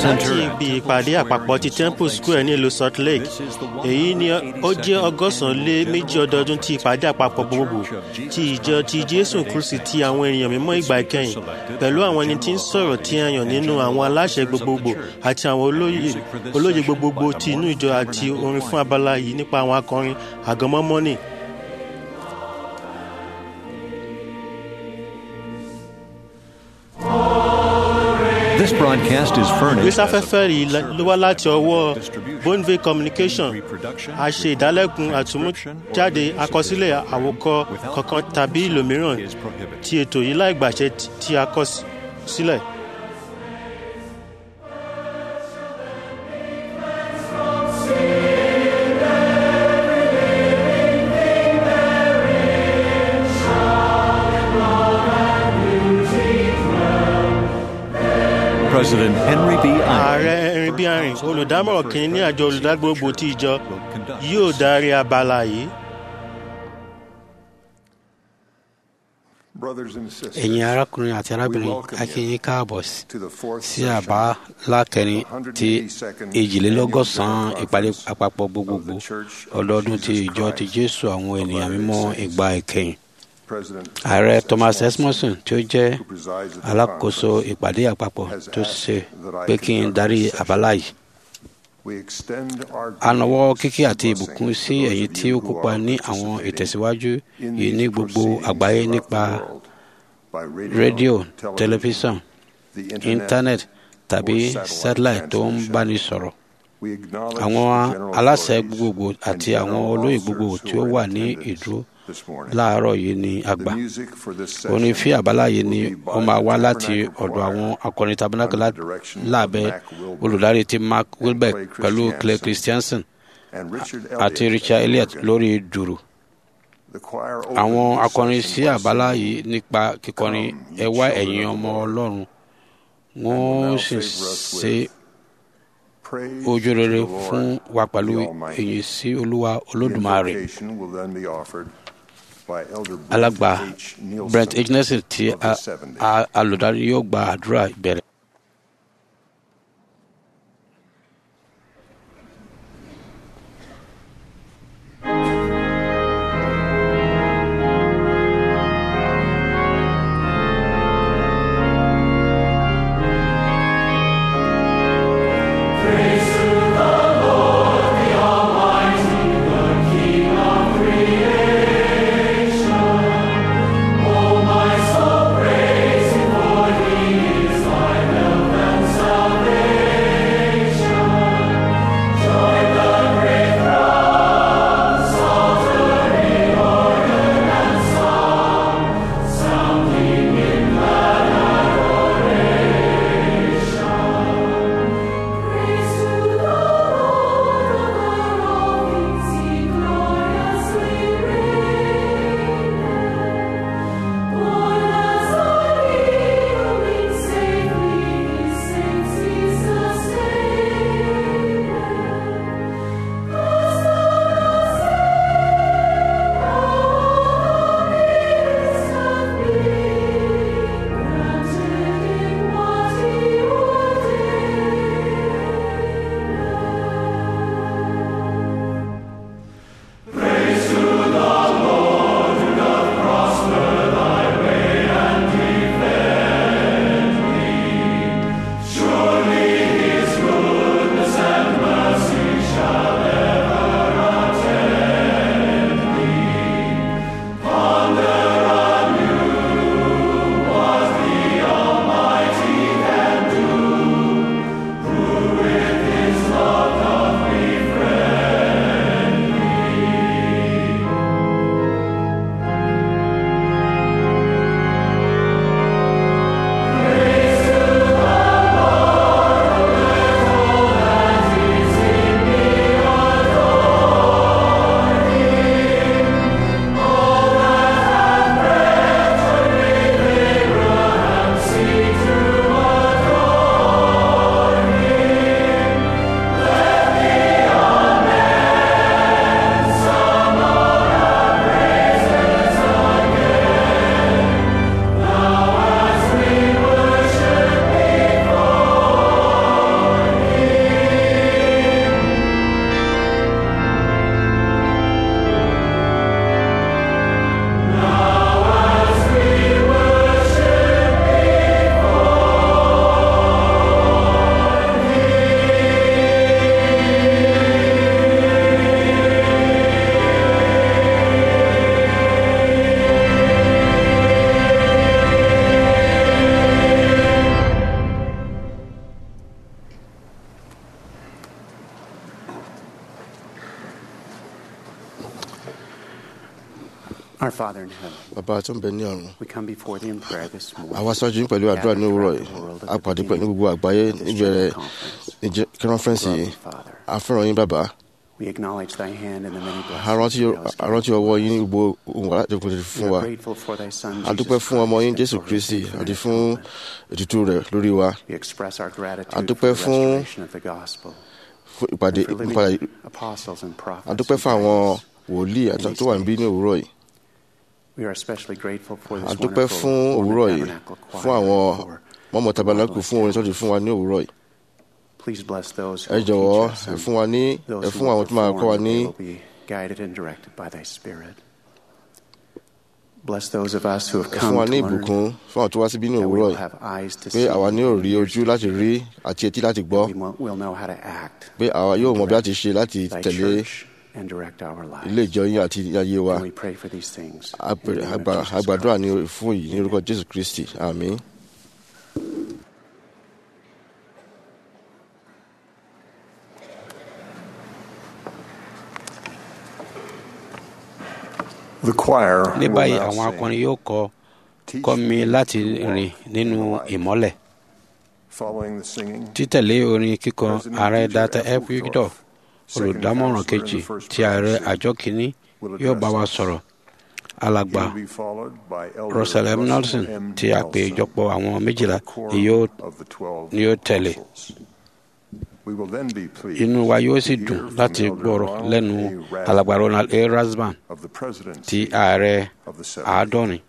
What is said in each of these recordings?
láti ibi ìpàdé àpapọ̀ ti temple square nílùú salt lake èyí ni ó jẹ́ ọgọ́sàn-án lé méjì ọdọọdún ti ìpàdé àpapọ̀ gbogbogbò ti ìjọ ti jésù kristi ti àwọn ènìyàn mímọ́ ìgbà ìkẹyìn pẹ̀lú àwọn ẹni tí ń sọ̀rọ̀ tí a yàn nínú àwọn aláṣẹ gbogbogbò àti àwọn olóyè olóyè gbogbogbò ti inú ìjọ àti orin fún abala yìí nípa àwọn akọrin àgọ́mọ́mọ́nì This broadcast is furnished as a ìgbésafẹ́fẹ́ yìí ló wá láti ọwọ́ bonvey communication a ṣe ìdálẹ́kun àtúmújáde àkọsílẹ̀ àwòkọ kankan tàbí ìlòmíràn ti ètò yìí láì gbàṣẹ tí a kọ sí- sílẹ̀. President Henry B. ààrẹ Eyring erin bí arìn olùdámọ̀ràn kìíní ní àjọ olùdágbògbò ti ìjọ yóò darí abala yìí. ẹ̀yin arákùnrin àti arábìnrin a kí yín káàbọ̀ sí- sí àbá lákẹrin ti èjìlélọ́gọ́sàn-án ìpàdé àpapọ̀ gbogbogbò ọdọọdún ti ìjọ ti jésù àwọn ènìyàn mímọ́ ìgbà ìkẹyìn ààrẹ thomas esmonson tí ó jẹ́ alákòóso ìpàdé àpapọ̀ tó ṣe pé kí n darí àbálá yìí a nawọ́ kíkí àti ìbùkún sí ẹ̀yin tí ó kópa ní àwọn ìtẹ̀síwájú yìí ní gbogbo àgbáyé nípa rédíò tẹlifíṣàn íńtánẹ́ẹ̀tì tàbí satellite tó ń báni sọ̀rọ̀ àwọn aláṣẹ gbogbogbò àti àwọn olóyè gbogbogbò tí ó wà ní ìdúró láàárọ̀ yìí ní àgbà orin fí àbálá yìí ni ó máa wá láti ọ̀dọ̀ àwọn akọrin tabernacle lá- lábẹ́ olùdarí ti mark wilbeck pẹ̀lú clay christiansen àti richard elliott lórí dùrù àwọn akọrin sí àbálá yìí nípa kíkọrin ẹ wá ẹ̀yin ọmọ ọlọ́run wọ́n sì ṣe ojú rere fún wa pẹ̀lú èyí sí olúwa olódùmarè alàgbà brent h nelson tí a- a- alùdarí yóò gba àdúrà ìbẹ̀rẹ̀. Oh, my soul, praise Him, for He is thy Our Father in heaven, bàbá tó ń bẹ ní ọ̀run we come before thee in prayer this morning. àwa ṣáájú yín pẹ̀lú àdúrà ní òwúrọ̀ yìí a pàdé pẹ̀lú gbogbo àgbáyé níbẹ̀rẹ̀ kírọ́nfẹ́ǹsì yìí a fẹ́ràn yín bàbá We acknowledge thy hand in the many a rántí blessings a rántí ọwọ́ yín ní gbogbo ohun alájọpọ̀ fún We wa are grateful for thy Son, a dúpẹ́ Jesus fún ọmọ yín Christ, jésù and for his kristi faithfulness àti and fún atonement. ètùtù rẹ̀ lórí wa We express our gratitude A for dúpẹ́ the fún- restoration of the gospel. fún ìpàdé and for living ìpàdé apostles and prophets a dúpẹ́ who fún guide àwọn us. wòlíì àti tó wà níbí ní òwúrọ̀ yìí We are especially grateful for a this dúpẹ́ wonderful fún Mormon òwúrọ̀ yìí Tabernacle choir fún àwọn and for mọ́mọ́ tabernacle marvelous fún orin tó talent. ti fún wa ní òwúrọ̀ yìí Please bless those who ẹ will jọ̀wọ́ teach us ẹ and fún wa ní those ẹ who fún will àwọn tó máa kọ́ wa perform, ní they will be guided and directed by thy Spirit. Bless those of us who have ẹ fún come wa to ní learn ìbùkún fún àwọn tó wá síbí ní that we òwúrọ̀ will yìí have eyes to pé see àwa ní ò and rí ears ojú to láti hear. rí àti etí láti gbọ́ We will will know how to act pé àwa yóò mọ bí a ti ṣe láti thy tẹ̀lé church and direct our lives. ilé ìjọ yín àti ayé wa And we pray for these things. A in the pè- name of àgbà- Jesus àgbàdúrà Christ. ní fún yìí ní orúkọ jésù kristi àmín. The choir ní will báyìí now àwọn sing, akọrin yóò kọ "Teach kọ́ mi me láti to walk rìn nínú in the light." ìmọ́lẹ̀ Following the singing, títẹ̀lé orin kíkọ President ààrẹ Dieter data F. f victor second olùdámọ̀ràn counselor in kejì the First ti ààrẹ Presidency, àjọ kìíní will yóò bá wa address us. sọ̀rọ̀ He alàgbà will be followed by Elder russell m Russell nelson M. ti àpéjọpọ̀ àwọn méjìlá of the Quorum ni yóò of the Twelve ni yóò tẹ̀lé. Apostles. We will then be pleased inú wa yóò sì to dùn hear from láti Elder gbọ́rọ̀ Ronald lẹ́nu A. Rasband alàgbà ronald a rasban of the Presidency ti ààrẹ of the Seventh. àádọ́rin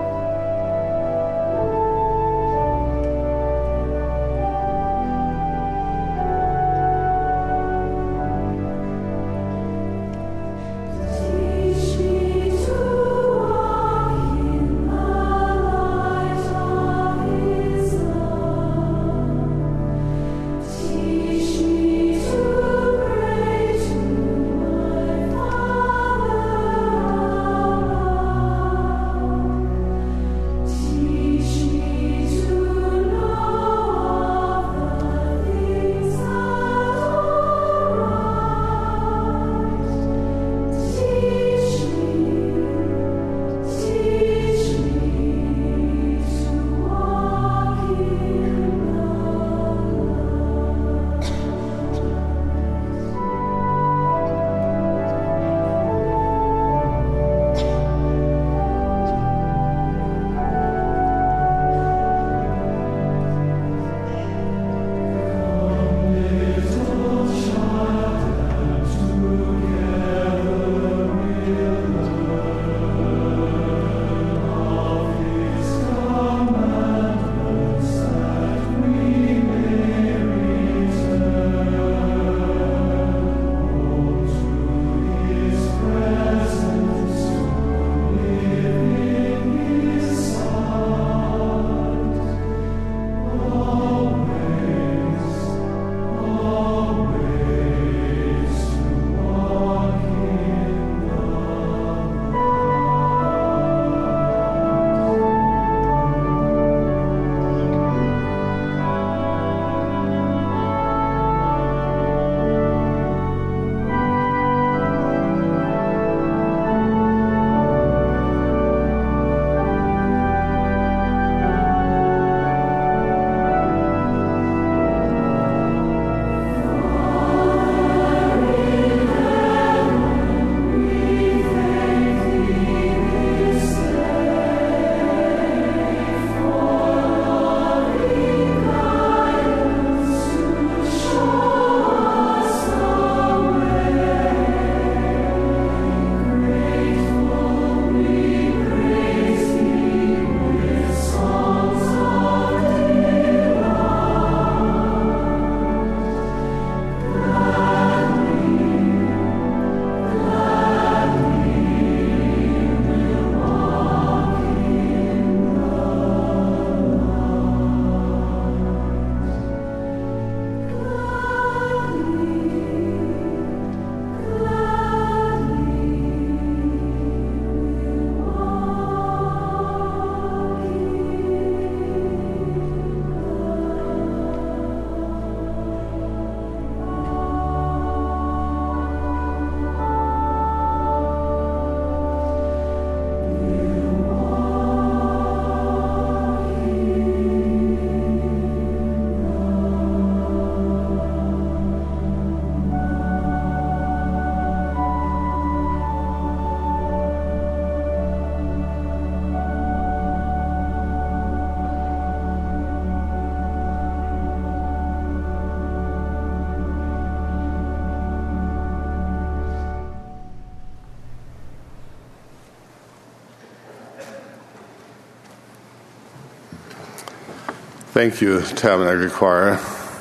Thank Thank you, Tabernacle Choir.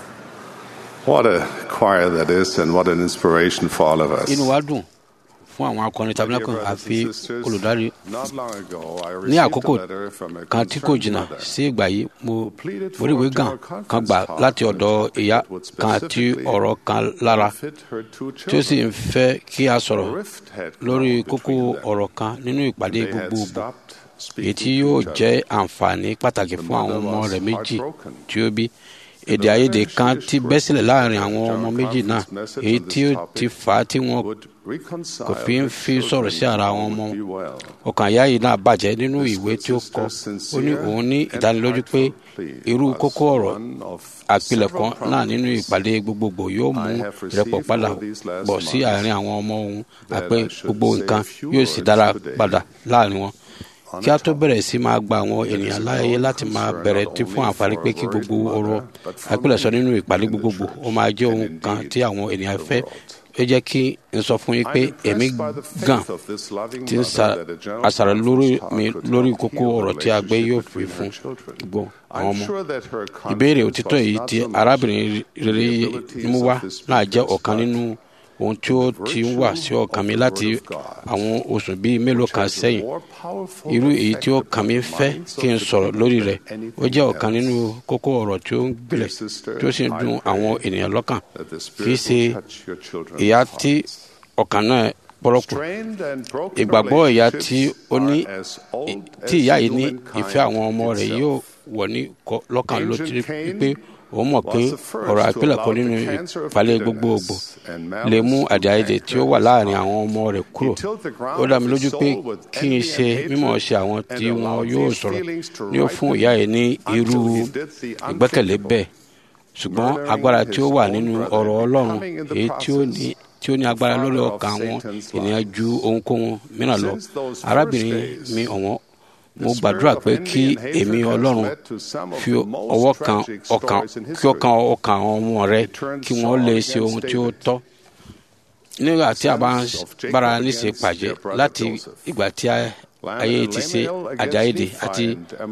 What a choir that is, and what an inspiration for all of us. inú wa dùn fún àwọn akọrin tabernacle àfi olùdarí Not long ago, I ní received a àkókò letter from a kan tí kò concerned jìnnà mother sí ìgbà yìí mo mo rí ìwé gan kan gbà láti ọ̀dọ̀ ìyá kan tí ọ̀rọ̀ kan lára fit her two tí ó sì children. ń fẹ́ kí a sọ̀rọ̀ Rift had lórí grown kókó between them. ọ̀rọ̀ kan nínú ìpàdé They had gbogbogbò stopped èyí tí speaking to yóò each other. jẹ́ àǹfààní pàtàkì fún àwọn ọmọ rẹ̀ méjì tí ó bí èdè àìyedè kan ti bẹ́ sílẹ̀ láàrin àwọn ọmọ méjì náà èyí tí ó ti fà á tí wọn Would reconcile kò fi ń their fi sọ̀rọ̀ sí ara àwọn ọmọ children would be well. ọkàn ìyá yìí náà bàjẹ́ nínú ìwé tí ó kọ ó ní òun ní ìdánilójú pé irú kókó ọ̀rọ̀ àpilẹ̀kọ náà nínú ìpàdé gbogbogbò yóò mú ìrẹ́pọ̀ padà bọ̀ sí àárín àwọn ọmọ òun àpé gbogbo nǹkan yóò sì dára padà láàrin wọn kí a tó bẹ̀rẹ̀ sí máa gba àwọn ènìyàn láàyè láti máa bẹ̀rẹ̀ tí fún àǹfààní pé kí gbogbo ọ̀rọ̀ àpilẹ̀sọ nínú ìpàdé gbogbogbò ó máa jẹ́ ohun kan tí àwọn ènìyàn fẹ́ ó jẹ́ kí n sọ fún yín pé èmi gan ti ń sa àṣàrò lórí mi lórí kókó ọ̀rọ̀ tí a gbé yóò fi fún gbogbo àwọn ọmọ ìbéèrè òtítọ́ èyí tí arábìnrin rere mú wá náà jẹ́ ọ̀kan nínú ohun tí ó ti ń wà sí ọkàn mi láti àwọn oṣù bíi mélòó kan sẹ́yìn irú èyí tí ọkàn mi fẹ́ kí n sọ̀rọ̀ lórí rẹ̀ ó jẹ́ ọ̀kan nínú kókó ọ̀rọ̀ tí ó ń gbilẹ̀ tí ó sì ń dùn àwọn ènìyàn lọ́kàn kì í ṣe ìyá tí ọkàn náà pọ́rọ́pọ̀ ìgbàgbọ́ ìyá tí ó ní tí ìyá yìí ní ìfẹ́ àwọn ọmọ rẹ̀ yóò wọ̀ ní kọ- lọ́kàn ló ti pé òun mọ̀ pé ọ̀rọ̀ àpilẹ̀kọ nínú ìpàlẹ̀ gbogbogbò lè mú àdéhàdè tí ó wà láàrin àwọn ọmọ rẹ̀ kúrò ó dá mi lójú pé kí n ṣe mímọ̀ ṣe àwọn tí wọn yóò sọ̀rọ̀ ní ó fún ìyá yìí ní irú ìgbẹ́kẹ̀lé bẹ́ẹ̀ ṣùgbọ́n agbára tí ó wà nínú ọ̀rọ̀ ọlọ́run èyí tí ó ní tí ó ní agbára lórí ọkàn àwọn ènìyàn ju ohunkóhun mìíràn lọ arábìnrin mi ọ̀wọ́n mo gbàdúrà pé kí èmi ọlọ́run fi ọwọ́ kan ọkàn kí ọkàn ọkàn àwọn ọmọ rẹ kí wọ́n lè ṣe ohun tí ó tọ́ nígbà tí a bá ń bára níṣe pàjẹ́ láti ìgbà tí a- ayé ti ṣe àjáyédè àti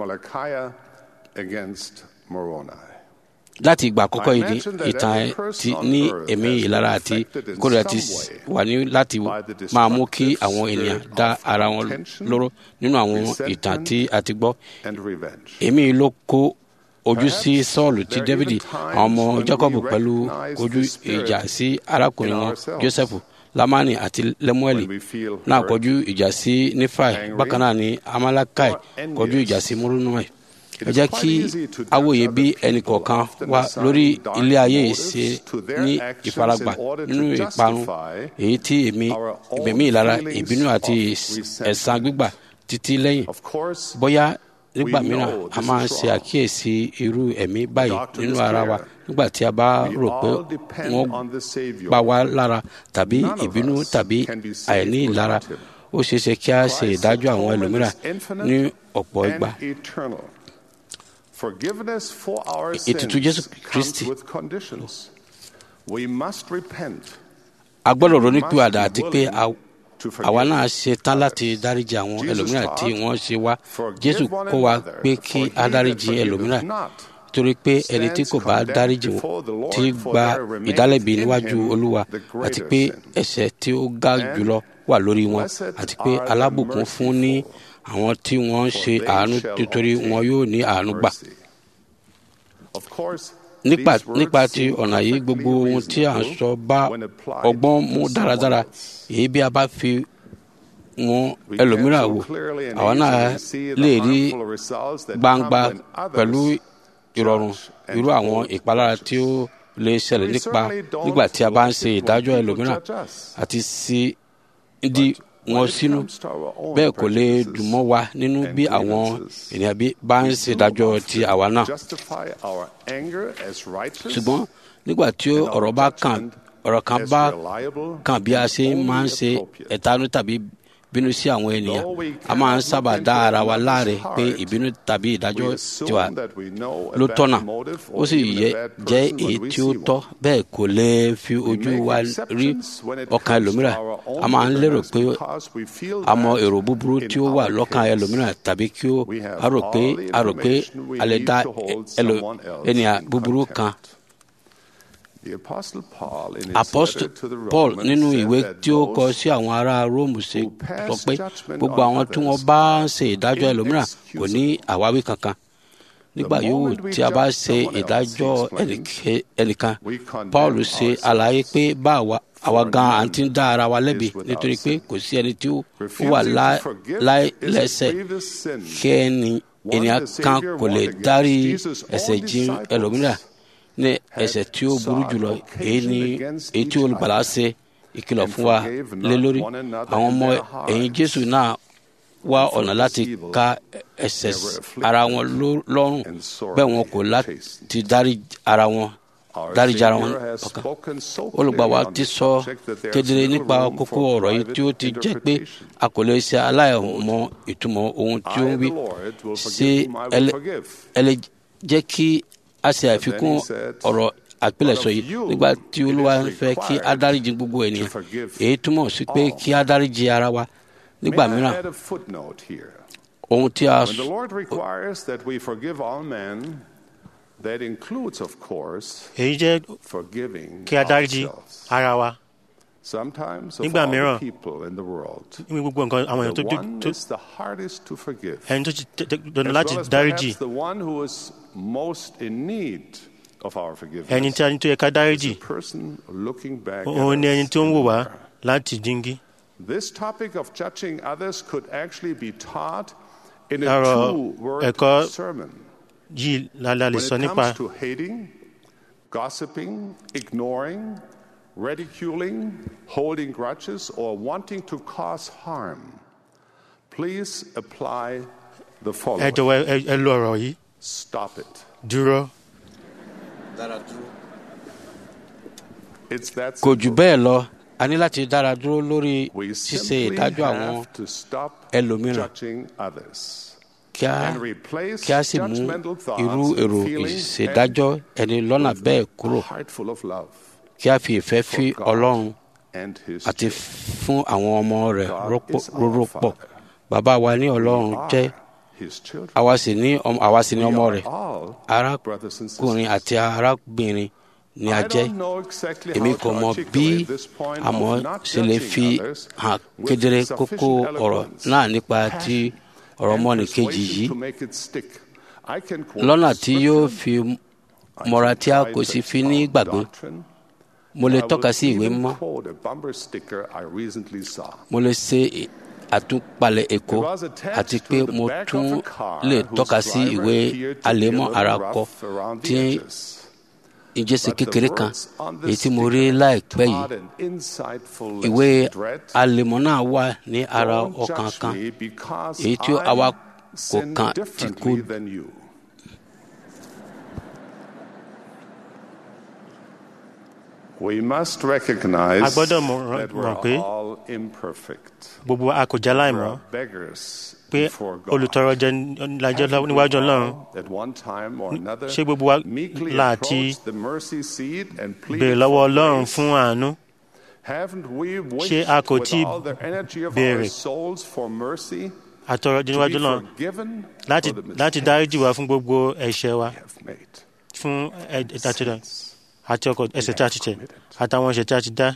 láti ìgbà àkọ́kọ́ yìí ní ìtàn ẹ ti ní ẹ̀mí ìlara àti ìkórìíra ti s- wà ní láti máa mú kí àwọn ènìyàn dá ara wọn lóró nínú àwọn ìtàn tí a ti gbọ́ èmi ló kó ojú sí sọ́ọ̀lù tí dávidi àwọn ọmọ jacob pẹ̀lú ojú ìjà sí arákùnrin wọn joseph lamani àti lemueli náà kọjú ìjà sí nifai bákan náà ni amalakai kọjú ìjà sí murunai ẹ jẹ́ kí awòye bí ẹnìkọ̀ọ̀kan wa lórí ilé ayé yìí ṣe ní ìfaragbà nínú ìparun èyí tí èmi ìgbẹ̀mí ìlara ìbínú àti ẹ̀san gbígbà títí lẹ́yìn bóyá nígbà mìíràn a máa ń ṣe àkíyèsí irú ẹ̀mí báyìí nínú ara wa nígbà tí a bá rò pé wọ́n pa wá lára tàbí ìbínú tàbí àìní ìlara ó ṣeé ṣe kí a ṣe ìdájọ́ àwọn ẹlòmíràn ní ọ̀pọ̀ ìgbà ètùtù Jésù Kristi. kristi. a gbọ́dọ̀ ronúpìwàdà àti pé a- àwa náà ṣe tán láti dáríji àwọn ẹlòmíràn tí wọ́n ṣe wá jésù kọ́ wa pé kí a dáríji ẹlòmíràn torí pé ẹni tí kò bá dáríji wọn ti gba ìdálẹ́bi níwájú olúwa àti pé ẹ̀ṣẹ̀ tí ó ga jùlọ wà lórí wọn àti pé alábùkún fún ní àwọn tí wọ́n ń ṣe àánú nítorí wọn yóò ní àánú gbà nípa nípa ti ọ̀nà yìí gbogbo ohun tí à ń sọ bá ọgbọ́n mú dáradára èyí bí a bá fi wọn ẹlòmíràn wò àwa náà lè rí gbangba pẹ̀lú ìrọ̀rùn irú àwọn ìpalára tí ó lè ṣẹlẹ̀ nípa nígbà tí a bá ń ṣe ìdájọ́ ẹlòmíràn àti sí di wọn sínú bẹ́ẹ̀ kò lè dùn mọ́ wa nínú bí àwọn ènìyàn bí bá ń ṣe ìdájọ́ ti àwa náà ṣùgbọ́n nígbà tí ọ̀rọ̀ bá kàn ọ̀rọ̀ kan bá kàn bí a ṣe máa ń ṣe ẹ̀tanú tàbí bínú sí àwọn ènìyàn a máa ń sábà dá ara wa láre pé ìbínú tàbí ìdájọ́ tiwa ló tọ́nà ó sì yẹ jẹ́ èyí tí ó tọ́ bẹ́ẹ̀ kò lè fi ojú wa rí ọkàn ẹlòmíràn a máa ń lérò pé a mọ èrò búburú tí ó wà lọ́kàn ẹlòmíràn tàbí kí ó a rò pé a rò pé a lè dá ènìyàn búburú kan apostle paul nínú ìwé tí ó kọ sí àwọn ará róòmù ṣe sọ pé gbogbo àwọn tí wọn bá ń ṣe ìdájọ́ ẹlòmíràn kò ní àwáwí kankan nígbà yòówù tí a bá ṣe ìdájọ́ ẹnìkan paul ṣe àlàyé pé bá àwa gan à ń ti dá ara wa lẹ́bi nítorí pé kò sí ẹni tí ó wà láìlẹ́sẹ̀ kí ènìyàn kan kò lè dárí ẹ̀ṣẹ̀ jìn ẹlòmíràn ní ẹ̀ṣẹ̀ tí ó burú jùlọ èyí ni èyí tí olùgbàlà ṣe ìkìlọ̀ fún wa lé lórí àwọn ọmọ ẹ̀yìn jésù náà wá ọ̀nà láti ka ẹ̀ṣẹ̀ ara wọn lọ́rùn bẹ́ẹ̀ wọn kò láti dárí ara wọn dáríjà ara wọn ọkàn olùgbàwà ti sọ kedere nípa kókó ọ̀rọ̀ yìí tí ó ti jẹ́ pé a kò lè ṣe aláìmọ ìtumọ̀ ohun tí ó ń wí ṣé ẹ lè jẹ́ kí a ṣe àfikún ọ̀rọ̀ àpilẹ̀sọ yìí nígbà tí olúwa ń fẹ́ kí a dáríjì gbogbo ènìyàn èyí túmọ̀ sí pé kí a dáríjì ara wa nígbà mìíràn ohun tí a When the Lord requires that we forgive all men, that includes, of course, èyí jẹ́ forgiving kí a dáríjì ourselves. ara wa Sometimes of Nígbà all the mìíràn, people in the world, ní gbogbo nǹkan àwọn èèyàn tó the one tó is the hardest to forgive. ẹni tó ti tẹ- tẹ- dandan As láti well as dáríjì perhaps the one who is most in need of our ẹni forgiveness tí a ní tó yẹ ká is dáríjì the person looking back at òun ni ẹni us tó ń in wò the wá mirror. láti díngí. This topic of judging others could actually be taught in a Ọ̀rọ̀ two-word ẹ̀kọ́ sermon. yìí lálẹ́ lè When sọ it nípa comes to hating, gossiping, ignoring, ridiculing, holding grudges, or wanting to cause harm, please apply the ẹ following. jọ̀wọ́ ẹ- ẹ lo ọ̀rọ̀ yìí Stop it. dúró. It's that kò jù simple. bẹ́ẹ̀ lọ a ní láti dára dúró lórí We ṣíṣe simply ìdájọ́ àwọn have to stop ẹlòmíràn. judging others kí a and replace kí a sì mú judgmental thoughts irú and èrò feelings ìṣèdájọ́ ẹni lọ́nà with bẹ́ẹ̀ a kúrò heart full of love kí a fi ìfẹ́ fi for God ọlọ́run and His àti children. fún àwọn ọmọ rẹ̀ God rọ́pò- is our róró pọ̀ Father. bàbá wa ní ọlọ́run We jẹ́ are His children. àwa sì ní ọmọ- àwa sì ní We ọmọ are rẹ̀ all brothers and arákùnrin sisters. àti arábìnrin ni a I jẹ́ don't know exactly èmi how kò to mọ bí articulate this point àmọ́ of not ṣe lè judging fi others hàn with kedere sufficient kókó ọ̀rọ̀ eloquence, náà nípa ti passion, ọ̀rọ̀ and ọmọnìkejì persuasion yìí to make it stick. I can quote lọ́nà tí yóò scripture, fi I mọ́ra can tí a try kò to sì fi ní expound gbàgbé doctrine, mo lè I tọ́ka will sí ìwé even mímọ́ quote a bumper sticker I recently saw. mo lè ṣe àtúpalẹ̀ èkó It was attached àti to pé the mo back tún of a car lè whose tọ́ka sí driver ìwé appeared to be a àlèmọ́ little ara rough kọ around the tí edges. ìjẹsẹ̀ But the kékeré kan words on the èyí tí mo rí sticker láìpẹ́ yìí taught an insightful ìwé lesson. Dread, àlèmọ́ náà wà ní ara don't ọkàn judge kan me because èyí tí I àwa kò sin kàn tí kò differently than you. We must recognize A gbọ́dọ̀ mọ̀- that we're mọ̀ pé all imperfect. gbogbo wa a kò já láìmọ́ We're beggars pé before God. olùtọrọ jẹ lájọ́ Haven't we níwájú ọlọ́run all, at one time or another, ṣé gbogbo wa meekly láti approached the mercy seat and béèrè pleaded lọ́wọ́ for ọlọ́run grace? fún àánú Haven't we Ṣé a wished kò with tíì all the energy of béèrè our souls for mercy àtọrọ to níwájú be ọlọ́run forgiven láti for the láti mistakes dáríjì wá fún gbogbo ẹ̀ṣẹ̀ wa we have made? fún ẹ̀dàtúndà Sins àti ọkọ̀ ẹ̀ṣẹ̀ tí a ti tẹ̀ àtàwọn ẹ̀ṣẹ̀ tí a ti dá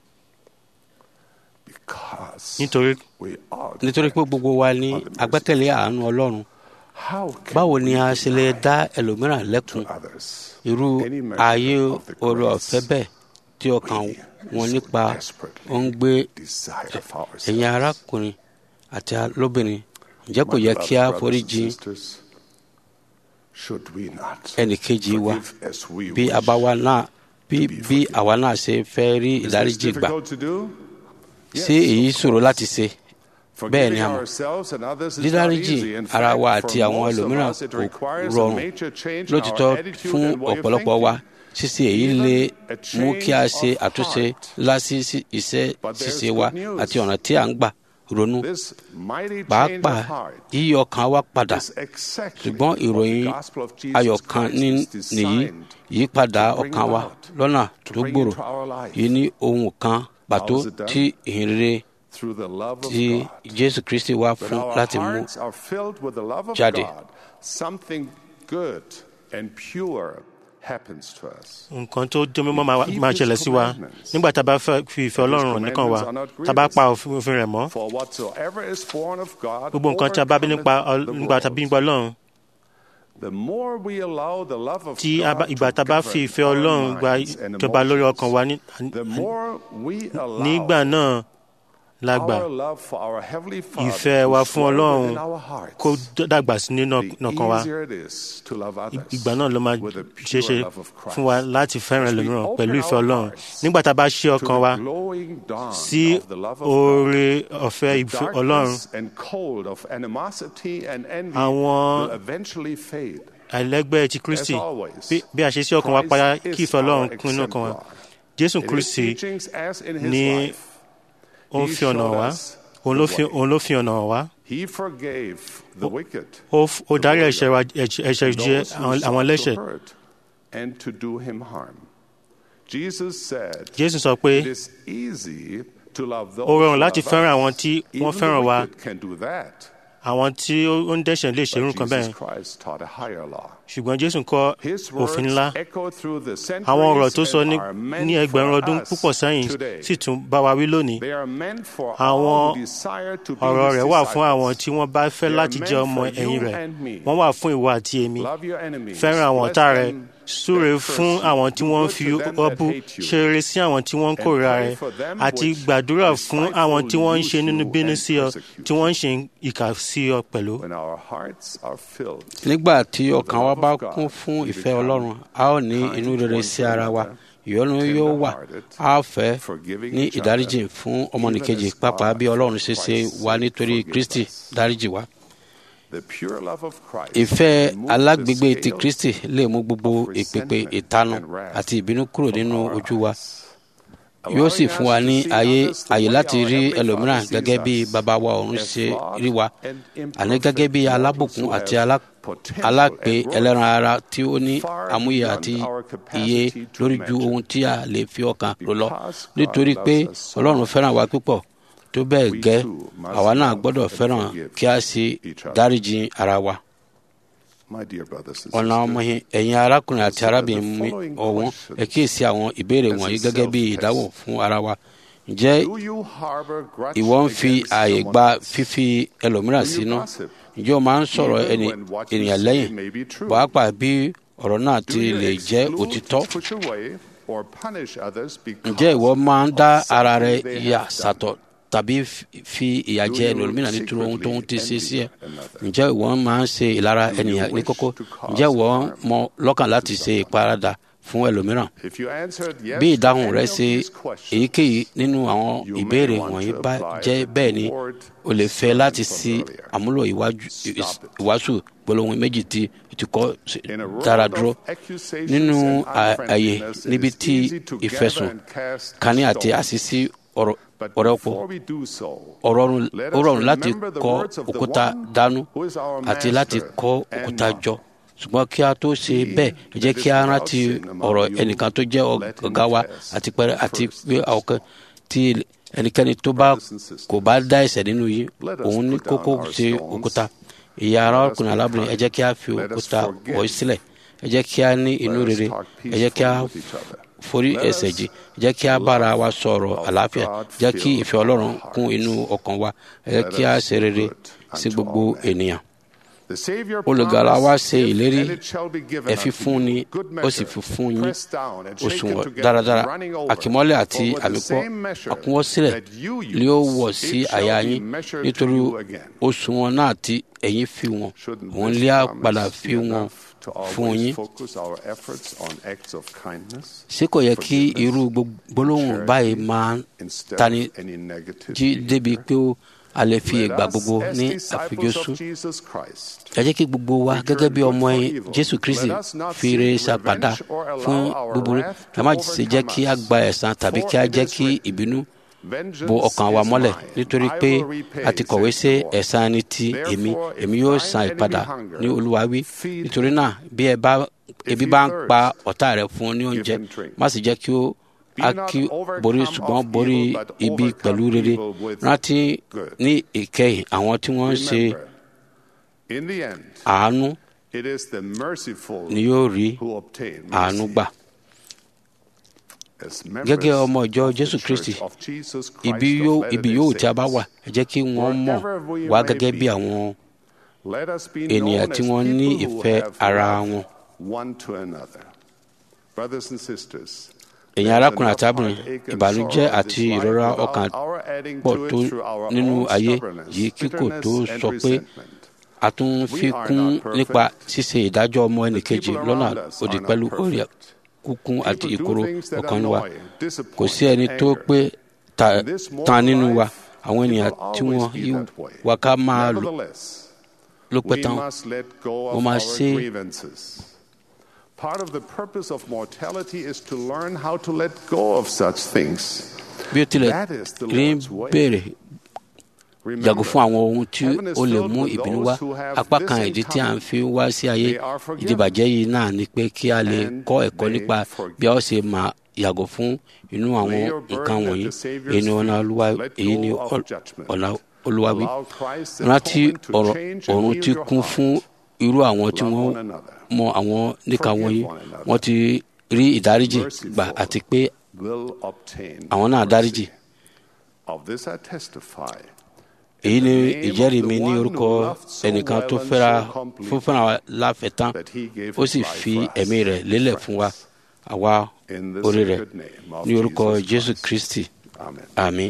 Because nítorí we are nítorí pé gbogbo wa ní agbẹ́kẹ̀lé àánú ọlọ́run How can báwo ni a we ṣe lè dá ẹlòmíràn lẹ́kun to others irú any measure ayé of the oore grace ọ̀fẹ́ bẹ́ẹ̀ tí ọkàn we wọn so nípa desperately ó ń gbé desire for ourselves? ẹ̀yin arákùnrin àti lóbìnrin ǹjẹ́ kò My yẹ beloved kí a brothers foríjì and sisters, should we not ẹnìkejì wa forgive as we bí wish? àbáwa náà bí bí àwa náà ṣe fẹ́ rí Is this ìdáríjì gbà difficult to do? ṣé Yes, èyí of ṣòro course. láti ṣe bẹ́ẹ̀ ni Forgiving a mọ̀ ourselves and others is not dídáríjì easy. In ara fact, wa for àti àwọn most of ẹlòmíràn us, it kò requires a rọrùn major change in lótìtọ́ our attitude fún and way of ọ̀pọ̀lọpọ̀ wa thinking. ṣíṣe èyí lè Even a mú kí a change ṣe of àtúnṣe heart. lásì sí iṣẹ́ But there's ṣíṣe wa good news. àti ọ̀nà tí à ń gbà ronú This mighty change pàápàá of heart yíyí ọkàn wa padà is exactly ṣùgbọ́n what the ìròyìn gospel of Jesus ayọ̀ kan Christ ní- is nìyí designed ìyípadà to bring ọkàn wa about, lọ́nà to tó bring gbòòrò into our life. yìí ní ohun kan pàtó How is it done? tí ìhìnrere through the love of tí God. jésù kristi wá When fún our láti mú hearts are filled with the love of jáde. God, something good and pure happens to us. nǹkan tó dé mímọ́ máa- máa ṣẹlẹ̀ sí wa nígbà tá a bá fẹ́ fi ìfẹ́ ọlọ́run hàn nìkan wa tá a bá pa òfin òfin rẹ̀ mọ́ For whatsoever is born of God gbogbo nǹkan tí a bá bí nípa overcometh Ọl- the nígbà tá a bí world. nípa ọlọ́run The more we allow the love of tí a bá- God ìgbà tá a bá to fi govern ìfẹ́ our ọlọ́run gba minds and ìjọba lórí emotions, ọkàn wa ní- the more we allow nígbà náà la gbà our love for our Heavenly Father ìfẹ́ to wa fún swell ọlọ́run within our hearts, kó d- dàgbà sí nínú the ọkàn wa easier it is to love others ìgbà náà ló máa with the ṣeé ṣe pure love of Christ. fún wa láti fẹ́ràn As we ẹlòmíràn open pẹ̀lú ìfẹ́ our ọlọ́run hearts nígbà tá a bá ṣí to ọkàn the wa glowing dawn sí of the love of God, oore ọ̀fẹ́ ìfẹ́ ọlọ́run darkness and cold of animosity and envy Àwọn- will eventually fade. àìlẹ́gbẹ́ ti kristi As always, bí bí a ṣe sí ọkàn wa padà Christ kí is ìfẹ́ ọlọ́run our kún inú ọkàn wa exemplar. jésù In his kristi teachings as in his ní life, ó ń he fi ọ̀nà showed wá us òun ló the fi way. òun ló fi ọ̀nà wá He forgave the wicked, ó f- ó the dárí warrior, ẹ̀ṣẹ̀ wa ẹ̀ṣẹ̀ ẹ̀ṣẹ̀ and jẹ́ those who àwọn sought àwọn to ẹlẹ́ṣẹ̀ hurt and to do him harm. Jesus said, jésù sọ pé It is easy to love those Ó rọrùn who láti love fẹ́ràn us. àwọn tí wọ́n Even the fẹ́ràn wa. wicked can do that. àwọn tí ó ó ń dẹ́ṣẹ̀ lè ṣe irú But nǹkan Jesus bẹ́ẹ̀ Christ taught a higher law. ṣùgbọ́n jésù kọ́ His òfin words ńlá echo through the àwọn ọ̀rọ̀ centuries tó sọ ní and are meant ní ẹgbẹ̀rún for ọdún us púpọ̀ sẹ́yìn today. sì tún bá wa wí lónìí They are meant for Àwọn all who desire to be ọ̀rọ̀ his rẹ̀ wà fún àwọn disciples. tí wọ́n bá fẹ́ They are láti meant jẹ́ ọmọ for ẹ̀yìn you rẹ̀ and me. wọ́n wà fún ìwọ àti èmi Love your enemies. fẹ́ràn àwọn Bless ọ̀tá rẹ them súre that fún curse àwọn you. tí Do wọ́n good fi to them ọ that bú hate you. ṣe rere sí àwọn tí wọ́n ń And kórìíra pray rẹ for them àti which gbàdúrà fún àwọn tí wọ́n ń ṣe despitefully nínú use bínú you sí ọ and persecute tí wọ́n ń ṣe ìkà sí ọ pẹ̀lú. When our hearts are filled nígbà tí ọkàn wa love bá of God, kún fún we ìfẹ́ become ọlọ́run a ó ní kind inú rere one sí to ara wa another, ìyọ́nú yóò wà tender-hearted, a ó fẹ́ forgiving ní each other, ìdáríjì fún ọmọnìkejì even as pàápàá God bí ọlọ́run ṣe ṣe Christ wá nítorí forgives kristi us. dáríjì wá. the pure love of Christ ìfẹ́ removes the alágbègbè ti scales kristi lè mú gbogbo of ìpèpè resentment ìtanu and wrath àti ìbínú kúrò from nínú our ojú wa eyes, yóò sì allowing fún wa us ní to see ayé others the àyè way láti our rí Heavenly ẹlòmíràn Father gẹ́gẹ́ sees bí us, bàbá wa ọ̀run as ṣe flawed rí wa and àní gẹ́gẹ́ bí imperfect alábùkún mortals àti who have alá- potential alápè and ẹlẹ́ran worth ara tí ó ní far àmúyẹ beyond àti our iye capacity to lórí ju imagine. ohun tí a lè fi ọkàn rò lọ Because God nítorí loves pé us so ọlọ́run much, fẹ́ràn wa púpọ̀ tó bẹ́ẹ̀ we gẹ́ too must àwa náà love gbọ́dọ̀ and fẹ́ràn forgive kí a sì each other. dáríjì ara wa. My dear brothers and ọ̀nà ọmọ sisters, yẹn ẹ̀yin arákùnrin àti Consider the arábìnrin mi following ọ̀wọ́n questions ẹ kíyèsí àwọn ìbéèrè as a wọ̀nyí gẹ́gẹ́ bí self-test. ìdáhùn fún ara wa ǹjẹ́ do you harbor grudge ìwọ ń fi against ààyè someone gba else? fífi ẹlòmíràn Do you sínú gossip? ǹjẹ́ o máa ń sọ̀rọ̀ Even ẹni when what you ènìyàn say lẹ́yìn may be true. pàápàá bí ọ̀rọ̀ náà Do ti you lè jẹ́ exclude, òtítọ́ push away, or punish others because ǹjẹ́ ìwọ máa ń dá of ara rẹ something they yà have done? sàtọ̀ tàbí f- fi ìyà Do jẹ you ẹlòmíràn nítorí ohun tó ń ti ṣe sí ẹ secretly envy another? ǹjẹ́ ìwọ máa ń ṣe ìlara Do you ènìyàn ní wish kókó to cause ǹjẹ́ ìwọ harm mọ lọ́kàn láti to ṣe someone? ìparadà fún ẹlòmíràn If you answered yes bí to ìdáhùn any rẹ of ṣe these questions, èyíkéyìí nínú àwọn you may ìbéèrè want wọ̀nyí to bá apply jẹ́ the bẹ́ẹ̀ ni word o lè fẹ́ sermon láti from sí earlier. àmúlò ìwájú- Stop it. ìwàásù gbólóhùn méjì tí o ti kọ́ sí- In a world dára of dúró accusations nínú and à- àyè unfriendliness, it níbi is tí easy to gather ìfẹ̀sùn and cast kání àti stones. àṣìṣí ọ̀rọ̀ But ọ̀rọ̀ pọ̀ before we do so, ọ̀rọ̀ ọ̀run- let ó us rọrùn láti remember the kọ words of the òkúta one dánú who is our àti láti master kọ and òkúta model. jọ ṣùgbọ́n kí a tó ṣe bẹ́ẹ̀ ẹ jẹ́ kí a rántí ọ̀rọ̀ ẹnìkan tó jẹ́ ọ̀gá wa àti pẹ́rẹ́ àti pé ọ̀kan tí ẹnikẹ́ni tó bá kò bá dá ẹ̀ṣẹ̀ nínú yìí òun ní kókó ṣe òkúta ìyá arákùnrin alábìnrin ẹ jẹ́ kí a fi òkúta wọ̀ sílẹ̀ ẹ jẹ́ kí a ní inú rere ẹ jẹ́ kí a forí ẹ̀ṣẹ̀ jì ẹ jẹ́ kí a bára wa sọ̀rọ̀ àlàáfíà jẹ́ kí ìfẹ́ ọlọ́run kún inú ọkàn wa ẹ jẹ́ kí a ṣe rere sí gbogbo ènìyàn The Savior olùgbàlà wa promised, ṣe "Give, ìlérí and it shall be given ẹ fi unto fún you, ni good ó sì measure, fi fún yín pressed down and shaken òṣùwọ̀n together, dáradára running over. àkìmọ́lẹ̀ àti For with the àmìpọ́ same measure àkúnwọ́sílẹ̀ that you use, ni ó wọ̀ sí it shall àyà be yín measured to nítorí you again. òṣùwọ̀n náà tí ẹ̀yin fi wọn Shouldn't òun this lé á promise padà be fi wọn enough to fún always yín focus our efforts on acts of kindness ṣé kò yẹ kí forgiveness, irú gbólóhùn charity, báyìí máa instead tani of any negative jí débi behavior? pé ó a lè fi Let ìgbà us, gbogbo as ní disciples àfijọ́sùn of Jesus Christ, ẹ jẹ́ kí gbogbo wa gẹ́gẹ́ bí ọmọ ẹ̀yìn jésù kristi fi ire ṣàpàdà fún búburú ẹ má ṣe jẹ́ kí a gba ẹ̀san tàbí kí a jẹ́ kí ìbínú bo ọkàn wa mọ́lẹ̀ nítorí pé a ti kọ̀wé sí ẹ̀san ẹni tí èmi èmi yóò san ìpadà ní olúwa wí nítorí náà bí ẹ bá ebi bá ń pa ọ̀tá rẹ fún ní oúnjẹ má sì jẹ́ kí ó a kí borí ṣùgbọ́n borí ibi pẹ̀lú rere rántí ní ìkẹyìn àwọn tí wọ́n ń ṣe In the end, àánú it is the merciful ni yóò rí who obtain àánú mercy. gbà As members gẹ́gẹ́ ọmọ ìjọ of the jésù kristi Church of Jesus Christ ibi of yóò Latter-day ibi yóò tí a bá Saints, wà ẹ jẹ́ kí wọ́n mọ̀ wá gẹ́gẹ́ bí àwọn let us be ènìyàn known tí as wọ́n ní people who ìfẹ́ have ara love wọn. one to another. Brothers and sisters, ẹ̀yin arákùnrin àti arábìnrin ìbànújẹ́ àti ìrora ọkàn pọ̀ tó nínú ayé yìí kí kò tó sọ pé a tún fi kún nípa ṣíṣe ìdájọ́ ọmọ ẹnìkejì lọ́nà òdì pẹ̀lú orí kúkún àti ìkorò ọkàn wa kò sí ẹni tó pé ta- tán nínú wa àwọn ènìyàn tí wọ́n yí wa ká máa lò ló pẹ́ tán mo máa ṣe- Part of the purpose of mortality is to learn how to let go of such things. bí ó tilẹ̀ That is the rí Lord's way. béèrè Remember, yàgò fún àwọn ohun tí heaven is ó lè filled mú with ìbínú those wá who have apá this kan in ìdí tí à ń common. fi wá sí ayé They are forgiven. ìdìbàjẹ́ yìí náà ni pé kí a lè And kọ́ ẹ̀kọ́ they nípa forgive. bí a ó ṣe máa yàgò fún inú àwọn Lay your nǹkan burden at wọ̀nyí the Savior's èyí ni ọ̀nà feet. olúwa Let èyí ni go of ọ̀- judgment. ọ̀nà olúwa wí Allow Christ's rántí atonement to ọ̀rọ̀ change and ọ̀run heal tí your kún heart. fún irú àwọn tí Love wọ́n one another. mọ àwọn níka Forgive wọ̀nyí one another. wọ́n ti rí ìdáríjì Merciful. gbà àti pé Will obtain àwọn náà dáríjì mercy. Of this I testify. èyí ni the name ìjẹ́rìí of mi the ní one orúkọ who loved so ẹnìkan tó well and fẹ́ra so completely fún fúnra wa láfẹ̀tán that he gave ó his sì life fi for us, ẹ̀mí rẹ̀ lélẹ̀ his fún wa friends. àwa In the orí rẹ̀ sacred name of ní orúkọ Jesus jésù Christ. kristi Amen. àmín.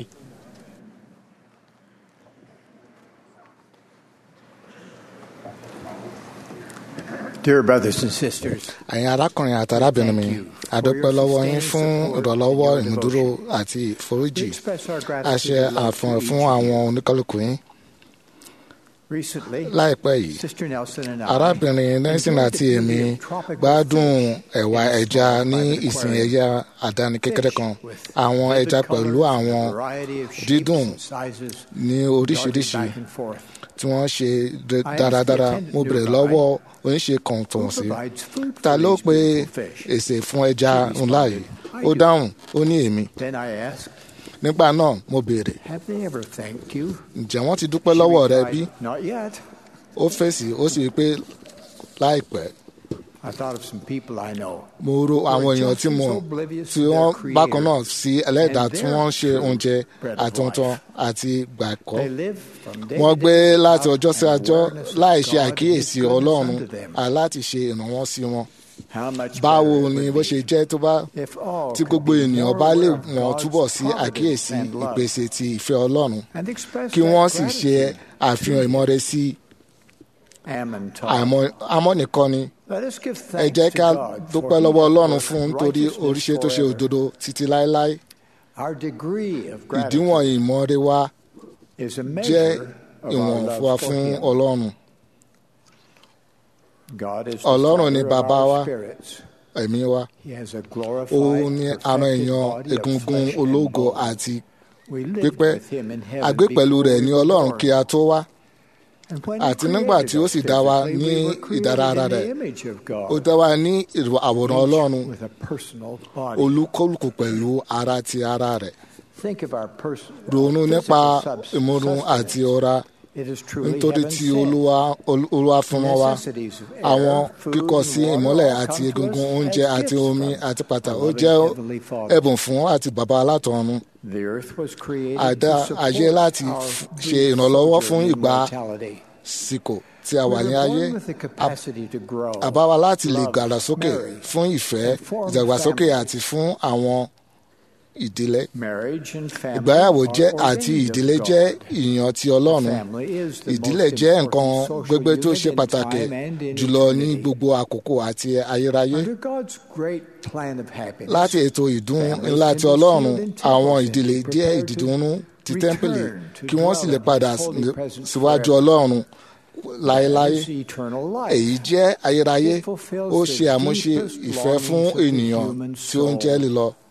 Dear brothers and sisters, ẹ̀yin arákùnrin àti arábìnrin mi a dúpẹ́ lọ́wọ́ yín fún ìrànlọ́wọ́ ìmúdúró àti we ìforíjì express our a gratitude ṣe and love àfihàn to fún each of àwọn you. oníkálukú yín Recently, láìpẹ́ yìí Sister Nelson and I arábìnrin nelson àti èmi gbádùn ẹ̀wà ẹja ní ìsìn ẹja àdáni kékeré kan àwọn ẹja pẹ̀lú àwọn dídùn ní oríṣiríṣi tí wọ́n ṣe dé- dáradára mo bèrè lọ́wọ́ oníṣe kan tó wọ́n sí ta ló pe èsè fún ẹja ńlá yìí ó dáhùn ó ní èmi Then I asked, nígbà náà mo béèrè Have they ever thanked you? ǹjẹ́ wọ́n ti dúpẹ́ lọ́wọ́ rẹ bí Replied, Not yet. ó fèsì ó sì rí i pé láìpẹ́ I thought of some people I know. mo ro àwọn èèyàn tí mo tí wọ́n bákan náà sí ẹlẹ́dàá tí wọ́n ń ṣe oúnjẹ àti ohun tán àti gbàgbọ́ They live from day wọ́n to gbé day láti ọjọ́ sí and ọjọ́ awareness of láì ṣe God àkíyèsí and His ọlọ́run goodness unto them. aláti ṣe ìrànwọ́ sí wọn How much báwo better it ni would bó be ṣe jẹ́ tó bá if all tí could gbogbo be ènìyàn more bá lè aware of wọ́n God's túbọ̀ sí providence àkíyèsí and love ìpèsè ti ìfẹ́ ọlọ́run and express kí that wọ́n sì ṣe gratitude. àfihàn ìmọ̀re sí Ammon taught. àmọ́ àmọ́ nìkan ni Let us give ẹ thanks jẹ́ to ká God dúpẹ́ for lọ́wọ́ His ọlọ́run work fún of nítorí righteousness oríṣi tó ṣe forever. òdodo títí láéláé Our degree of ìdíwọ̀n gratitude ìmọ̀re wa is a jẹ́ measure of ìwọ̀n our fún wa love for fún Him. ọlọ́run God is the Ọlọ́run ni Father of bàbá our wa. spirits. ẹ̀mí wa He has a glorified, òun ni perfected ara èèyàn body of egungun flesh and ológo bone. àti We lived pípẹ́ with Him in a heaven gbé pẹ̀lú before rẹ̀ we ní were ọlọ́run born. kí a tó wá And when He àti nígbà created tí ó us sì dá wa physically, ní we were created ìdára in rẹ̀ the image of God, ó dá wa ní ìrò- àwòrán ọlọ́run with a personal body. olúkúlùkù pẹ̀lú ara ti ara rẹ̀ Think of our person, ronú nípa physical subs- ìmúrun àti sustenance. ọ̀ra It is truly nítorí heaven tí sent. olúwa ol- olúwa fún wa Necessities of air, àwọn food, kíkọ and sí water ìmọ́lẹ̀ all àti come to egungun us oúnjẹ as àti gifts omi from àti pàtà our ó loving jẹ́ Heavenly Father. ẹ̀bùn fún àti bàbá alátọ̀run The earth was created àdá to ayé support láti our f- brief ṣe ìrànlọ́wọ́ fún sojourn in ìgbà mortality. sìkò tí a We wà ní were ayé born with the capacity to grow, àbá wa láti lè love, gbàdàsókè marry, fún ìfẹ́ and form ìdàgbàsókè families. àti fún àwọn ìdílé Marriage and family ìgbéyàwó are jẹ́ àti ordained of ìdílé God. jẹ́ ìyàn ti ọlọ́run Family is the ìdílé most jẹ́ important nǹkan social gbogbo tó unit ṣe in pàtàkì time and in jùlọ ní eternity. gbogbo àkókò àti ayérayé Under God's great plan of happiness, láti ètò ìdún families ńlá can ti be ọlọ́run sealed in àwọn temples ìdílé and jẹ́ prepared to ìdìdúnú ti return tẹ́ḿpìlì to kí wọ́n sì lè dwell in padà His holy presence síwájú forever. ọlọ́run láéláé That is eternal life. èyí jẹ́ ayérayé It fulfills ó the ṣe àmúṣe deepest ìfẹ́ fún longings of the ènìyàn human tí ó ń jẹ́ soul. lílọ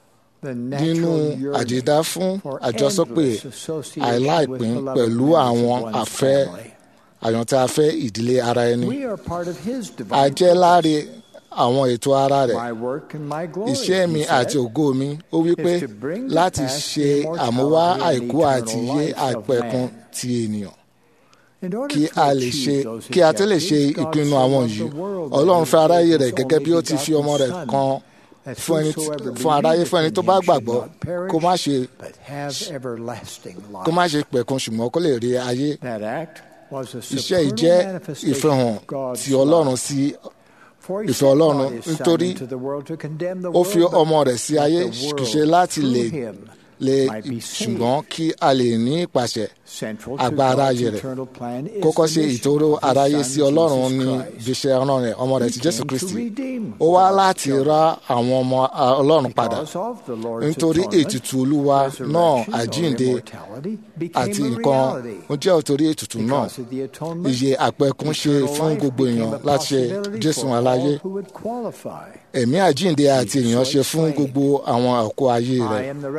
nínú àjèdá fún àjọsọpè àìláìpín pẹ̀lú àwọn afẹ́ àyàntí afẹ́ ìdílé ara ẹni. a jẹ́ láre àwọn ètò ara rẹ̀. iṣẹ́ mi àti ògo mi ó wí pé láti ṣe àmúwá àìkú àti iye àpẹ̀kun ti ènìyàn kí a lè ṣe kí a tó lè ṣe ìpinnu àwọn yìí ọlọ́run fẹ́ aráyé rẹ̀ gẹ́gẹ́ bí ó ti fi ọmọ rẹ̀ kan fún ẹni fún aráyé fún ẹni tó bá gbàgbọ́ kó má ṣe kó má ṣe pẹ̀kun ṣùgbọ́n kó lè rí ayé iṣẹ́ yìí jẹ́ ìfihàn ti ọlọ́run sí ìfẹ́ ọlọ́run nítorí ó fi ọmọ rẹ̀ sí ayé kìí ṣe láti lè lè ṣùgbọ́n kí a lè ní ìpàṣẹ agbára ayé rẹ̀ kókó ṣe ìtòrò aráyé sí ọlọ́run ní ibiṣẹ́ ọ̀ràn rẹ̀ ọmọ rẹ̀ ti jésù kristi ó wá láti ra àwọn ọmọ ọlọ́run padà nítorí ètùtù olúwa náà àjíǹde àti nǹkan ó jẹ́ òtórí ètùtù náà iye àpẹkún ṣe fún gbogbo èèyàn láti ṣe jésù aláyé ẹ̀mí àjíǹde àti èèyàn ṣe fún gbogbo àwọn ọkọ̀ ayé rẹ̀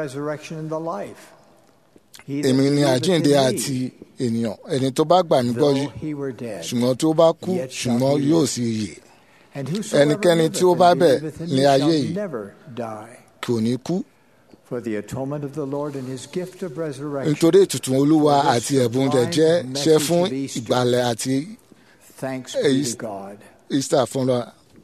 èmi ni àjíǹde àti ènìyàn ẹni tó bá gbà mí gbọ́ yìí ṣùgbọ́n tó bá kú ṣùgbọ́n yóò sì yè ẹnikẹ́ni tí ó bá bẹ̀ ní ayé yìí kò ní kú nítorí ètùtù olúwa àti ẹ̀bùn rẹ̀ jẹ́ ṣẹ́ fún ìgbàlẹ̀ àti easter fúnra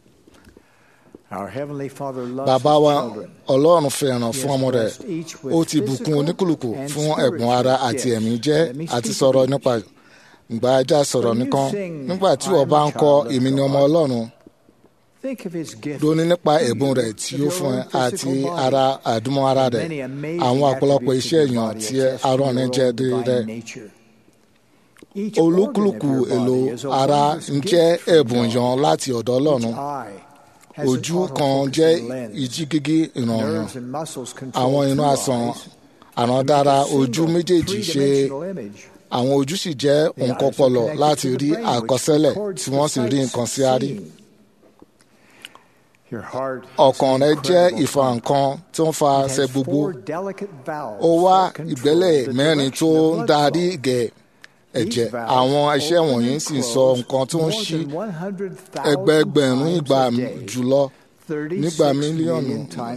Bàbá wa Ọlọ́run fẹ́ràn fún ọmọ rẹ̀. Ó ti bùkún oníkùlùkù fún ẹ̀bùn ara àti ẹ̀mí jẹ́ àti sọ̀rọ̀ nípa ìgbà ajá sọ̀rọ̀ nìkan. Nígbà tí wọ́n bá ń kọ́ èmi ni ọmọ Ọlọ́run. Ronú nípa ẹ̀bùn rẹ̀ tí ó fún ẹ àti ara àdúmọ̀ ara rẹ̀. Àwọn ọ̀pọ̀lọpọ̀ iṣẹ́ èèyàn tí arọ́rin jẹ́ dé rẹ̀. Olúkúlùkù èlò ara ń jẹ́ ẹ̀bùn yan láti ọ̀dọ̀ Ọlọ́run ojú kan jẹ́ ìjígígí ìrànràn àwọn inú àsàn àràndára ojú méjèèjì ṣe àwọn ojú sì jẹ́ nǹkan ọpọlọ láti rí àkọsílẹ̀ tí wọ́n sì rí nǹkan sí àárí. ọkàn rẹ jẹ́ ìfà nǹkan tó ń fa ṣe gbogbo ó wá ìgbẹ́lẹ̀ mẹ́rin tó ń darí gẹ̀ẹ́ ẹ̀jẹ̀ àwọn iṣẹ́ wọ̀nyí sì sọ nǹkan tó ń ṣí ẹgbẹẹgbẹ̀rún ìgbà jùlọ nígbà mílíọ̀nù.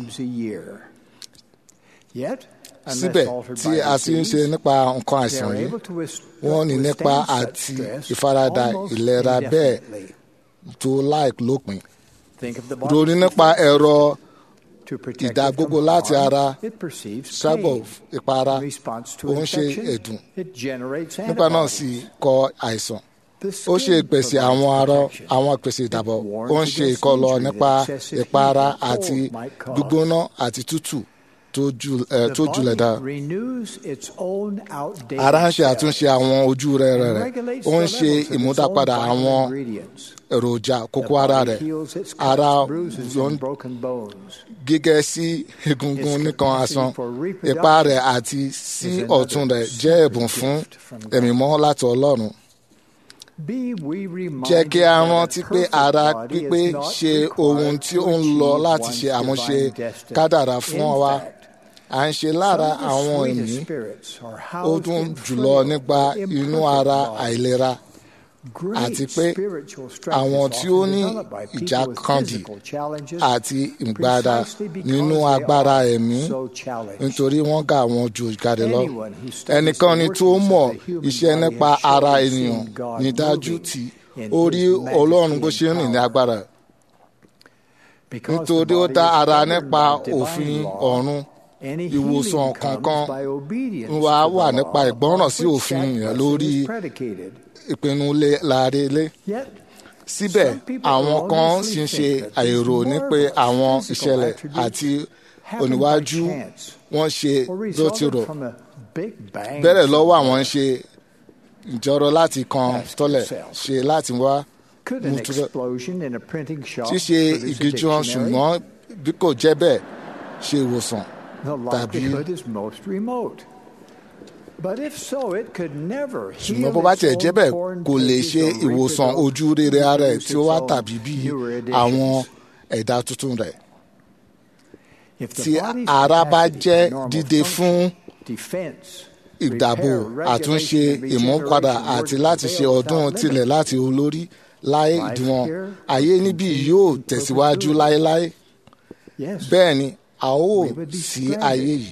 síbẹ̀ tí a sì ń ṣe nípa nǹkan àìsàn yìí wọ́n ní nípa àti ìfaradà ìlera bẹ́ẹ̀ tó láì lópin. ronú nípa ẹ̀rọ ìdágbógbó láti ara sábọ̀ ìpara ó ń ṣe ẹ̀dùn nípa náà sì kọ àìsàn ó ṣe ìpèsè àwọn arọ àwọn ìpèsè ìdàbọ̀ ó ń ṣe ìkọlọ nípa ìpara àti gbígbóná àti tútù tó julẹ̀ dá. ara ń ṣe àtúnṣe àwọn ojú rẹ̀ rẹ̀ ó ń ṣe ìmúdápadà àwọn èròjà kókó ara rẹ̀ ara gígẹ́ sí egungun nìkan asán ipa rẹ̀ àti sí ọ̀tún rẹ̀ jẹ́ ẹ̀bùn fún ẹ̀mí mọ́ láti ọlọ́run. jẹ́ kí a rántí pé ara pípé ṣe ohun tí ó ń lọ láti ṣe àmúṣe kádàrá fún wa à ń ṣe lára àwọn ẹ̀mí ó dùn jùlọ nípa inú ara àìlera àti pé àwọn tí ó ní ìjàkadì àti ìgbàdà nínú agbára ẹ̀mí nítorí wọ́n gà wọ́n ju ìkàdé lọ. ẹnikẹ́ni tó mọ̀ iṣẹ́ nípa ara ènìyàn ní dájú tí ó rí ọlọ́run bó ṣe ń rìn ní agbára. nítorí ó dá ara nípa òfin ọ̀run ìwòsàn kankan wa wà nípa ìgbọ́ràn sí òfin yẹn lórí ìpinnu láàrélé. síbẹ̀ àwọn kan sì ń ṣe àìrò ní pé àwọn ìṣẹ̀lẹ̀ àti oníwájú wọn ṣe ló ti rò bẹ̀rẹ̀ lọ́wọ́ àwọn ń ṣe ìjọrọ láti kan tọ́lẹ̀ ṣe láti wá ṣíṣe ìgíjọ́ ṣùgbọ́n bí kò jẹ́ bẹ́ẹ̀ ṣe ìwòsàn tàbí ṣùgbọ́n bó bá tiẹ̀ jẹ́ bẹ́ẹ̀ kò lè ṣe ìwòsàn ojú rere ara ẹ̀ tí ó wá tàbí bí àwọn ẹ̀dá tuntun rẹ̀. tí ara bá jẹ́ dídé fún ìdàbò àtúnṣe ìmúpadà àti láti ṣe ọdún tilẹ̀ láti olórí láì ìdíwọ̀n ayé níbí yóò tẹ̀síwájú láéláé bẹ́ẹ̀ ni a ó sí ayé yìí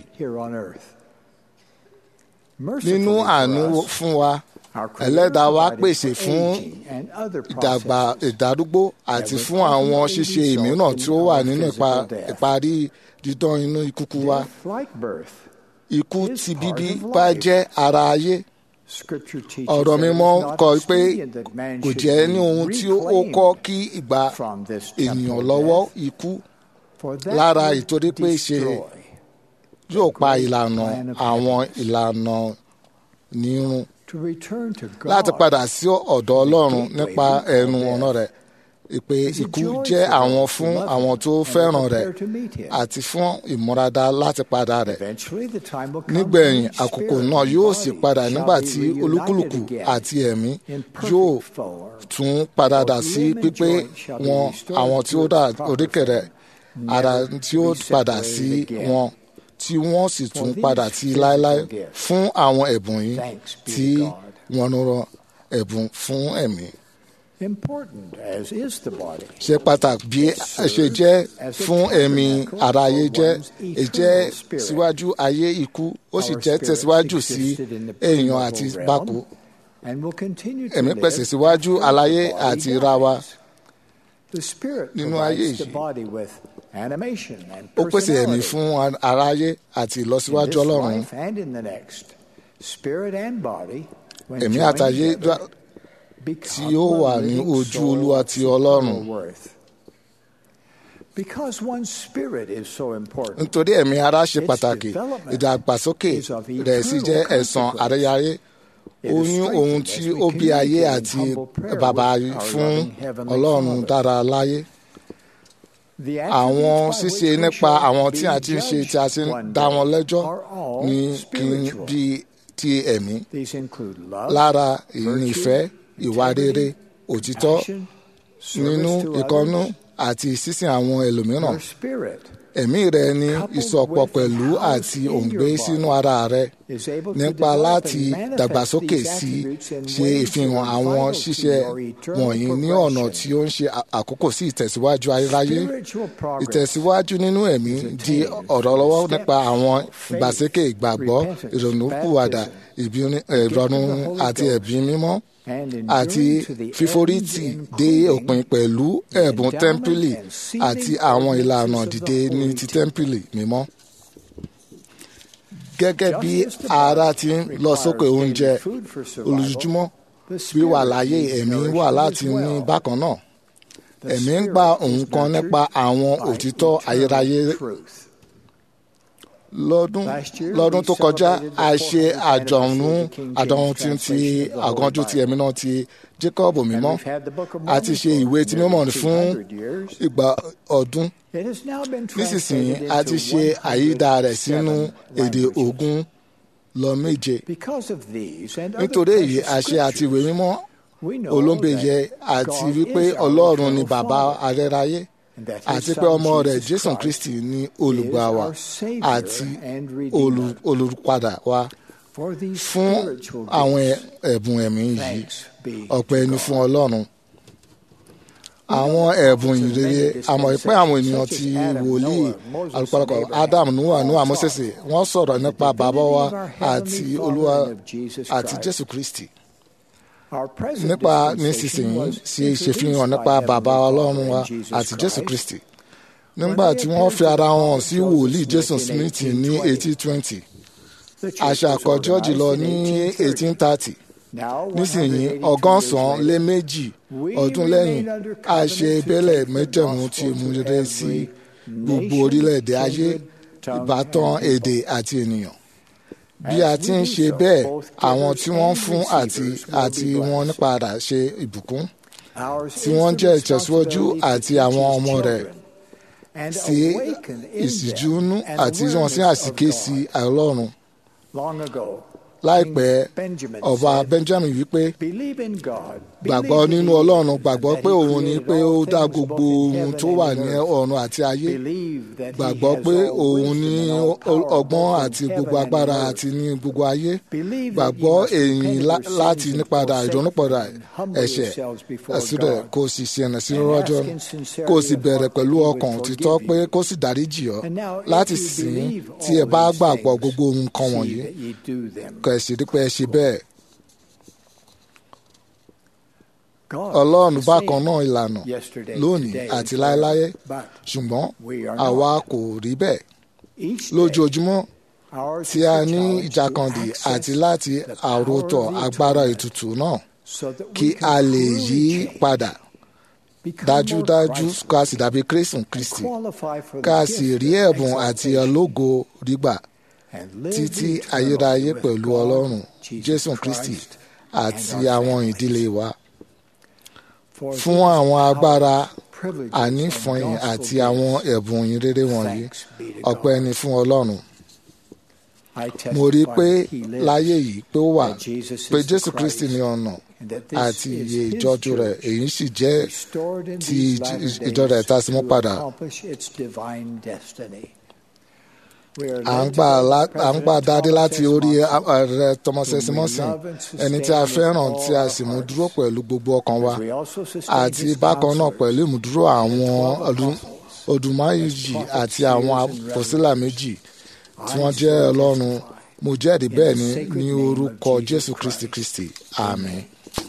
nínú àánú fún wa ẹlẹ́dàá wa pèsè fún ìdàgbà ìdádúgbò àti fún àwọn ṣíṣe ìmíràn tí ó wà nínú ìparí dídán inú ìkúkú wa ikú ti bíbí bá jẹ́ ara ayé ọ̀rọ̀ mímọ́ kọ pé kò jẹ́ ní ohun tí ó kọ́ kí ìgbà ènìyàn lọ́wọ́ ikú lára ìtorí pé ṣe yóò pa ìlànà àwọn ìlànà nírun láti padà sí ọ̀dọ̀ ọlọ́run nípa ẹnu ọ̀nà rẹ̀ ìpè ikú jẹ́ àwọn fún àwọn tó fẹ́ràn rẹ̀ àti fún ìmúradá láti padà rẹ̀. nígbẹ̀yìn àkókò náà yóò sì padà nígbà tí olúkúlùkù àti ẹ̀mí yóò tún padà dà sí pípé wọn àwọn tí ó dà oríkèrè ara tí ó padà sí wọn tí wọ́n sì tún padà sí láéláé fún àwọn ẹ̀bùn yìí tí wọ́n ń rọ ẹ̀bùn fún ẹ̀mí ṣe pàtàkì bí ṣe jẹ́ fún ẹ̀mí aráyé jẹ́ èjẹ́ síwájú ayé ikú ó sì jẹ́ tẹ̀síwájú sí èèyàn àti bákò ẹ̀mí pèsè síwájú aláyé àti ra wa nínú ayé yìí ó pèsè ẹ̀mí fún aráyé àti ìlọsíwájú ọlọ́run ẹ̀mí àtàyé tí ó wà ní ojú olúwa ti ọlọ́run. nítorí ẹ̀mí ara ṣe pàtàkì ìdàgbàsókè rẹ̀ sì jẹ́ ẹ̀san àríyáyé oyún ohun tí ó bí ayé àti bàbá fún ọlọ́run dára láyé. àwọn ṣíṣe nípa àwọn tí a ti ń ṣe tí a ti ń dá wọn lẹ́jọ́ ní kí n bí ti ẹ̀mí lára ìní ìfẹ́ ìwà rere òtítọ́ nínú ìkọ́nú àti sísìn àwọn ẹlòmíràn. ẹ̀mí rẹ ní ìsọpọ̀ pẹ̀lú àti òǹgbẹ sínú ara rẹ nípa láti dàgbàsókè sí ṣe ìfihàn àwọn ṣíṣe wọ̀nyí ní ọ̀nà tí ó ń ṣe àkókò sí ìtẹ̀síwájú ayérayé. ìtẹ̀síwájú nínú ẹ̀mí di ọ̀rọ̀ lọ́wọ́ nípa àwọn ìgbàsókè ìgbàgbọ́ ìrònúpìwàdà ìrọ̀rùn àti ẹ̀bí mímọ́ àti fíforítì dé òpin pẹ̀lú ẹ̀bùn tẹ́ḿpìlì àti àwọn ìlànà dìde ní ti tẹ́ḿpìlì mímọ́. gẹ́gẹ́ bí ara ti ń lọ sókè oúnjẹ olùjúmọ́ wíwà láyé ẹ̀mí wà láti ní bákan náà ẹ̀mí ń gba nǹkan nípa àwọn òtítọ́ ayérayé lọ́dún lọ́dún tó kọjá a ṣe àjọ̀nù àdánwò tí ti àgànjú ti ẹ̀mí náà ti Jacob mímọ́ a ti ṣe ìwé tí mímọ́ fún ìgbà ọdún nísinsìnyí a ti ṣe àyídà rẹ̀ sínú èdè ogún lọ méje nítorí èyí a ṣe àti ìwé mímọ́ olóńgbèyẹ àti wípé Ọlọ́run ni bàbá arẹ́ráyé àti pé ọmọ rẹ̀ Jésù Kristi ni olùgbà wa àti olùpadà wa fún àwọn ẹ̀bùn ẹ̀mí yìí ọpẹ́ ni fún Ọlọ́run àwọn ẹ̀bùn ìrere àmọ́ pé àwọn ènìyàn ti wòlíì alùpàlùpà Adam Noah Noah Moses wọ́n sọ̀rọ̀ nípa bàbá wa àti Olúwa àti Jésù Kristi nípa nísinsìnyí ṣe ìṣèfihàn nípa bàbá ọlọ́run wa àti jésù kristi nígbà tí wọ́n fi ara hàn sí wòlíì jason smith ní eighteen twenty àṣà àkọ́jọ́ jùlọ ní eighteen thirty nísìnyí ọgọ́sàn-án lé méjì ọdún lẹ́yìn a ṣe ìbẹ́lẹ̀ mẹ́jẹ̀mú tí mú rere sí gbogbo orílẹ̀-èdè ayé ìbátan èdè àti ènìyàn bí a ti ń ṣe bẹ́ẹ̀ àwọn tí wọ́n fún àti àti wọn nípadà ṣe ìbùkún tí wọ́n jẹ́ ìtẹ̀síwájú àti àwọn ọmọ rẹ̀ sí ìsìjúnú àti wọn sí àsìké sí ọlọ́run láìpẹ́ Benjamin ọba said, benjamin wípé Believe in God. gbàgbọ́ Believe nínú in ọlọ́run him, gbàgbọ́ that pé he òun ni created pé ó all dá things gbogbo both in ohun heaven tó and wà in ní earth. ọ̀run àti ayé Believe that he gbàgbọ́ has pé all òun ní wisdom and all power ọgbọ́n both in àti heaven gbogbo and in agbára earth. àti ní gbogbo ayé Believe that gbàgbọ́ ye must èyìn repent of lá- your láti sins and nípadà forsake ìdọ́núpadà them and humble ẹ̀ṣẹ̀ yourselves before ẹ̀sùdẹ̀ God. kó o sì ṣe ẹ̀nà sí And rọ́jọ́ ask in sincerity kó o sì of bẹ̀rẹ̀ heart pẹ̀lú that he ọkàn would òtítọ́ forgive pé you. kó sì dáríjì ọ́ And now, if láti you sìn believe tí ẹ all bá these gbàgbọ́ things, gbogbo nǹkan see wọ̀nyí that ye do them. kẹ̀ sì rí pé ẹ ṣe bẹ́ẹ̀ God ọlọ́run is the bákan same náà ìlànà yesterday, lónìí today, àti and láéláé forever. But ṣùgbọ́n we are àwa not. kò rí bẹ́ẹ̀ Each day, lójoojúmọ́ ours tí is a the ní challenge to ìjàkadì access àti láti the power àròtọ̀ of the agbára atonement ètùtù náà so that we kí can a lè truly yí change, padà become dájúdájú more Christ-like, ká sì dàbí kristu and kristi qualify for the ká sì gift rí of ẹ̀bùn àti exaltation, ológo rígbà and live títí eternally ayérayé with pẹ̀lú God, ọlọ́run Jesus jésù kristi Christ, àti and our àwọn families. ìdílé wa For fún these àwọn agbára privileges ànífọ̀yìn and gospel àti àwọn gifts, ẹ̀bùn yín rere wọ̀nyí thanks be to ọpẹ́ God. ni fún ọlọ́run I mo rí i testify pé that he lives, láyé yìí pé ó wà that Jesus pé is the jésù kristi Christ, ní ọ̀nà and that this àti is iye his ìjọ́jú rẹ̀ church, èyí sì jẹ́ restored in ti these ìj- latter ìjọ rẹ̀ days tá a sì mú to padà. accomplish its divine destiny. We are à ń led gbà today lá- by à ń gbà President dáadé Thomas láti S. orí Monson, ààrẹ thomas whom s we monson love and ẹni tí a sustain with fẹ́ràn all tí a our sì mú hearts. dúró pẹ̀lú gbogbo ọkàn wa As we also sustain àti his bákan náà counselors, pẹ̀lú ìmúdúró àwọn ọdún odùmáyìjì àti àwọn àpòsílà méjì tí wọ́n jẹ́ ọlọ́run mo jẹ́rìí bẹ́ẹ̀ ni ní orúkọ jésù kristi kristi àmín.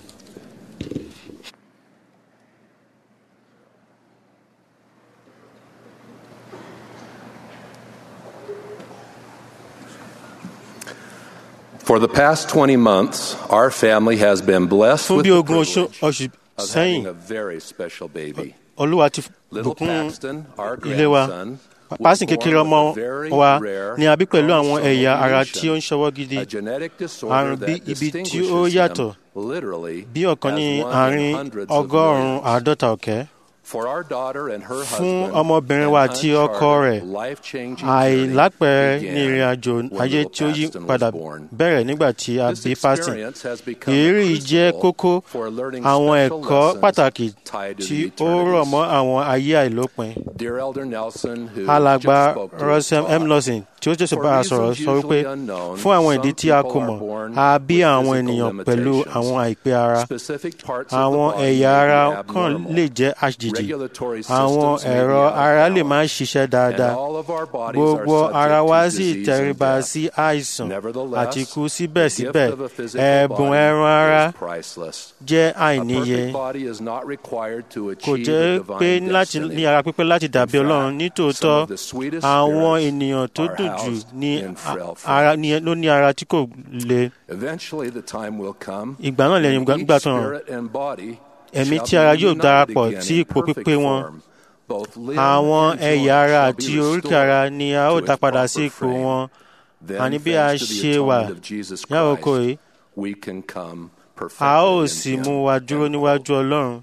For the past 20 months, our family has been blessed fún with bí the ogún oṣù privilege oṣù of sẹ́yìn having a very special baby. olúwa ti Little bùkún Paxton, our ilé wa grandson, was pásìn born kékeré with ọmọ a very wa rare ni a bí pẹ̀lú àwọn chromosomal ẹ̀yà ara tí ó ń mutation, ṣọwọ́ gidi a genetic disorder àrùn bí that ibi tí ó distinguishes yàtọ̀ him literally bí ọ̀kan ní as one in àárín hundreds of ọgọ́rùn-ún millions. àádọ́ta ọ̀kẹ́ For our daughter and her fún husband, ọmọbìnrin wa àti an ọkọ rẹ̀ uncharted, life-changing àìlápẹ̀rẹ̀ journey ní ìrìn began àjò when ayé little tí ó yí Paxton was padà born. bẹ̀rẹ̀ nígbà tí a This bí pásìn experience has become a ìrírí yìí jẹ́ crucible kókó for learning àwọn special ẹ̀kọ́ lessons pàtàkì tied to tí the ó rọ̀ eternities. mọ́ àwọn ayé àìlópin Dear Elder Nelson, who alàgbà just spoke to us, Russell M. taught, Lawson tí ó jẹ́sọ̀ bá a sọ̀rọ̀ sọ wípé fún àwọn ìdí tí a kò mọ̀ a bí àwọn ènìyàn pẹ̀lú àwọn àìpé ara specific parts of the àwọn body ẹ̀yà may ara be kan abnormal. lè jẹ́ àjèjì Regulatory àwọn systems may be ẹ̀rọ out of ara lè balance, má ṣiṣẹ́ and dáadáa all of our bodies gbogbo are ara subject wa to sì disease and tẹríba death. sí àìsàn Nevertheless, àti ikú the síbẹ̀síbẹ̀ gift of a physical ẹ̀bùn body ẹran ara is priceless. jẹ́ A àìníye perfect body is not required to kò achieve jẹ́ a pé divine láti destiny. ní ara pípé láti dàbí In ọlọ́run fact, nítòótọ́ some of the sweetest àwọn spirits ènìyàn tó are dùn jù housed ní in frail ara ní- ló ní ara tí kò le Eventually, the time will come ìgbà náà lẹ́yìn when ìgbà each tó hàn spirit and body ẹ̀mí shall tí ara be yóò united darapọ̀ again sí in ipò perfect pípé wọn form. Both limb àwọn and ẹ̀yà joint ara shall àti be oríkèé restored ara ni a ó to dá its padà proper sí ipò frame. wọn Then, àní bí a thanks to the ṣe wà atonement of Jesus ní àkókò Christ, yìí we can come a ó perfected sì in mú Him. wa dúró níwájú ọlọ́run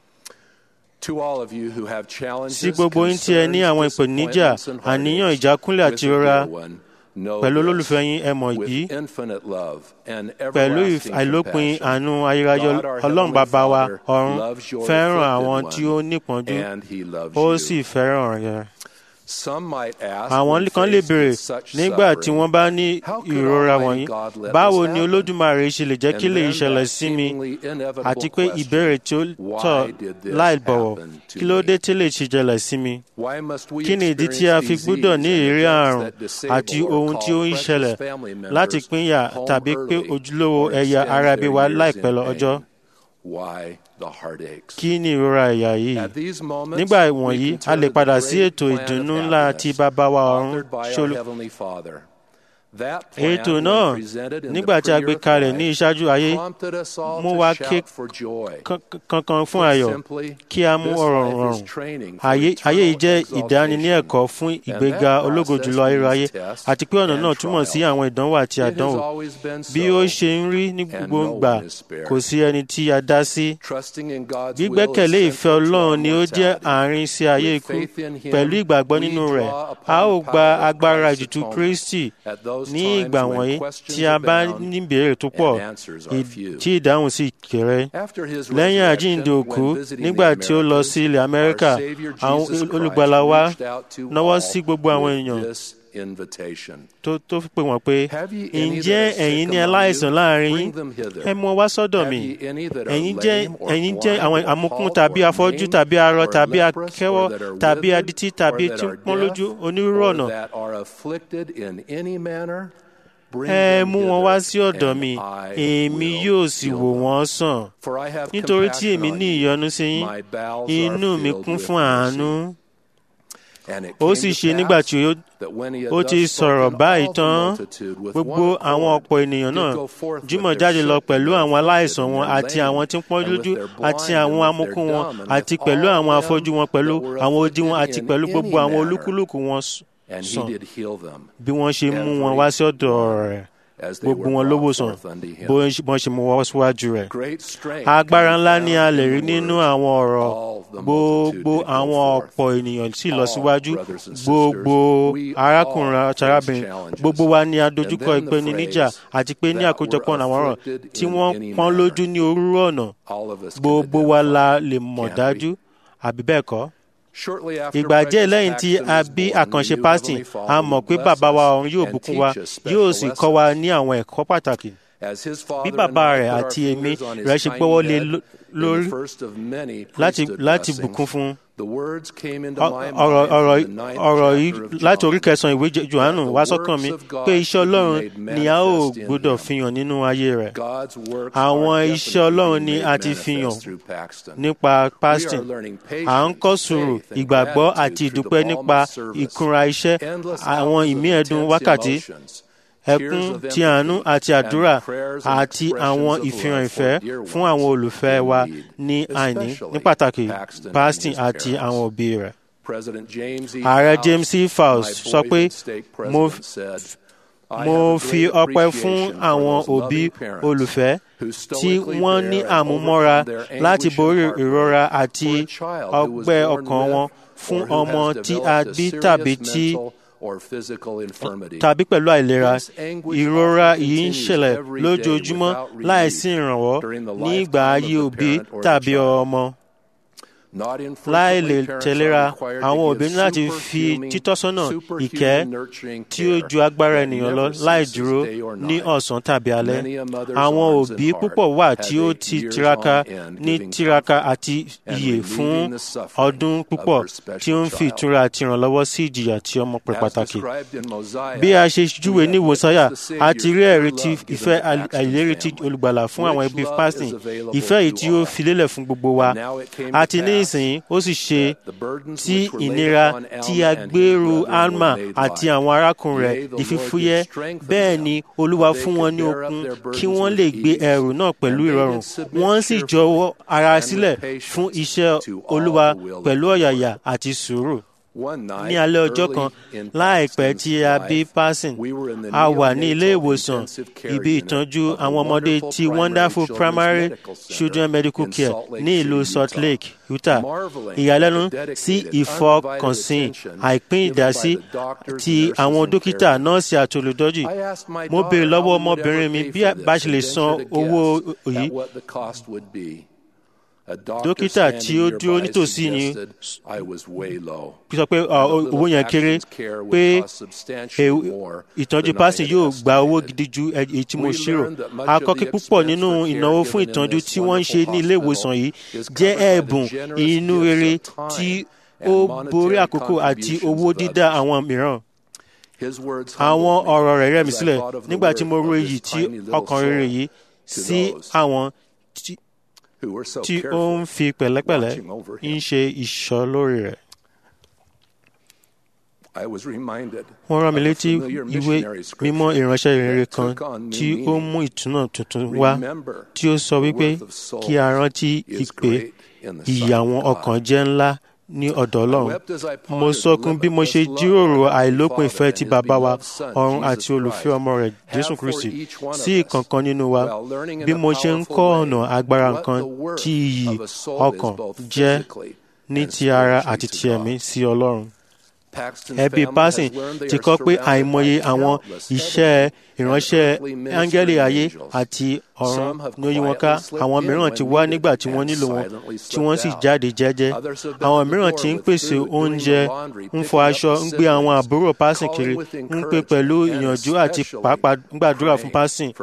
To all of you who have challenges, sí gbogbo yín tí ẹ ní àwọn concerns, ìpèníjà disappointments, and àníyàn heartaches ìjákúnlẹ̀ with àti the ìrora dear one, know pẹ̀lú this. olólùfẹ́ yín ẹ mọ̀ With yìí infinite love and pẹ̀lú everlasting àìlópin compassion, àánú ayérayé God, our ọlọ́run Heavenly bàbá wa Father, ọ̀run loves your fẹ́ràn afflicted àwọn one, tí ó nípọ́njú and He loves ó you. sì fẹ́ràn rẹ̀ Some might ask àwọn when kan lè faced béèrè with such nígbà tí suffering, wọ́n bá ní how could ìrora Almighty wọ̀nyí God let báwo this ni happen? olódùmarè ṣe lè jẹ́ kí And lè then ṣẹlẹ̀ that sí mi seemingly inevitable àti pé question, ìbéèrè tí ó why tọ̀ did this láì bọ̀wọ̀ happen to kí ló me? dé tí lè ṣe jẹlẹ̀ sí mi Why must we kí ni ìdí tí a experience fi disease gbúdọ̀ ní and ìrírí events àrùn that disable àti or ohun call tí ó ń precious ṣẹlẹ̀ family members láti pínyà home tàbí pé early ojúlówó or ẹ̀yà extend ara bí their wa years láìpẹ́ in lọ́jọ́ pain? Why the heartaches? kí ni ìrora ẹ̀yà yìí At these moments, nígbà we ìwọ̀nyí can a turn lè to padà the sí great ètò plan of ìdùnnú ńlá happiness tí bàbá wa ọ̀run authored by ṣe our olú- Heavenly Father. That plan, ètò when náà presented in nígbà the tí a gbé pre-earth kalẹ̀ ní life, ìṣáájú ayé prompted us all mú to wa shout ké for joy. kan- kankan fún Put ayọ̀ simply, kí a mú this ọ̀rọ̀ life is rọrùn training for ayé ayé yìí jẹ́ eternal ìdánilẹ́kọ̀ọ́ fún exaltation. ìgbéga And that ológo process jùlọ ayérayé means test àti pé ọ̀nà and náà túmọ̀ sí trial. àwọn ìdánwò àti It has àdánwò always been bí ó so. ṣe ń rí ní and gbogbo no ìgbà one is spared. kò sí ẹni tí a dá sí Trusting in God's will is gbígbẹ́kẹ̀lé ìfẹ́ central to our ọlọ́run ni ó jẹ́ mortality. àárín sí ayé With ikú faith in Him, pẹ̀lú ìgbàgbọ́ we nínú draw rẹ̀ upon a ó the gba power of agbára Christ's ìtùtù atonement kristi at those ní ìgbà wọ̀nyí tí a bá ní ìbéèrè tó pọ̀ tí ìdáhùn sì kéré lẹ́yìn àjíǹde òkú nígbà tí ó lọ sí ilẹ̀ amẹ́ríkà àwọn olùgbàlà wa náwó sí gbogbo àwọn èèyàn tó tó pè wọ́n pé ǹjẹ́ ẹ̀yin ní aláìsàn láàrin yín ẹ mú wá sọ́dọ̀ mi ẹ̀yin jẹ́ ẹ̀yin jẹ́ àwọn àmukún tàbí afọ́jú tàbí arọ tàbí akẹ́wọ́ tàbí adití tàbí tí ń pọ́n lójú onírúurú ọ̀nà ẹ mú wọn wá sí ọ̀dọ̀ mi èmi yóò sì wò wọ́n sàn nítorí tí èmi ní ìyọ́nú sí yín inú mi kún fún àánú ó sì ṣe nígbà tí ó ti sọ̀rọ̀ báyìí tán gbogbo àwọn ọ̀pọ̀ ènìyàn náà jùmọ̀ jáde lọ pẹ̀lú àwọn aláìsàn wọn àti àwọn tí ń pọ́n lójú àti àwọn amukún wọn àti pẹ̀lú àwọn afọ́jú wọn pẹ̀lú àwọn odi wọn àti pẹ̀lú gbogbo àwọn olúkúlùkù wọn sàn bí wọ́n ṣe mú wọn wá sí ọ̀dọ̀ rẹ̀ gbogbo wọn ló wòsàn bó wọ́n ṣe mú wọn síwájú rẹ̀. agbára ńlá ni a lè rí nínú àwọn ọ̀rọ̀ gbogbo àwọn ọ̀pọ̀ ènìyàn sì lọ síwájú gbogbo arákùnrin àti arábìnrin gbogbo wa ni a dojúkọ ìpèníjà àti pé ní àkójọpọ̀ àwọn ọ̀rọ̀ tí wọ́n pọ́n lójú ní orúurú ọ̀nà gbogbo wa la lè mọ̀ dájú àbí bẹ́ẹ̀ kọ́ ìgbà díẹ̀ lẹ́yìn tí a bí àkànṣe pásítì a mọ̀ pé bàbá wa ọ̀run yóò bùkún wa yóò sì kọ́ wa ní àwọn ẹ̀kọ́ pàtàkì bí bàbá rẹ̀ àti èmi rẹ̀ ṣe gbọ́wọ́ lé lórí láti bùkún fún ọ̀rọ̀ yìí láti orí kẹsàn-án ìwé johannu wá sọ́kàn mi pé iṣẹ́ ọlọ́run ni a ó gbọ́dọ̀ fihàn nínú ayé rẹ̀ àwọn iṣẹ́ ọlọ́run ni a ti fihàn nípa pasting à ń kọ́ sùúrù ìgbàgbọ́ àti ìdúpẹ́ nípa ìkúnra iṣẹ́ àwọn ìmí ẹ̀dùn wákàtí ẹkún ti àánú àti àdúrà àti àwọn ìfihàn ìfẹ́ fún àwọn olùfẹ́ wa ní àìní ní pàtàkì pasting àti àwọn òbí rẹ̀. ààrẹ james e fowles sọ pé mo fi ọpẹ́ fún àwọn òbí olùfẹ́ tí wọ́n ní àmúmọ́ra láti borí ìrora àti ọgbẹ́ ọkàn wọn fún ọmọ tí a bí tàbí tí tàbí pẹ̀lú àìlera ìrora yìí ń ṣẹlẹ̀ lójoojúmọ́ láìsí ìrànwọ́ ní ìgbà ayé òbí tàbí ọmọ láì lè tẹ̀léra àwọn òbí ní láti fi títọ́sọ́nà ìkẹ́ tí ó ju agbára ènìyàn lọ láì dúró ní ọ̀sán tàbí alẹ́. àwọn òbí púpọ̀ wà tí ó ti tiraka ní tiraka àti iyè fún ọdún púpọ̀ tí ó ń fi ìtura àti ìrànlọ́wọ́ sí ìjìyà tí ọmọ pẹ̀ pàtàkì. bí a ṣe júwe ní ìwòsáyà a ti rí ẹ̀rí ti ìfẹ́ àìlérí ti olùgbàlà fún àwọn ẹbí pásítìn ìfẹ́ yìí tí ó fi lélẹ̀ fún gbogbo wa àti ní ìsìn ó sì ṣe tí ìnira tí a gbèrú alma àti àwọn arákùnrin rẹ̀ di fífúyẹ́ bẹ́ẹ̀ ni olúwa fún wọn ní okun kí wọ́n lè gbé ẹrù náà pẹ̀lú ìrọ̀rùn wọ́n sì jọ̀wọ́ ara sílẹ̀ fún iṣẹ́ olúwa pẹ̀lú ọ̀yàyà àti sùúrù ní alẹ́ ọjọ́ kan láìpẹ́ tí a bí passing a wà ní ilé ìwòsàn ibi ìtọ́jú àwọn ọmọdé ti wonderful primary children medical care ní ìlú salt lake utah ìyàlẹ́nu sí ìfọkànsìn àìpín ìdásí ti àwọn dókítà nọ́ọ̀sì àti olùdọ́jì mo béèrè lọ́wọ́ ọmọbìnrin mi bí bá ṣe lè san owó yìí dókítà tí ó dúró nítòsí ni sọ pé owó yẹn kéré pé ìtọ́jú pásìn yóò gba owó gidi ju èyí tí mo ṣírò akọ́kí púpọ̀ nínú ìnáwó fún ìtọ́jú tí wọ́n ń ṣe ní ilé ìwòsàn yìí jẹ́ ẹ̀bùn inú rere tí ó borí àkókò àti owó dídá àwọn mìíràn àwọn ọ̀rọ̀ rẹ̀ rẹ̀ mí sílẹ̀ nígbà tí mo ro èyí tí ọkàn rere yìí sí àwọn tí ó ń fi pẹ̀lẹ́pẹ̀lẹ́ ń ṣe ìṣọ́ lórí rẹ̀. wọ́n rán mi létí ìwé mímọ́ ìránṣẹ́ ìrere kan tí ó mú ìtúnà tuntun wá tí ó sọ wípé kí a rántí ìpè ìyàwọn ọkàn jẹ́ ńlá ní ọ̀dọ̀ ọlọ́run mo sọkún bí mo ṣe jíròrò àìlópin ìfẹ́ ti bàbá wa ọ̀run àti olùfẹ́ ọmọ rẹ̀ jésù kristi sí ìkankan nínú wa bí mo ṣe ń kọ́ ọ̀nà agbára nǹkan tí iyì ọkàn jẹ́ ní ti ara àti ti ẹ̀mí sí ọlọ́run. ẹbí Parson ti kọ́ pé àìmọye àwọn iṣẹ́ ìránṣẹ́ áńgẹ́lì ayé àti ọ̀run ní oyí wọn ká àwọn mìíràn ti wá nígbà tí wọ́n nílò wọn tí wọ́n sì jáde jẹ́jẹ́ àwọn mìíràn ti ń pèsè oúnjẹ ń fọ aṣọ ń gbé àwọn àbúrò Parson kiri ń pè pẹ̀lú ìyànjú àti pàápàá ń gbàdúrà fún Parson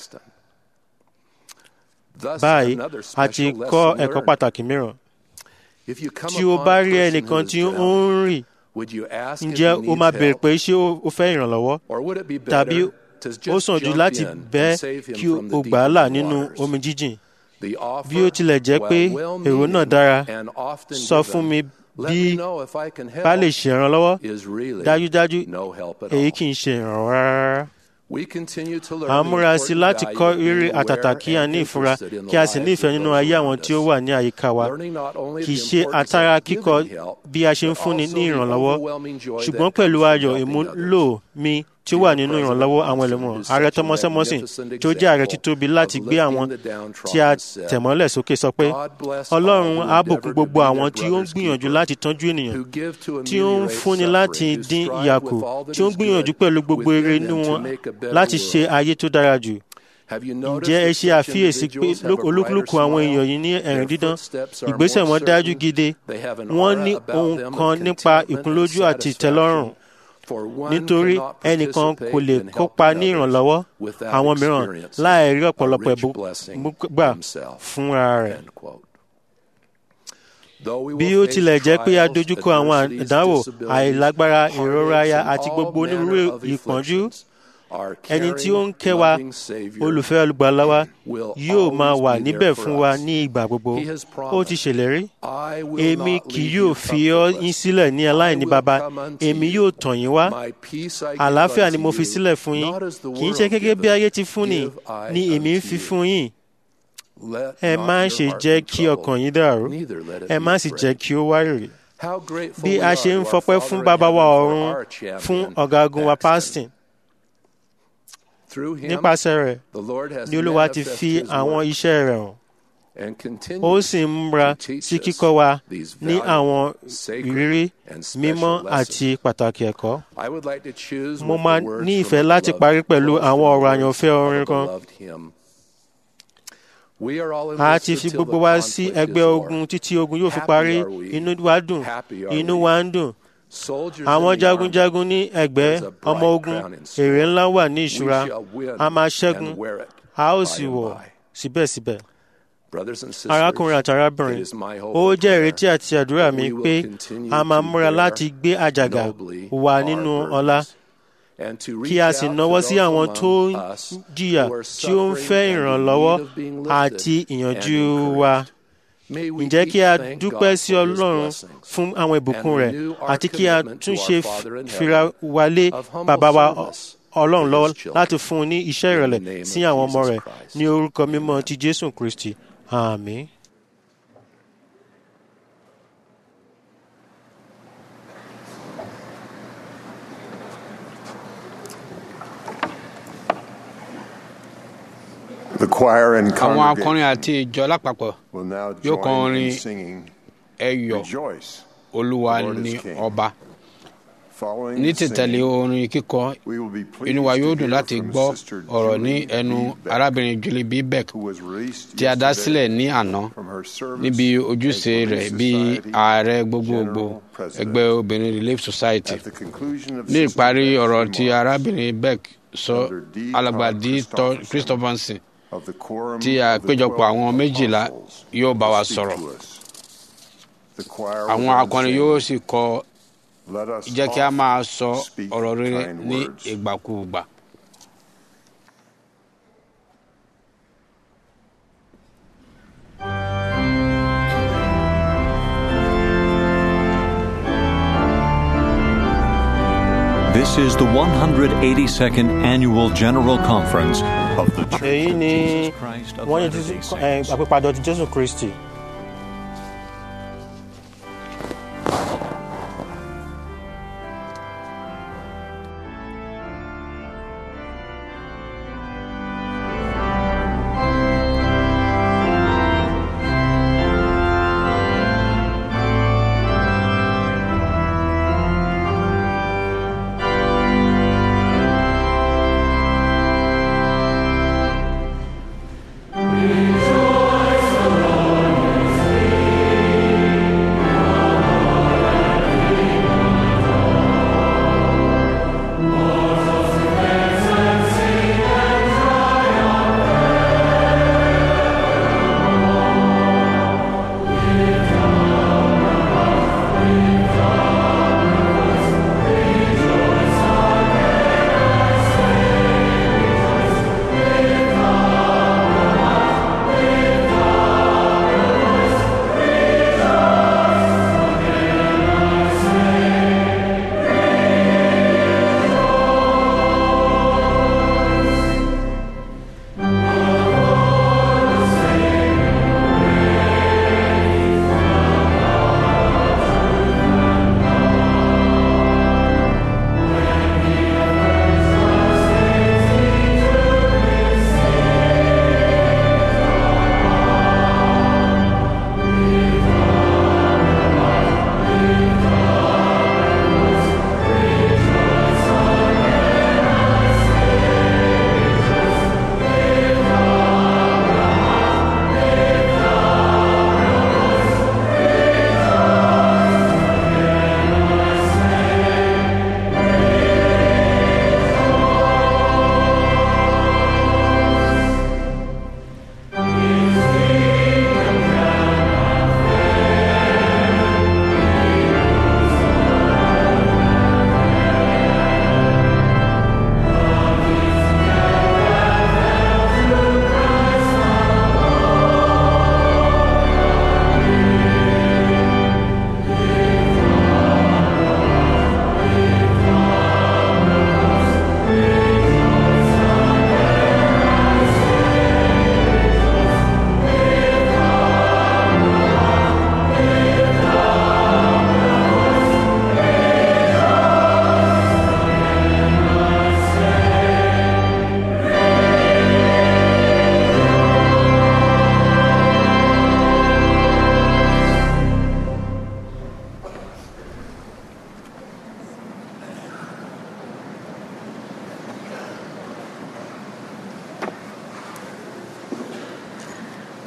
báyìí a ti kọ́ ẹ̀kọ́ pàtàkì mìíràn tí o bá rí ẹnìkan tí ó ń rìn ǹjẹ́ o máa béèrè pé ṣé o fẹ́ ìrànlọ́wọ́ tàbí ó sàn jù láti bẹ́ kí o gbà á là nínú omi jíjìn bí ó tilẹ̀ jẹ́ pé èrò náà dára sọ fún mi bí bá lè ṣèrànlọ́wọ́ dájúdájú èyí kì í ṣe ìrànwọ́ rárá à ń múra sí láti kọ́ rírí àtàtà kí a ní ìfura kí a sì ní ìfẹ́ nínú ayé àwọn tí ó wà ní àyíká wa kì í ṣe àtàrà kíkọ bí a ṣe ń fúnni ní ìrànlọ́wọ́ ṣùgbọ́n pẹ̀lú ayọ̀ ìmúlò mi tí ó wà nínú ìrànlọ́wọ́ àwọn ẹlẹ́mọ̀ ààrẹ Thomas Emerson tí ó jẹ́ ààrẹ títóbi láti gbé àwọn tí a tẹ̀mọ́lẹ̀ sókè sọ pé Ọlọ́run á bùkún gbogbo àwọn tí ó ń gbìyànjú láti tọ́jú ènìyàn tí ó ń fúnni láti dín ìyà kù tí ó ń gbìyànjú pẹ̀lú gbogbo eré inú wọn láti ṣe ayé tó dára jù ǹjẹ́ ẹ ṣe àfiyèsí pé olúkúlùkù àwọn èèyàn yìí ní ẹ̀rín dídán ìgbésẹ̀ wọn dájú gidi wọ́n ní ohun kan nípa ìkúnlójú àti ìtẹ́lọ́rùn nítorí ẹnìkan kò lè kópa ní ìrànlọ́wọ́ àwọn mìíràn láì rí ọ̀pọ̀lọpọ̀ ẹ̀bùn gbà fúnra rẹ̀. bí ó tilẹ̀ jẹ́ pé a dojúkọ àwọn àdánwò àìlágbára ìrora aya àti gbogbo onírúurú ìpọ́njú ẹni tí ó ń kẹ́ wa olùfẹ́ olùgbàlà wa yóò máa wà níbẹ̀ fún wa ní ìgbà gbogbo ó ti ṣèlérí èmi kì yóò fi ọ́ yín sílẹ̀ ní aláìní baba èmi yóò tàn yín wá àlàáfíà ni mo fi sílẹ̀ fún yín kì í ṣe gẹ́gẹ́ bí ayé ti fún ni ni èmi ń fi fún yín ẹ má ṣe jẹ́ kí ọkàn yín dàrú ẹ má sì jẹ́ kí ó wárìrì bí a ṣe ń fọpẹ́ fún bàbá wa ọ̀run fún ọ̀gágun wa Parson nípasẹ̀ rẹ̀ ni olúwa ti fi àwọn iṣẹ́ rẹ̀ hàn ó sì ń múra sí kíkọ́ wa ní àwọn ìrírí mímọ́ àti pàtàkì ẹ̀kọ́. mo máa ní ìfẹ́ láti parí pẹ̀lú àwọn ọ̀rọ̀ àyànfẹ́ orin kan. a ti fi gbogbo wa sí ẹgbẹ́ ogun títí ogun yóò fi parí inú wa dùn inú wa ń dùn àwọn jagunjagun ní ẹgbẹ́ ọmọ ogun èrè ńlá wà ní ìṣúra a máa ṣẹ́gun a ó sì wọ̀ síbẹ̀síbẹ̀. arákùnrin àti arábìnrin ó jẹ́ ìrètí àti àdúrà mi pé a máa múra láti gbé àjàgà wà nínú ọlá kí a sì náwó sí àwọn tó ń jìyà tí ó ń fẹ́ ìrànlọ́wọ́ àti ìyànjú wa ǹjẹ́ kí a dúpẹ́ sí Ọlọ́run fún àwọn ìbùkún rẹ̀ àti kí a tún ṣe fira wa lé bàbá wa Ọlọ́run lọ́wọ́ láti fún un ní iṣẹ́ ìrẹ̀lẹ̀ sí àwọn ọmọ rẹ̀ ní orúkọ mímọ́ ti Jésù Kristi àmín. The choir and àwọn akọrin congregation àti ìjọ lápapọ̀ will now yóò join kọrin in singing ẹyọ̀ Rejoice. olúwa The Lord is ni King. ọba Following ní the tìtẹ̀lé singing, orin kíkọ we will be pleased inú wa yóò to dùn hear láti from gbọ́ Sister ọ̀rọ̀ ní Julie ẹnu B. Beck, arábìnrin Julie B. Beck who was released tí a dá yesterday sílẹ̀ ní àná from her service níbi as ojúṣe Relief rẹ̀ bí Society ààrẹ gbogbogbò General President. ẹgbẹ́ obìnrin Relief Society At the conclusion of ní Sister ìparí Beck's ọ̀rọ̀ tí remarks arábìnrin Beck sọ Elder D. alàgbà Todd D. Todd Christopherson of the quorum tí of the àpéjọpọ̀ 12 àwọn méjìlá apostles yóò bá wa will speak sọ̀rọ̀ to us. The choir will àwọn then akọrin sing, yóò sì kọ Let us jẹ́ kí a oft máa sọ speak ọ̀rọ̀ rere kind ní words. ìgbàkúùgbà. This is the 182nd Annual General Conference of the Church èyí of ni Jesus Christ of wọ́n ní Latter-day ẹ, Saints. àpèpàdé ti Jésù Kristi.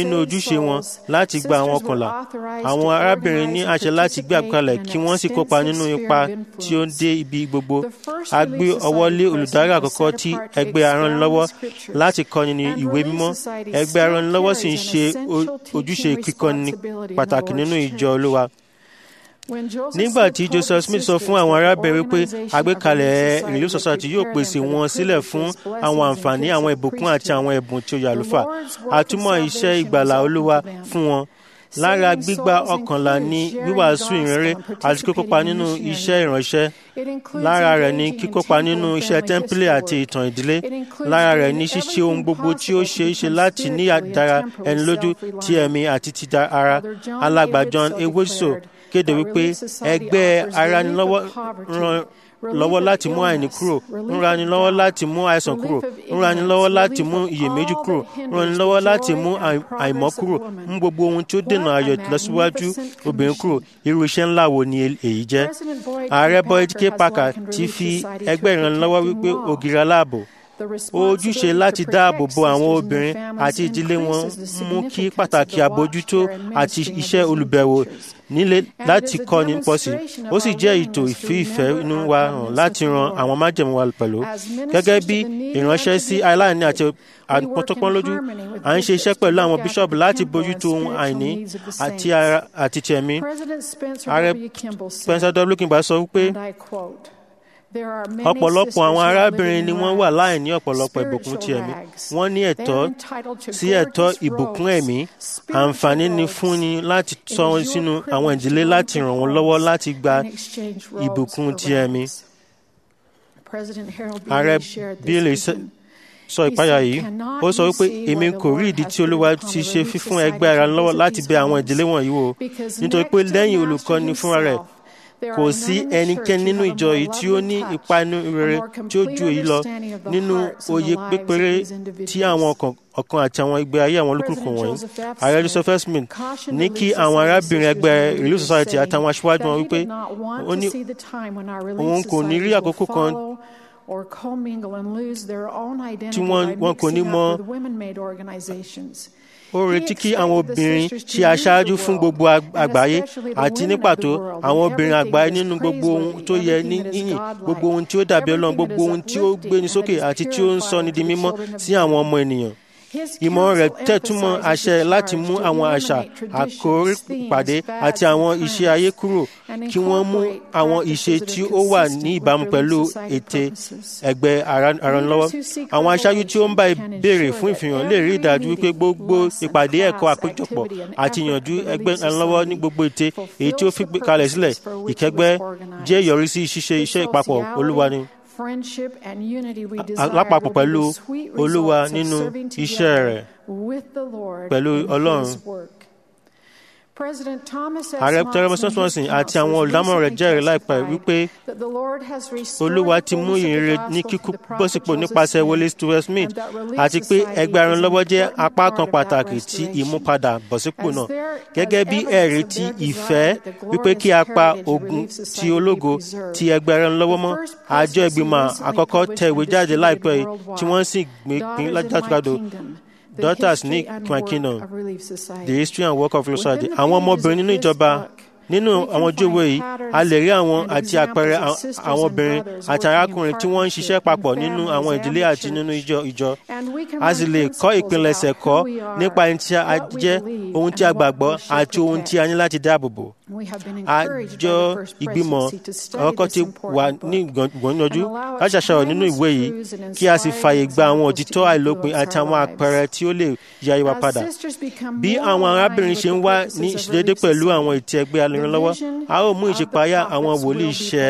nínú ojúṣe wọn láti gba àwọn ọkànlá àwọn arábìnrin ní àṣẹ láti gbé àgbékalẹ̀ kí wọ́n sì kópa nínú ipa tí ó ń dé ibi gbogbo a gbé ọwọ́ lé olùdarí àkọ́kọ́ tí ẹgbẹ́ aranilọ́wọ́ láti kọ́ni ní ìwé mímọ́ ẹgbẹ́ aranilọ́wọ́ sì ń ṣe ojúṣe kíkọ́ni pàtàkì nínú ìjọ olúwa nígbà tí joseph smith sọ fún àwọn arábìnrin pé àgbékalẹ̀ relief society yóò pèsè wọn sílẹ̀ fún àwọn àǹfààní àwọn ìbùkún àti àwọn ẹ̀bùn tí ó yà lùfà àtúmọ̀ iṣẹ́ ìgbàlà olúwa fún wọn lára gbígbà ọkànlá ní wíwàásù ìrere àti kíkópa nínú iṣẹ́ ìránṣẹ́ lára rẹ̀ ní kíkópa nínú iṣẹ́ tẹ́ḿpìlì àti ìtàn ìdílé lára rẹ̀ ní ṣíṣe ohun gbogbo tí ó ṣe é ṣe láti ní àdára ẹni lójú ti ẹ̀mí àti ti ara alàgbà john ewoso kéde wípé ẹgbẹ́ aranilọ́wọ́ ran lọ́wọ́ láti mú àìní kúrò ń rani lọ́wọ́ láti mú àìsàn kúrò ń rani lọ́wọ́ láti mú iyèméjì kúrò ń rani lọ́wọ́ láti mú àìmọ́ kúrò ń gbogbo ohun tí ó dènà ayọ̀ lọ́síwájú obìnrin kúrò irú iṣẹ́ ńlá wo ni èyí jẹ́. ààrẹ Boyd K. Parker ti fi ẹgbẹ́ ìrànlọ́wọ́ wípé ògiri aláàbò ojúṣe láti dáàbò bo àwọn obìnrin àti ìdílé wọn mú kí pàtàkì àbójútó àti iṣẹ́ olùbẹ̀wò nílé láti kọ́ni pọ̀ sí ó sì jẹ́ ètò ìfìfẹ́ inú wa hàn láti ran àwọn májẹ̀mú wa pẹ̀lú gẹ́gẹ́ bí ìránṣẹ́ sí aláìní àti àpọ́tọ́pọ́n lójú à ń ṣe iṣẹ́ pẹ̀lú àwọn bíṣọ̀bù láti bójútó ohun àìní àti ara àti tẹ̀mí ààrẹ Spencer W. Kimball sọ wípé ọ̀pọ̀lọpọ̀ àwọn arábìnrin ni wọ́n wà láìní ọ̀pọ̀lọpọ̀ ìbùkún ti ẹ̀mí wọ́n ní ẹ̀tọ́ sí ẹ̀tọ́ ìbùkún ẹ̀mí àǹfààní ni fúnni láti tọ́ wọn sínú àwọn ìdílé láti ràn wọ́n lọ́wọ́ láti gba ìbùkún ti ẹ̀mí. ààrẹ Bailey sọ ìpayà yìí ó sọ wípé èmi kò rí ìdí tí olúwa ti ṣe fífún ẹgbẹ́ ara lọ́wọ́ láti bẹ àwọn ìdílé wọ̀nyí wò nítorí pé lẹ́yìn olùkọ́ni fúnra rẹ̀ kò sí ẹnikẹ́ni nínú ìjọ yìí tí ó ní ipa inú rere tí ó ju èyí lọ nínú òye pépéré tí àwọn ọkàn àti àwọn ìgbé ayé àwọn olúkúlùkù wọ̀nyí. ààrẹ Joseph Smith ní kí àwọn arábìnrin ẹgbẹ́ Relief Society àtàwọn aṣíwájú wọn wípé ó ní òun kò ní rí àkókò kan tí wọn kò ní mọ ó retí kí àwọn obìnrin ṣe aṣáájú fún gbogbo àgbáyé àti ní pàtó àwọn obìnrin àgbáyé nínú gbogbo ohun tó yẹ ní yìnyín gbogbo ohun tí ó dàbí ọlọ́run gbogbo ohun tí ó gbéni sókè àti tí ó ń sọni di mímọ́ sí àwọn ọmọ ènìyàn ìmọ̀ rẹ̀ tẹ̀túmọ̀ àṣẹ láti mú àwọn àṣà àkórí pàdé àti àwọn ìṣe ayé kúrò kí wọ́n mú àwọn ìṣe tí ó wà ní ìbámu pẹ̀lú ète ẹgbẹ́ aranlọ́wọ́. àwọn aṣáájú tí ó ń bá ìbéèrè fún ìfihàn lè rí ìdájú wípé gbogbo ìpàdé ẹ̀kọ́ àpéjọpọ̀ àti ìyànjú ẹgbẹ́ aranlọ́wọ́ ní gbogbo ète èyí tí ó fi kalẹ̀ sílẹ̀ ìkẹgbẹ́ jẹ́ ìyọrísí ṣíṣe iṣẹ́ ìpapọ̀ olúwa ni lápapọ̀ pẹ̀lú olúwa nínú iṣẹ́ rẹ̀ pẹ̀lú ọlọ́run. Ààrẹ Thomas Johnson àti àwọn olùdámọ̀ràn rẹ̀ jẹ́rìí láìpẹ́ wípé Olúwa ti mú ìrere ní kíkú bọ́sípò nípasẹ̀ Wọlé Stewart Smith àti pé ẹgbẹ́ aranlọ́wọ́ jẹ́ apá kan pàtàkì tí ìmúpadà bọ́sípò náà gẹ́gẹ́ bí ẹ̀rí ti ìfẹ́ wípé kí a pa ogun ti ológo ti ẹgbẹ́ aranlọ́wọ́ mọ́ àjọ ìgbìmọ̀ àkọ́kọ́ tẹ ìwé jáde láìpẹ́ yìí tí wọ́n sì gbé pín lájàdúgbàdo daughters ní kingdom the history and work of society àwọn ọmọbìnrin nínú ìjọba nínú àwọn ojú ìwé yìí a lè rí àwọn àti àpẹẹrẹ àwọn obìnrin àti arákùnrin tí wọ́n ń ṣiṣẹ́ papọ̀ nínú àwọn ìdílé àti nínú ìjọ ìjọ a sì lè kọ́ ìpilẹ̀ṣẹ̀ kọ́ nípa ẹni tí a jẹ́ ohun tí a gbàgbọ́ àti ohun tí a ní láti dáàbò bò àjọ ìgbìmọ̀ ọkọ̀ ti wà ní ìgbọ̀nyànjú láti ṣàṣàrò nínú ìwé yìí kí a sì fààyè gba àwọn òtítọ́ àìlópin àti àwọn àpẹẹrẹ tí ó lè yá ìwà padà bí àwọn arábìnrin ṣe ń wá ní ìṣedédé pẹ̀lú àwọn ètò ẹgbẹ́ alẹ́rànlọ́wọ́ a ó mú ìṣípayá àwọn wòlíì ṣẹ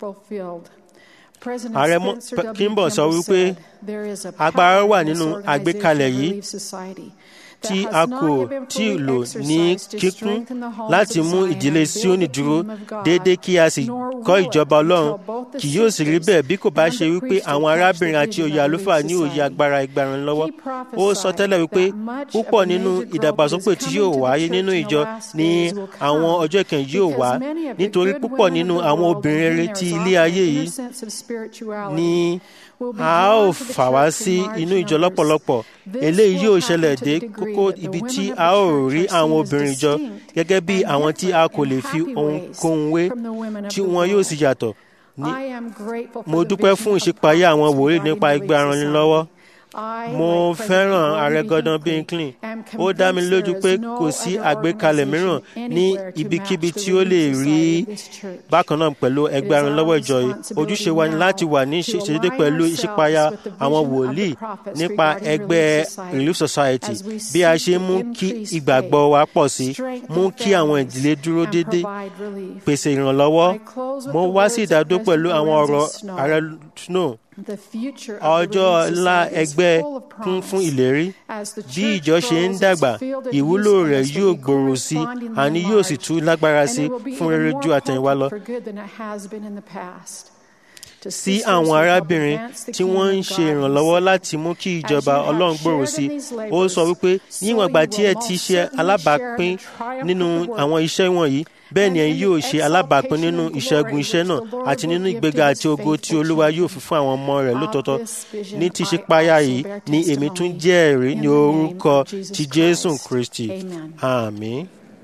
ààrẹ Kimball sọ wípé agbára wà nínú àgbékalẹ̀ yìí tí a kò tí ì lò ní kíkún láti mú ìdílé Síónì dúró déédéé kí a sì kọ́ ìjọba Ọlọ́run kì yóò sì rí bẹ́ẹ̀ bí kò bá ṣe wípé àwọn arábìnrin àti òye àlùfáà ní òye agbára ìgbàràn lọ́wọ́ ó sọ tẹ́lẹ̀ wípé púpọ̀ nínú ìdàgbàsókè tí yóò wáyé nínú ìjọ ní àwọn ọjọ́ ìkẹyìn yóò wá nítorí púpọ̀ nínú àwọn obìnrin rere ti ilé ayé yìí ní a ó fà wá sí inú ìjọ lọ́pọ̀lọpọ̀ eléyìí yóò ṣẹlẹ̀ dé kókó ibi tí a ó rí àwọn obìnrin ìjọ gẹ́gẹ́ bí àwọn tí a kò lè fi ohunkóhun wé tí wọn yóò sì yàtọ̀ ní mo dúpẹ́ fún ìṣípayá àwọn wòlíì nípa ẹgbẹ́ aranilọ́wọ́ mo fẹ́ràn ààrẹ Gordon B. Hinckley ó dá mi lójú pé kò sí àgbékalẹ̀ mìíràn ní ibikíbi tí ó lè rí bákan náà pẹ̀lú ẹgbẹ́ aranlọ́wọ́ ìjọ yìí ojúṣe wa ni láti wà ní ìṣedédé pẹ̀lú ìṣípayá àwọn wòlíì nípa ẹgbẹ́ Relief Society bí a ṣe mú kí ìgbàgbọ́ wa pọ̀ sí mú kí àwọn ìdílé dúró dédé pèsè ìrànlọ́wọ́ mo wá sí ìdádó pẹ̀lú àwọn ọ̀rọ̀ ààrẹ Snow ọjọ́ ńlá ẹgbẹ́ kún fún ìlérí bí ìjọ ṣe ń dàgbà ìwúlò rẹ̀ yóò gbòòrò sí àní yóò sì tún lágbára sí fún rere ju àtẹ̀yìnwá lọ. sí àwọn arábìnrin tí wọ́n ń ṣe ìrànlọ́wọ́ láti mú kí ìjọba ọlọ́run gbòòrò sí ó sọ wípé níwọ̀n ìgbà tí ẹ ti ṣe alábàápín nínú àwọn iṣẹ́ wọ̀nyí bẹ́ẹ̀ ni ẹ yóò ṣe alábàápín nínú ìṣẹ́gun iṣẹ́ náà àti nínú ìgbéga àti ògo tí olúwa yóò fi fún àwọn ọmọ rẹ̀ lótọ́tọ́ ní ti ṣe páyà yìí ni èmi tún jẹ́ ẹ̀rí ní orúkọ ti jésù kristi àmín.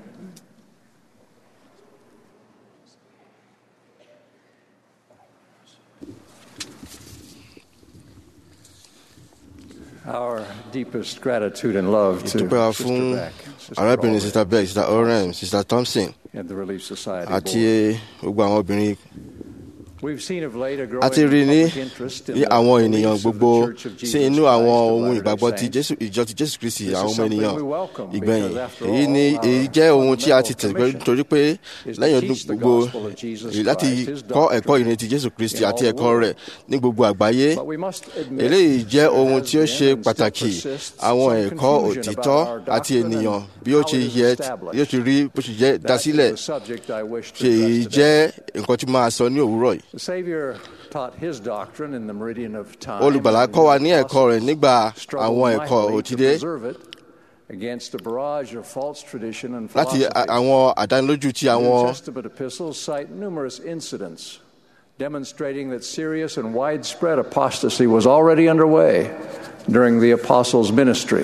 Our deepest gratitude and love to ìdúpẹ́ wa Sister fún Beck, Sister arábìnrin Crowley, sista beck sista oren sista thompson and the Relief Society àti Board. gbogbo àwọn obìnrin We've seen of late a growing a ti rí ní public interest in ní the àwọn ènìyàn beliefs of the gbogbo Church of sí Jesus inú Christ àwọn of ohun Latter-day ìgbàgbọ́ ti Saints. jésù ìjọ ti jésù kristi This is àwọn ọmọ something ènìyàn we welcome ìgbẹ̀yìn because after èyí all, ni our èyí jẹ́ ohun tí a fundamental ti tẹ̀síwájú commission torí pé is to lẹ́yìn ọdún teach the gbogbo gospel of Jesus èyí láti Christ, his kọ́ ẹ̀kọ́ doctrine, ìrìn ti jésù kristi in all àti the ẹ̀kọ́ rẹ̀ ní gbogbo àgbáyé But we must admit eléyìí jẹ́ there ohun has tí ó been ṣe and still pàtàkì persists àwọn some ẹ̀kọ́ confusion òtítọ́ about our àti doctrine ènìyàn and bí ó how ṣe it is yẹ established. bí ó ṣe rí bó ṣe jẹ́ That is dásílẹ̀ the subject I wish to ṣe èyí address today. jẹ́ nǹkan tí máa sọ ní òwúrọ̀ yìí The Savior taught his doctrine in the meridian of time. olùgbàlà and kọ́ wa the ní ẹ̀kọ́ rẹ̀ nígbà struggled àwọn ẹ̀kọ́ mightily to òtídé preserve it against a barrage of false tradition and láti philosophy. a- àwọn àdánilójú ti New àwọn Testament epistles cite numerous incidents demonstrating that serious and widespread apostasy was already underway during the apostles' ministry.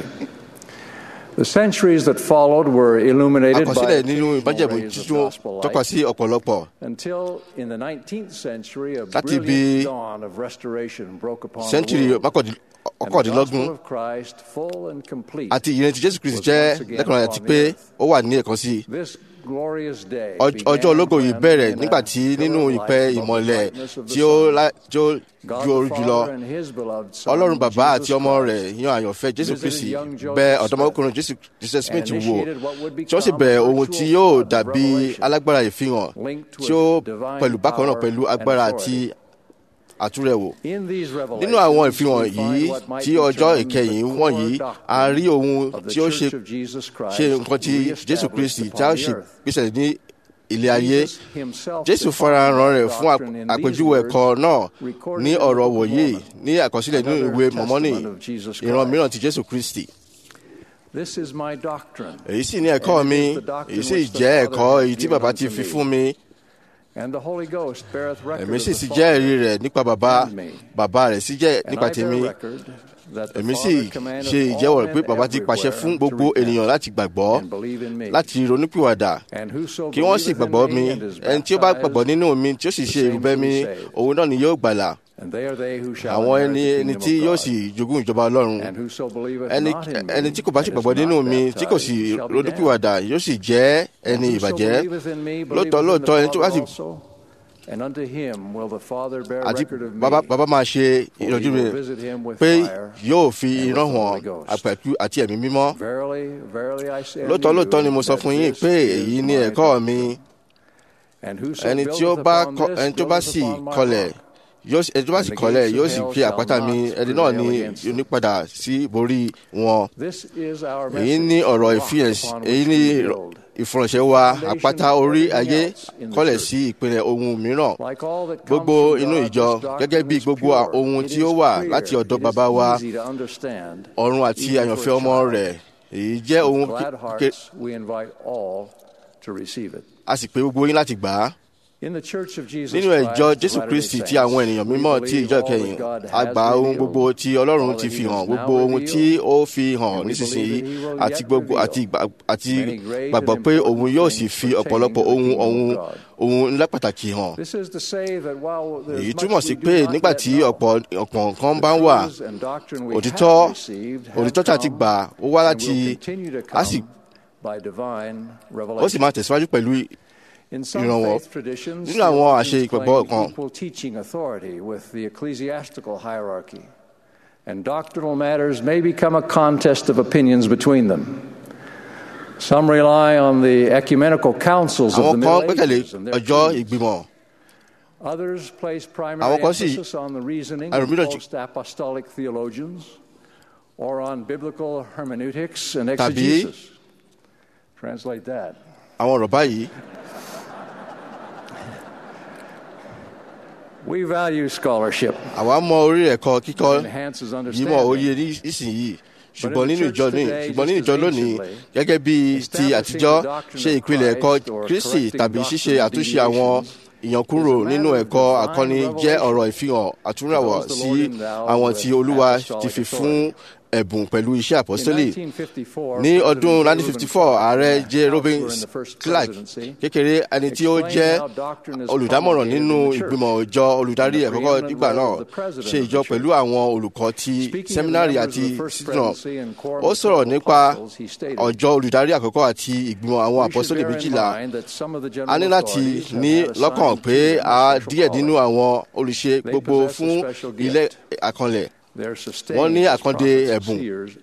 The centuries that followed were illuminated by àkọsílẹ̀ nínú occasional ìbájẹ̀mú rays of títún gospel tọ́ka light sí ọ̀pọ̀lọpọ̀ until in the 19th century a Láti brilliant bí dawn of restoration broke upon sẹ́ńtúrì the world. mọ́kàndín- And the ọ̀kàndínlọ́gbọ̀n gospel of Christ, full and complete, àti ìyẹn ti jésù kristi was jẹ́ once again lẹ́kùnrin àti upon pé the earth. ó wà ní ẹ̀kan sí i This glorious day Ọj- began ọjọ́ ológo yìí when bẹ̀rẹ̀ in a nígbà tí pillar nínú of ìpẹ́ light above the ìmọ̀lẹ̀ brightness of the tí ó sun, lá- tí ó God ju the oru jùlọ Father and his beloved Son, ọlọ́run bàbá Jesus àti ọmọ Christ, rẹ̀ yan àyànfẹ́ jésù visited kristi young Joseph bẹ Smith ọ̀dọ́mọkùnrin jésù joseph smith and wò initiated what would tí wọ́n sì become bẹ̀rẹ̀ a ohun virtual tí yóò flood of dàbí revelation alágbára ìfihàn linked tí ó with divine pẹ̀lú bákan náà power pẹ̀lú and agbára authority. àti àtúrẹ̀wò In these nínú àwọn revelations, ìfihàn we yìí find what might tí be ọjọ́ termed ìkẹyìn the wọ̀nyí core a rí ohun doctrine of the tí ó ṣe Church of Jesus Christ ṣe nǹkan tí jésù kristi reestablished tí a upon ṣe the earth. gbèsè ní ilé ayé Jesus himself jésù defined farahàn rẹ̀ that fún ap- doctrine in these àpèjúwe words, ẹ̀kọ́ náà recorded ní in the ọ̀rọ̀ Book of wòye Mormon, ní àkọsílẹ̀ nínú another ìwé mọ̀mọ́nì testament of Jesus ìran Christ. mìíràn ti jésù kristi This is my doctrine. èyí sì ní ẹ̀kọ́ And it mi is the doctrine èyí sì which the jẹ́ Father ẹ̀kọ́ hath èyí tí given bàbá unto ti fi me. fún mi And the Holy Ghost beareth record èmi of sì the sì jẹ́ Father. ẹ̀rí rẹ̀ nípa bàbá and me. bàbá rẹ̀ sì jẹ́ And nípa I bear tèmi record that the èmi sì Father commandeth ṣe all ìjẹ́wọ́ rẹ̀ men pé bàbá ti pàṣẹ everywhere fún to gbogbo repent ènìyàn láti gbàgbọ́ and believe in me. láti ronúpìwàdà And whoso kí wọ́n sì believeth in gbàgbọ́ me mi and is ẹni tí ó bá baptized, gbàgbọ́ nínú mi tí ó sì the ṣe same ìrúbẹ́ shall mi be saved. òun náà ni yóò gbàlà And they are they who shall àwọn inherit ẹni the ẹni kingdom tí of yóò God. sì jogún ìjọba ọlọ́run And whoso believeth ẹni not in me ẹni tí kò bá sì and is gbàgbọ́ nínú not mi tí kò baptized sì shall be ronúpìwàdà yóò sì jẹ́ And ẹni whoso ìbàjẹ́ believeth in me lóòótọ́ believeth in the lóòótọ́ ẹni tó bá Father sì also, and unto him will the Father bear àti record of me. bàbá bàbá máa ṣe For he ìrọ̀jú mi will visit him with pé fire yóò fi and with iná the hàn Holy Ghost. àpẹ̀kú àti ẹ̀mí mímọ́ Verily, verily I say unto lóòótọ́ you lóòótọ́ ni mo sọ that fún yín this pé is èyí ni my ẹ̀kọ́ mi And whoso ẹni tí ó buildeth bá upon kọ- this ẹni tó bá buildeth sì upon my kọlẹ̀ rock. yóò sì- ẹni tó bá sì And the kọlẹ̀ gates of yóò sì hell fi shall àpáta mi not ẹni náà prevail ni against it. onípadà sí borí wọn This is our èyí message, ní ọ̀rọ̀ the rock ìfihàn upon èyí which ní we build. ìfọ̀rọ̀ṣẹ́ wa Foundation àpáta of orí everything ayé else in the kọ́lẹ̀ church. sí ìpìlẹ̀ ohun mìíràn Like all that comes gbogbo from inú God, ìjọ this doctrine gẹ́gẹ́ bí is gbogbo pure. ohun It tí is ó wà clear. láti ọ̀dọ̀ It is bàbá wa easy to understand, ọ̀run àti even àyànfẹ́ for a ọmọ child. rẹ̀ èyí jẹ́ ohun With glad kékeré hearts, we invite all to receive it. a sì pé gbogbo yín láti gbà á In the Church of Jesus nínú Christ, ẹ̀jọ́ the jésù Latter-day kristi Saints, tí àwọn ènìyàn we mímọ́ tí believe ìjọ all that kẹyìn God has àgbà ohun revealed, gbogbo tí ọlọ́run all ti that fi he hàn does gbogbo now ohun tí reveal, ó fi hàn and we nísinsìnyí believe that he will àti yet gbogbo reveal àti ìgbà- àti many great gbàgbọ́ and pé important òun yóò things sì fi pertaining ọ̀pọ̀lọpọ̀ to the ohun kingdom of ohun God. ohun ńlá pàtàkì hàn This is to say that while there's èyí much túmọ̀ sí we do pé not nígbà yet tí know, ọ̀pọ̀ ọ̀pọ̀ nǹkan the bá ń wà truths and doctrine we òtítọ́ have received have òtítọ́ tí a ti come gbà ó wá and láti will continue to a sì come by divine ó sì revelation. máa tẹ̀síwájú pẹ̀lú In some ìrànwọ́ faith traditions, nínú àwọn àṣẹ theologians ìgbàgbọ́ claim kan equal teaching authority with the ecclesiastical hierarchy, and doctrinal matters may become a contest of opinions between them. Some rely on the ecumenical councils of the àwọn kan Middle gbẹ́kẹ̀lé Ages and their ọjọ́ creeds. ìgbìmọ̀ Others place primary Àwọn kan sì- emphasis on the reasoning of ẹlòmíràn sì- post-apostolic theologians or on biblical hermeneutics and Tàbí- exegesis. Translate that. àwọn ọ̀rọ̀ báyìí We value scholarship. àwa mọ orí ẹ̀kọ́ kíkọ́ Enhances yìí mọ understanding. òye ní ìsinyìí ṣùgbọ́n nínú ìjọ ní ṣùgbọ́n nínú ìjọ lónìí gẹ́gẹ́ bí ti àtijọ́ ṣe ìpìlẹ̀ ẹ̀kọ́ kristi tàbí ṣíṣe àtúnṣe àwọn ìyànkúrò nínú ẹ̀kọ́ àkọ́ni jẹ́ ọ̀rọ̀ ìfihàn àtúnràwọ̀ sí àwọn tí olúwa ti fi fún ẹ̀bùn pẹ̀lú iṣẹ́ àpọ́sítélì ní ọdún 1954 ààrẹ j robin clark kékeré ẹni tí ó jẹ́ olùdámọ̀ràn nínú ìgbìmọ̀ ìjọ olùdarí ẹ̀kọ́kọ́ nígbà náà ṣe ìjọ pẹ̀lú àwọn olùkọ́ ti sẹ́mínárì àti sídìnà ó sọ̀rọ̀ nípa ọjọ́ olùdarí àkọ́kọ́ àti ìgbìmọ̀ àwọn àpọ́sítélì méjìlá a ní láti ní lọ́kàn pé a díẹ̀ nínú àwọn olùṣe gbogbo fún ilé àkànlẹ̀ wọ́n ní àkàndé ẹ̀bùn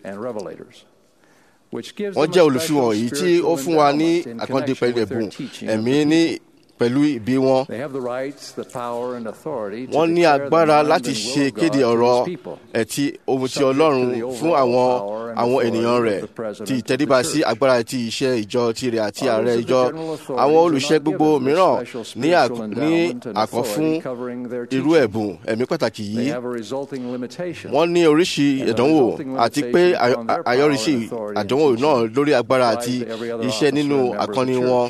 wọ́n jẹ́ olùfihàn èyí tí ó fún wa ní àkàndé pẹ̀lú ẹ̀bùn ẹ̀mí ní pẹ̀lú ìbí wọn. wọ́n ní agbára láti ṣe kéde ọ̀rọ̀ ẹ̀tí ohun ti ọlọ́run fún àwọn àwọn ènìyàn rẹ̀ ti ìtẹ́ríba sí agbára ti iṣẹ́ ìjọ tirẹ̀ àti ààrẹ ìjọ àwọn olùṣẹ́ gbogbo mìíràn ní ní àkọ́ fún irú ẹ̀bùn ẹ̀mí pàtàkì yìí wọ́n ní oríṣi ìdánwò àti pé àyọrísí àdánwò náà lórí agbára àti iṣẹ́ nínú àkọ́ni wọn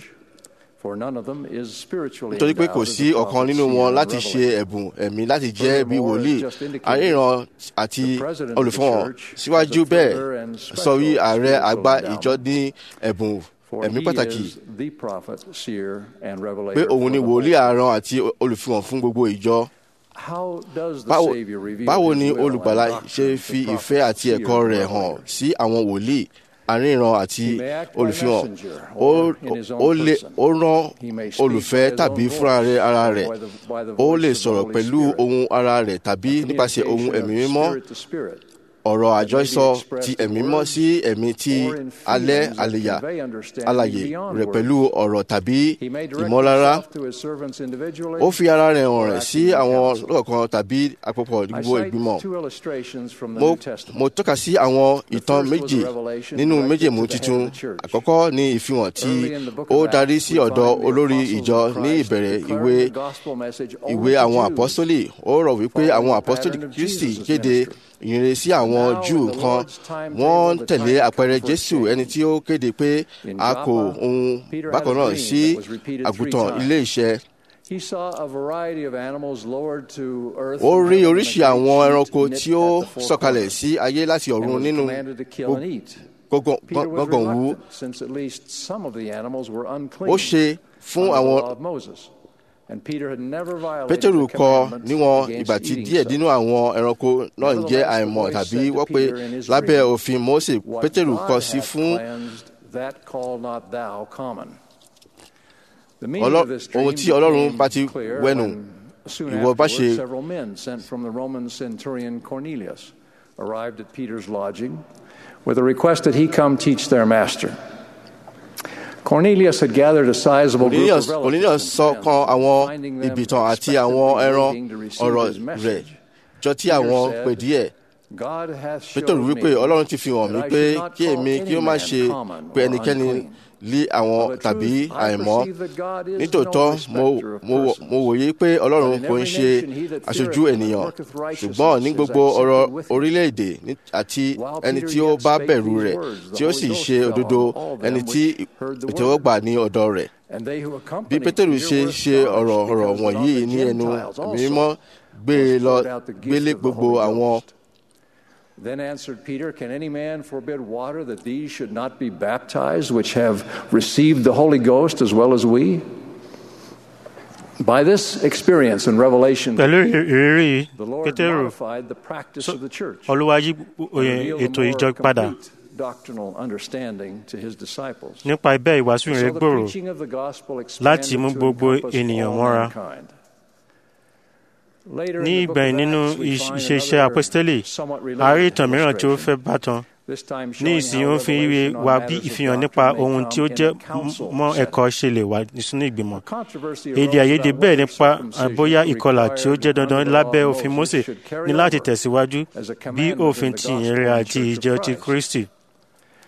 nítorí pé kò sí ọ̀kan nínú wọn láti ṣe ẹ̀bùn ẹ̀mí láti jẹ́ bí wòlíì àríran àti olùfọ̀hàn síwájú bẹ́ẹ̀ sọ wí ààrẹ àgbà ìjọ ní ẹ̀bùn ẹ̀mí pàtàkì pé òun ni wòlíì àràn àti olùfihàn fún gbogbo ìjọ. báwo ni olùgbàlà ṣe fi ìfẹ́ àti ẹ̀kọ́ rẹ̀ hàn sí àwọn wòlíì àríran àti olùfihàn ó rán olùfẹ́ tàbí fúnra rẹ̀ ara rẹ̀ ó lè sọ̀rọ̀ pẹ̀lú ohun ara rẹ̀ tàbí nípasẹ̀ ohun ẹ̀mí mímọ́ ọ̀rọ̀ àjọsọ ti ẹ̀mí mọ́ sí ẹ̀mí ti alẹ́ àlèyà alàyè rẹ̀ pẹ̀lú ọ̀rọ̀ tàbí ìmọ̀lára ó fi ara rẹ̀ hàn rẹ̀ sí àwọn lọ́kọ̀ọ̀kan tàbí àpapọ̀ gbogbo ìgbìmọ̀ mo tọ́ka sí àwọn ìtàn méjì nínú méjèèmú tuntun àkọ́kọ́ ní ìfihàn tí ó darí sí ọ̀dọ̀ olórí ìjọ ní ìbẹ̀rẹ̀ ìwé ìwé àwọn àpọ́sítólì ó rọ̀ wípé àwọn àpọ́sítólì kristi kéde ìyìnrere sí àwọn júù kan wọ́n ń tẹ̀lé àpẹẹrẹ jésù ẹni tí ó kéde pé a kò ohun bákan náà sí àgùntàn ilé iṣẹ́. ó rí oríṣi àwọn ẹranko tí ó sọ̀kalẹ̀ sí ayé láti ọ̀run nínú gbọ̀ngàn wú. ó ṣe fún àwọn pétérù kọ níwọn ìgbà tí díẹ̀ nínú àwọn ẹranko náà ń jẹ́ àìmọ̀ tàbí wọ́n pé lábẹ́ òfin mose pétérù kọ sí fún ohun tí ọlọ́run bá ti wẹnu ìwọ bá ṣe. arrived at Peter's lodging with a request that he come teach their master. Cornelius had gathered a sizable group of relatives. Cornelius sọ kan àwọn ìbìtàn àti àwọn ẹran ọ̀rọ̀ rẹ̀ jọ tí àwọn pè díẹ̀. Pétérù wípé Ọlọ́run ti fi hàn mí pé kí èmi kí ó má ṣe pé ẹnikẹ́ni lé àwọn tàbí àìmọ́. Nítòótọ́ mo wòye pé Ọlọ́run kò ń ṣe aṣojú ènìyàn ṣùgbọ́n ní gbogbo ọ̀rọ̀ orílẹ̀-èdè àti ẹni tí ó bá bẹ̀rù rẹ̀ tí ó sì ṣe òdodo ẹni tí ìtẹ́wọ́gbà ní ọ̀dọ̀ rẹ̀. Bí Pétérù ṣe ṣe ọ̀rọ̀ ọ̀rọ̀ wọ̀nyí ní ẹnu mímọ́ gbé e lọ gbélé gbogbo àwọn Then answered Peter, Can any man forbid water that these should not be baptized, which have received the Holy Ghost as well as we? By this experience and revelation, pẹ̀lú ìrírí the Lord pétérù modified the practice of the church. olúwa yí and revealed a ètò more ìjọ padà complete doctrinal understanding to his disciples. nípa ibẹ̀ ìwàásù So rẹ̀ the gbòòrò preaching of the gospel láti mú expanded to gbogbo encompass ènìyàn all mọ́ra. mankind. Later in ní the book ìgbẹ̀yìn of nínú Acts, we ìṣ- find ìṣeṣẹ́ another apostoli somewhat a rí related ìtàn mìíràn tí ó illustration. fẹ́ bátan This time ní showing ìsìn how ó fi ń rí revelation on wa bí matters of ìfihàn nípa doctrine may ohun tí ó come jẹ́ in a council mọ́ setting. ẹ̀kọ́ ṣe lè wà sínú ìgbìmọ̀ Controversy èdè arose àìyedè about bẹ́ẹ̀ whether nípa circumcision bóyá ìkọlà tí ó required jẹ́ dandan under the law lábẹ́ of òfin Moses Mósè should carry ní láti over tẹ̀síwájú as a bí commandment òfin in the ti gospel ìyìnrere of the àti Church of ìjọ ti Christ. Kristi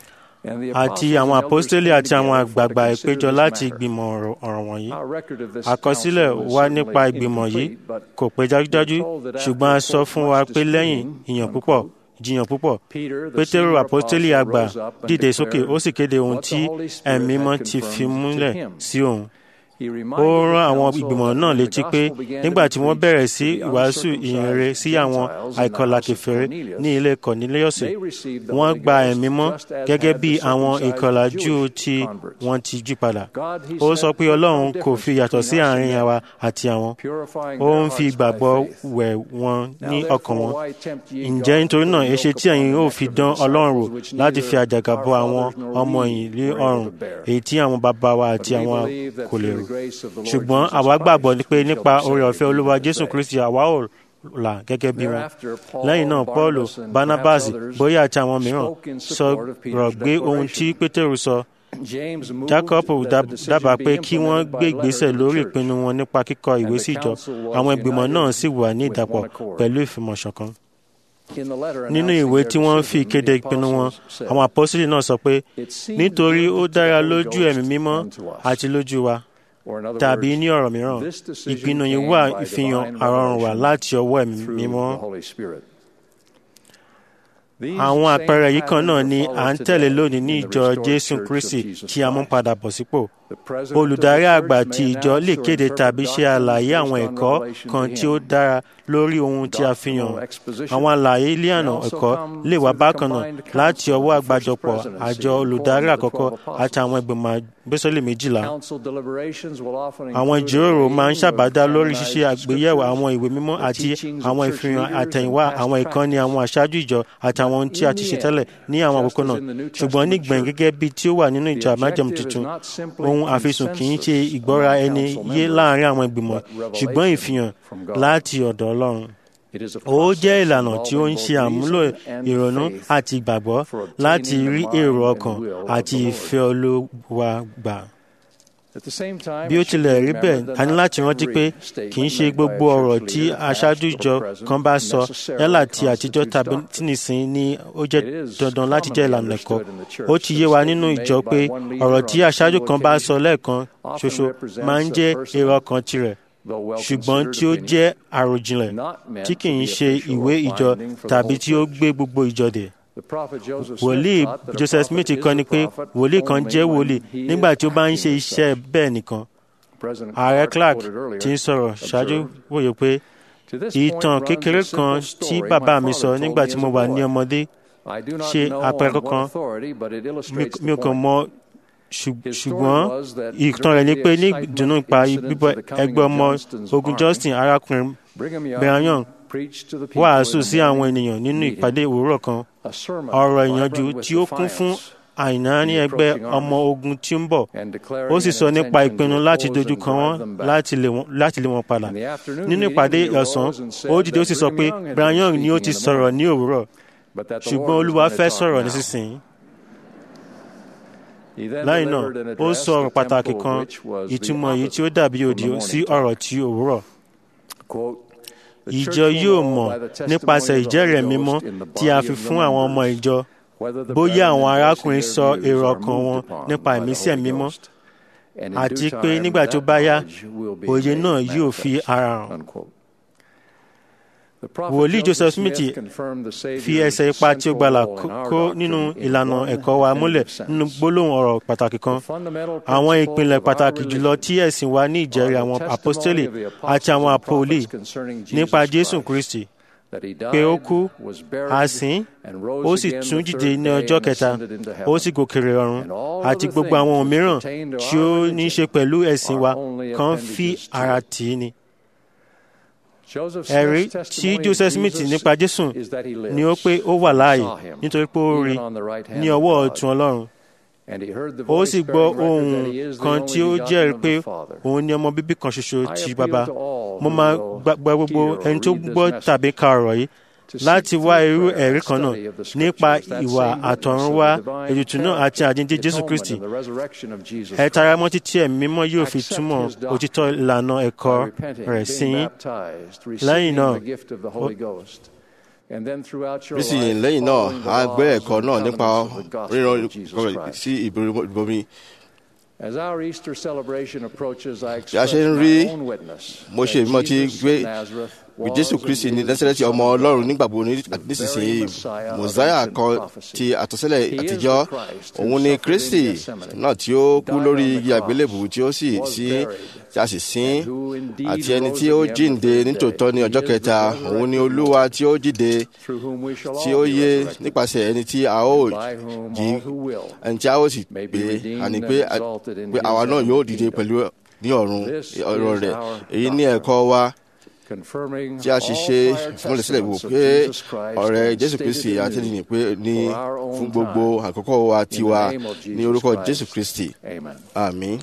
àti àwọn àpọ́stélì àti àwọn àgbààgbà ìpéjọ láti ìgbìmọ̀ ọ̀rọ̀ wọ̀nyí. àkọsílẹ̀ wa nípa ìgbìmọ̀ yìí kò pé dájúdájú ṣùgbọ́n a sọ fún wa pé lẹ́yìn ìyàn púpọ̀ jiyàn púpọ̀ pétérù àpọ́stélì àgbà dìde sókè ó sì kéde ohun tí ẹ̀mí mọ́ ti fi múlẹ̀ sí òun ó rán àwọn ìgbìmọ̀ náà létí pé nígbà tí wọ́n bẹ̀rẹ̀ sí ìwàásù ìyìnrere sí àwọn àìkọlà kèfèrí ní ilé kọ̀nílẹ́yọ̀sì wọ́n gba ẹ̀mí mọ́ gẹ́gẹ́ bí àwọn ìkọlà júù tí wọ́n ti jí padà ó sọ pé ọlọ́run kò fi yàtọ̀ sí àárín àwa àti àwọn ó ń fi ìgbàgbọ́ wẹ̀ wọn ní ọkàn wọn ǹjẹ́ nítorí náà èṣe tí ẹ̀yin ó fi dán ọlọ́run wò láti fi àjàgà bọ àwọn ọmọ yìí lé ọrùn èyí tí àwọn bàbá wa àti àwọn kò lè rò ṣùgbọ́n àwa gbàgbọ́ pé nípa oore ọ̀fẹ́ olúwa jésù kristi àwa ò là gẹ́gẹ́ bí wọn. lẹ́yìn náà paul barnabas bóyá àti àwọn mìíràn sọ̀rọ̀ gbé ohun tí pétérù sọ. jacob dábàá pé kí wọ́n gbé ìgbésẹ̀ lórí ìpinnu wọn nípa kíkọ ìwé sí ìjọ àwọn ìgbìmọ̀ náà sì wà ní ìdàpọ̀ pẹ̀lú ìfìmọ̀ṣọ̀kan nínú ìwé tí wọ́n fi kéde ìpinnu wọn àwọn àpọ́sílì náà sọ pé nítorí ó dára lójú ẹ̀mí mímọ́ àti lójú wa tàbí ní ọ̀rọ̀ mìíràn ìpinnu yìí wà ìfihàn àrọ̀rùn wá láti ọwọ́ ẹ̀mí mímọ́. àwọn àpẹẹrẹ yìí kan náà ni à ń tẹ̀lé lónìí ní ìjọ jésù kristi tí a mú padà bọ̀ sípò. olùdarí àgbà ti ìjọ lè kéde tàbí ṣe àlàyé àwọn ẹ̀kọ́ kan tí ó dára lórí ohun tí a fi hàn. àwọn àlàyé ìlànà ẹ̀kọ́ lè wá bákan náà láti ọwọ́ àgbájọpọ̀ àjọ olùdarí àkọ́kọ́ àti àwọn ìgbìmọ̀ àgbésọ́lẹ̀ méjìlá. àwọn ìjíròrò máa ń ṣàbádá lórí ṣíṣe àgbéyẹ̀wò àwọn ìwé mímọ́ àti àwọn ìfihàn àtẹ̀yìnwá àwọn ìkànnì àwọn aṣáájú ìjọ àti àwọn ohun tí a ti ṣe tẹ́lẹ̀ ní àwọn àkókò náà ṣùgbọ́n nígbẹ̀yìn gẹ́gẹ́ bí tí ó wà nínú ìjọ àmájẹ̀mú tuntun ohun àfisùn kì í ṣe ìgbọ́ra ẹni yé láàrin àwọn ìgbìmọ̀ ṣùgbọ́n ìfihàn láti ọ̀dọ̀ ọlọ́run ó jẹ́ ìlànà tí ó ń ṣe àmúlò ìrònú àti ìgbàgbọ́ láti rí èrò ọkàn àti ìfẹ́ olúwa gbà bí ó tilẹ̀ rí bẹ́ẹ̀ a ní láti rántí pé kì í ṣe gbogbo ọ̀rọ̀ tí aṣáájú ìjọ kan bá sọ yálà ti àtijọ́ tàbí tí nìsín ni ó jẹ́ dandan láti jẹ́ ìlànà ẹ̀kọ́ ó ti yé wa nínú ìjọ pé ọ̀rọ̀ tí aṣáájú kan bá sọ lẹ́ẹ̀kan ṣoṣo máa ń jẹ́ èrò ọkàn tirẹ̀ ṣùgbọ́n tí ó jẹ́ àròjinlẹ̀ tí kì í ṣe ìwé ìjọ tàbí tí ó gbé gbogbo ìjọ dè wòlíì joseph smith kọ́ ni pé wòlíì kan jẹ́ wòlíì nígbà tí ó bá ń ṣe iṣẹ́ bẹ́ẹ̀ nìkan ààrẹ clark ti ń sọ̀rọ̀ ṣáájú wòye pé ìtàn kékeré kan tí bàbá mi sọ nígbà tí mo wà ní ọmọdé ṣe àpẹẹrẹ kankan mi ò kàn mọ ṣùgbọ́n ìtàn rẹ̀ ni pé ní ìdùnnú ipa bíbọ ẹgbẹ́ ọmọ ogun justin arákùnrin brian wàásù sí àwọn ènìyàn nínú ìpàdé òwúrọ̀ kan ọ̀rọ̀ ìyànjú tí ó kún fún àìná ní ẹgbẹ́ ọmọ ogun tí ń bọ̀ ó sì sọ nípa ìpinnu láti dojú kan wọn láti lé wọn padà nínú ìpàdé ọ̀sán ó dìde ó sì sọ pé brian ni ó ti sọ̀rọ̀ ní òwúrọ̀ ṣùgbọ́n olúwa fẹ́ sọ̀rọ̀ nísinsìnyí lẹ́yìn náà ó sọ ọ̀rọ̀ pàtàkì kan ìtumọ̀ yìí tí ó dàbí òdì sí ọ̀rọ̀ tí òwúrọ̀ ìjọ yóò mọ̀ nípasẹ̀ ìjẹ́rìí mímọ́ tí a fi fún àwọn ọmọ ìjọ bóyá àwọn arákùnrin sọ èrò ọkàn wọn nípa ìmísí ẹ̀mí mímọ́ àti pé nígbà tó bá yá òye náà yóò fi ara hàn. wòlíì joseph smith fi ẹsẹ̀ ipa tí ó gbàlà kó nínú ìlànà ẹ̀kọ́ wa múlẹ̀ nínú gbólóhùn ọ̀rọ̀ pàtàkì kan àwọn ìpìlẹ̀ pàtàkì jùlọ tí ẹ̀sìn wa ní ìjẹ́rìí àwọn apostoli àti àwọn apoli nípa jésù kristi pé ó kú a sìn ó sì tún jíde ní ọjọ́ kẹta ó sì gòkèrè ọ̀run àti gbogbo àwọn ohun mìíràn tí ó ní í ṣe pẹ̀lú ẹ̀sìn wa kan fi ara tì í ni ẹ̀rí tí joseph smith nípa jésù ni ó pé ó wà láàyè nítorí pé ó rí ní ọwọ́ ọ̀tún ọlọ́run ó sì gbọ́ ohun kan tí ó jẹ́rìí pé òun ni ọmọ bíbí kan ṣoṣo ti bàbá mo máa gba gbogbo ẹni tó gbọ́ tàbí ka ọ̀rọ̀ yìí láti wá irú ẹ̀rí kan náà nípa ìwà àtọ̀runwá ètùtù náà àti àjíǹde jésù kristi ẹ tara mọ́ títí ẹ̀mí mímọ́ yóò fi túmọ̀ òtítọ́ ìlànà ẹ̀kọ́ rẹ̀ sí yín lẹ́yìn náà nísìnyí lẹ́yìn náà a gbé ẹ̀kọ́ náà nípa ríran sí ìbomi. bí a ṣe ń rí mo ṣe mọ́ ti gbé jésù kristi ní násírẹ́tì ọmọ ọlọ́run nígbàgbọ́ nísinsìnyí mọ̀sáyà kan ti àtọ́sílẹ̀ àtijọ́ òun ni kristi náà tí ó kú lórí igi àgbélébù tí ó sì sí tí a sì sin àti ẹni tí ó jíǹde nítòótọ́ ní ọjọ́ kẹta òun ni olúwa tí ó jíde tí ó yé nípasẹ̀ ẹni tí a ó jí ẹni tí a ó sì gbé àní pé àwa náà yóò dìde pẹ̀lú ní ọ̀run ọ̀rọ̀ rẹ̀ èyí ní ẹ̀kọ́ wa tí a ṣe ṣe ìfúnmọ́lẹ̀sílẹ̀ wò pé ọ̀rẹ́ jésù kristi àtẹnìyàn pé ní fún gbogbo àkókò wa tiwa ní orúkọ jésù kristi àmín.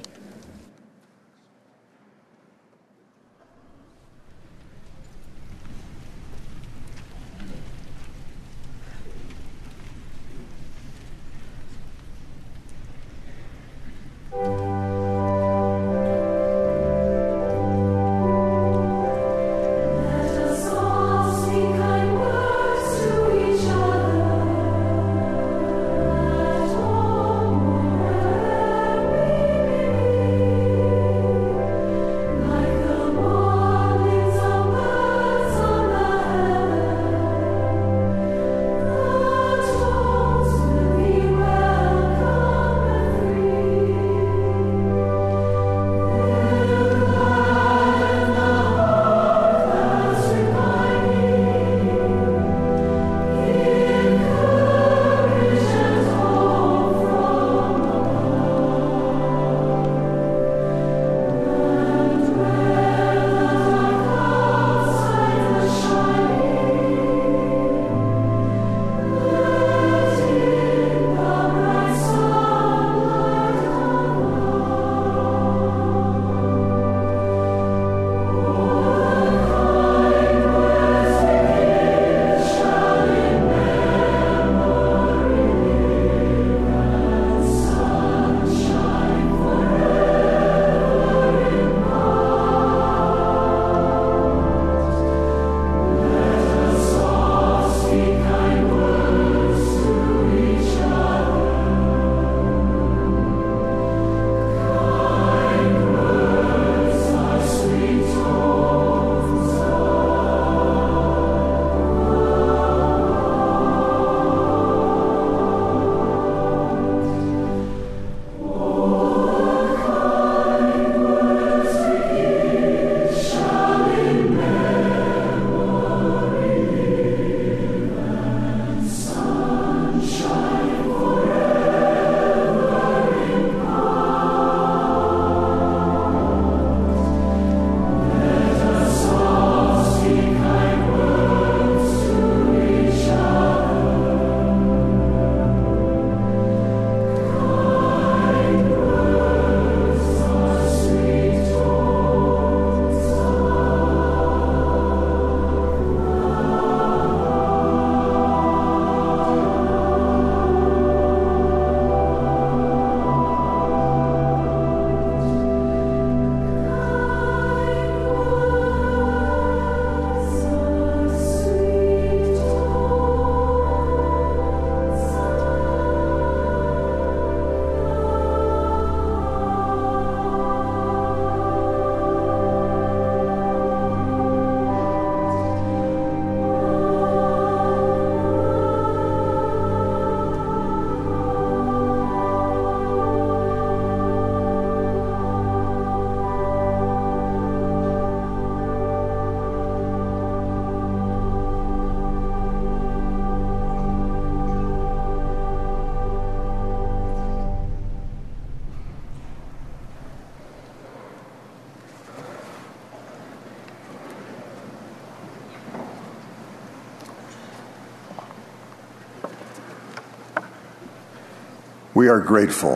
We are grateful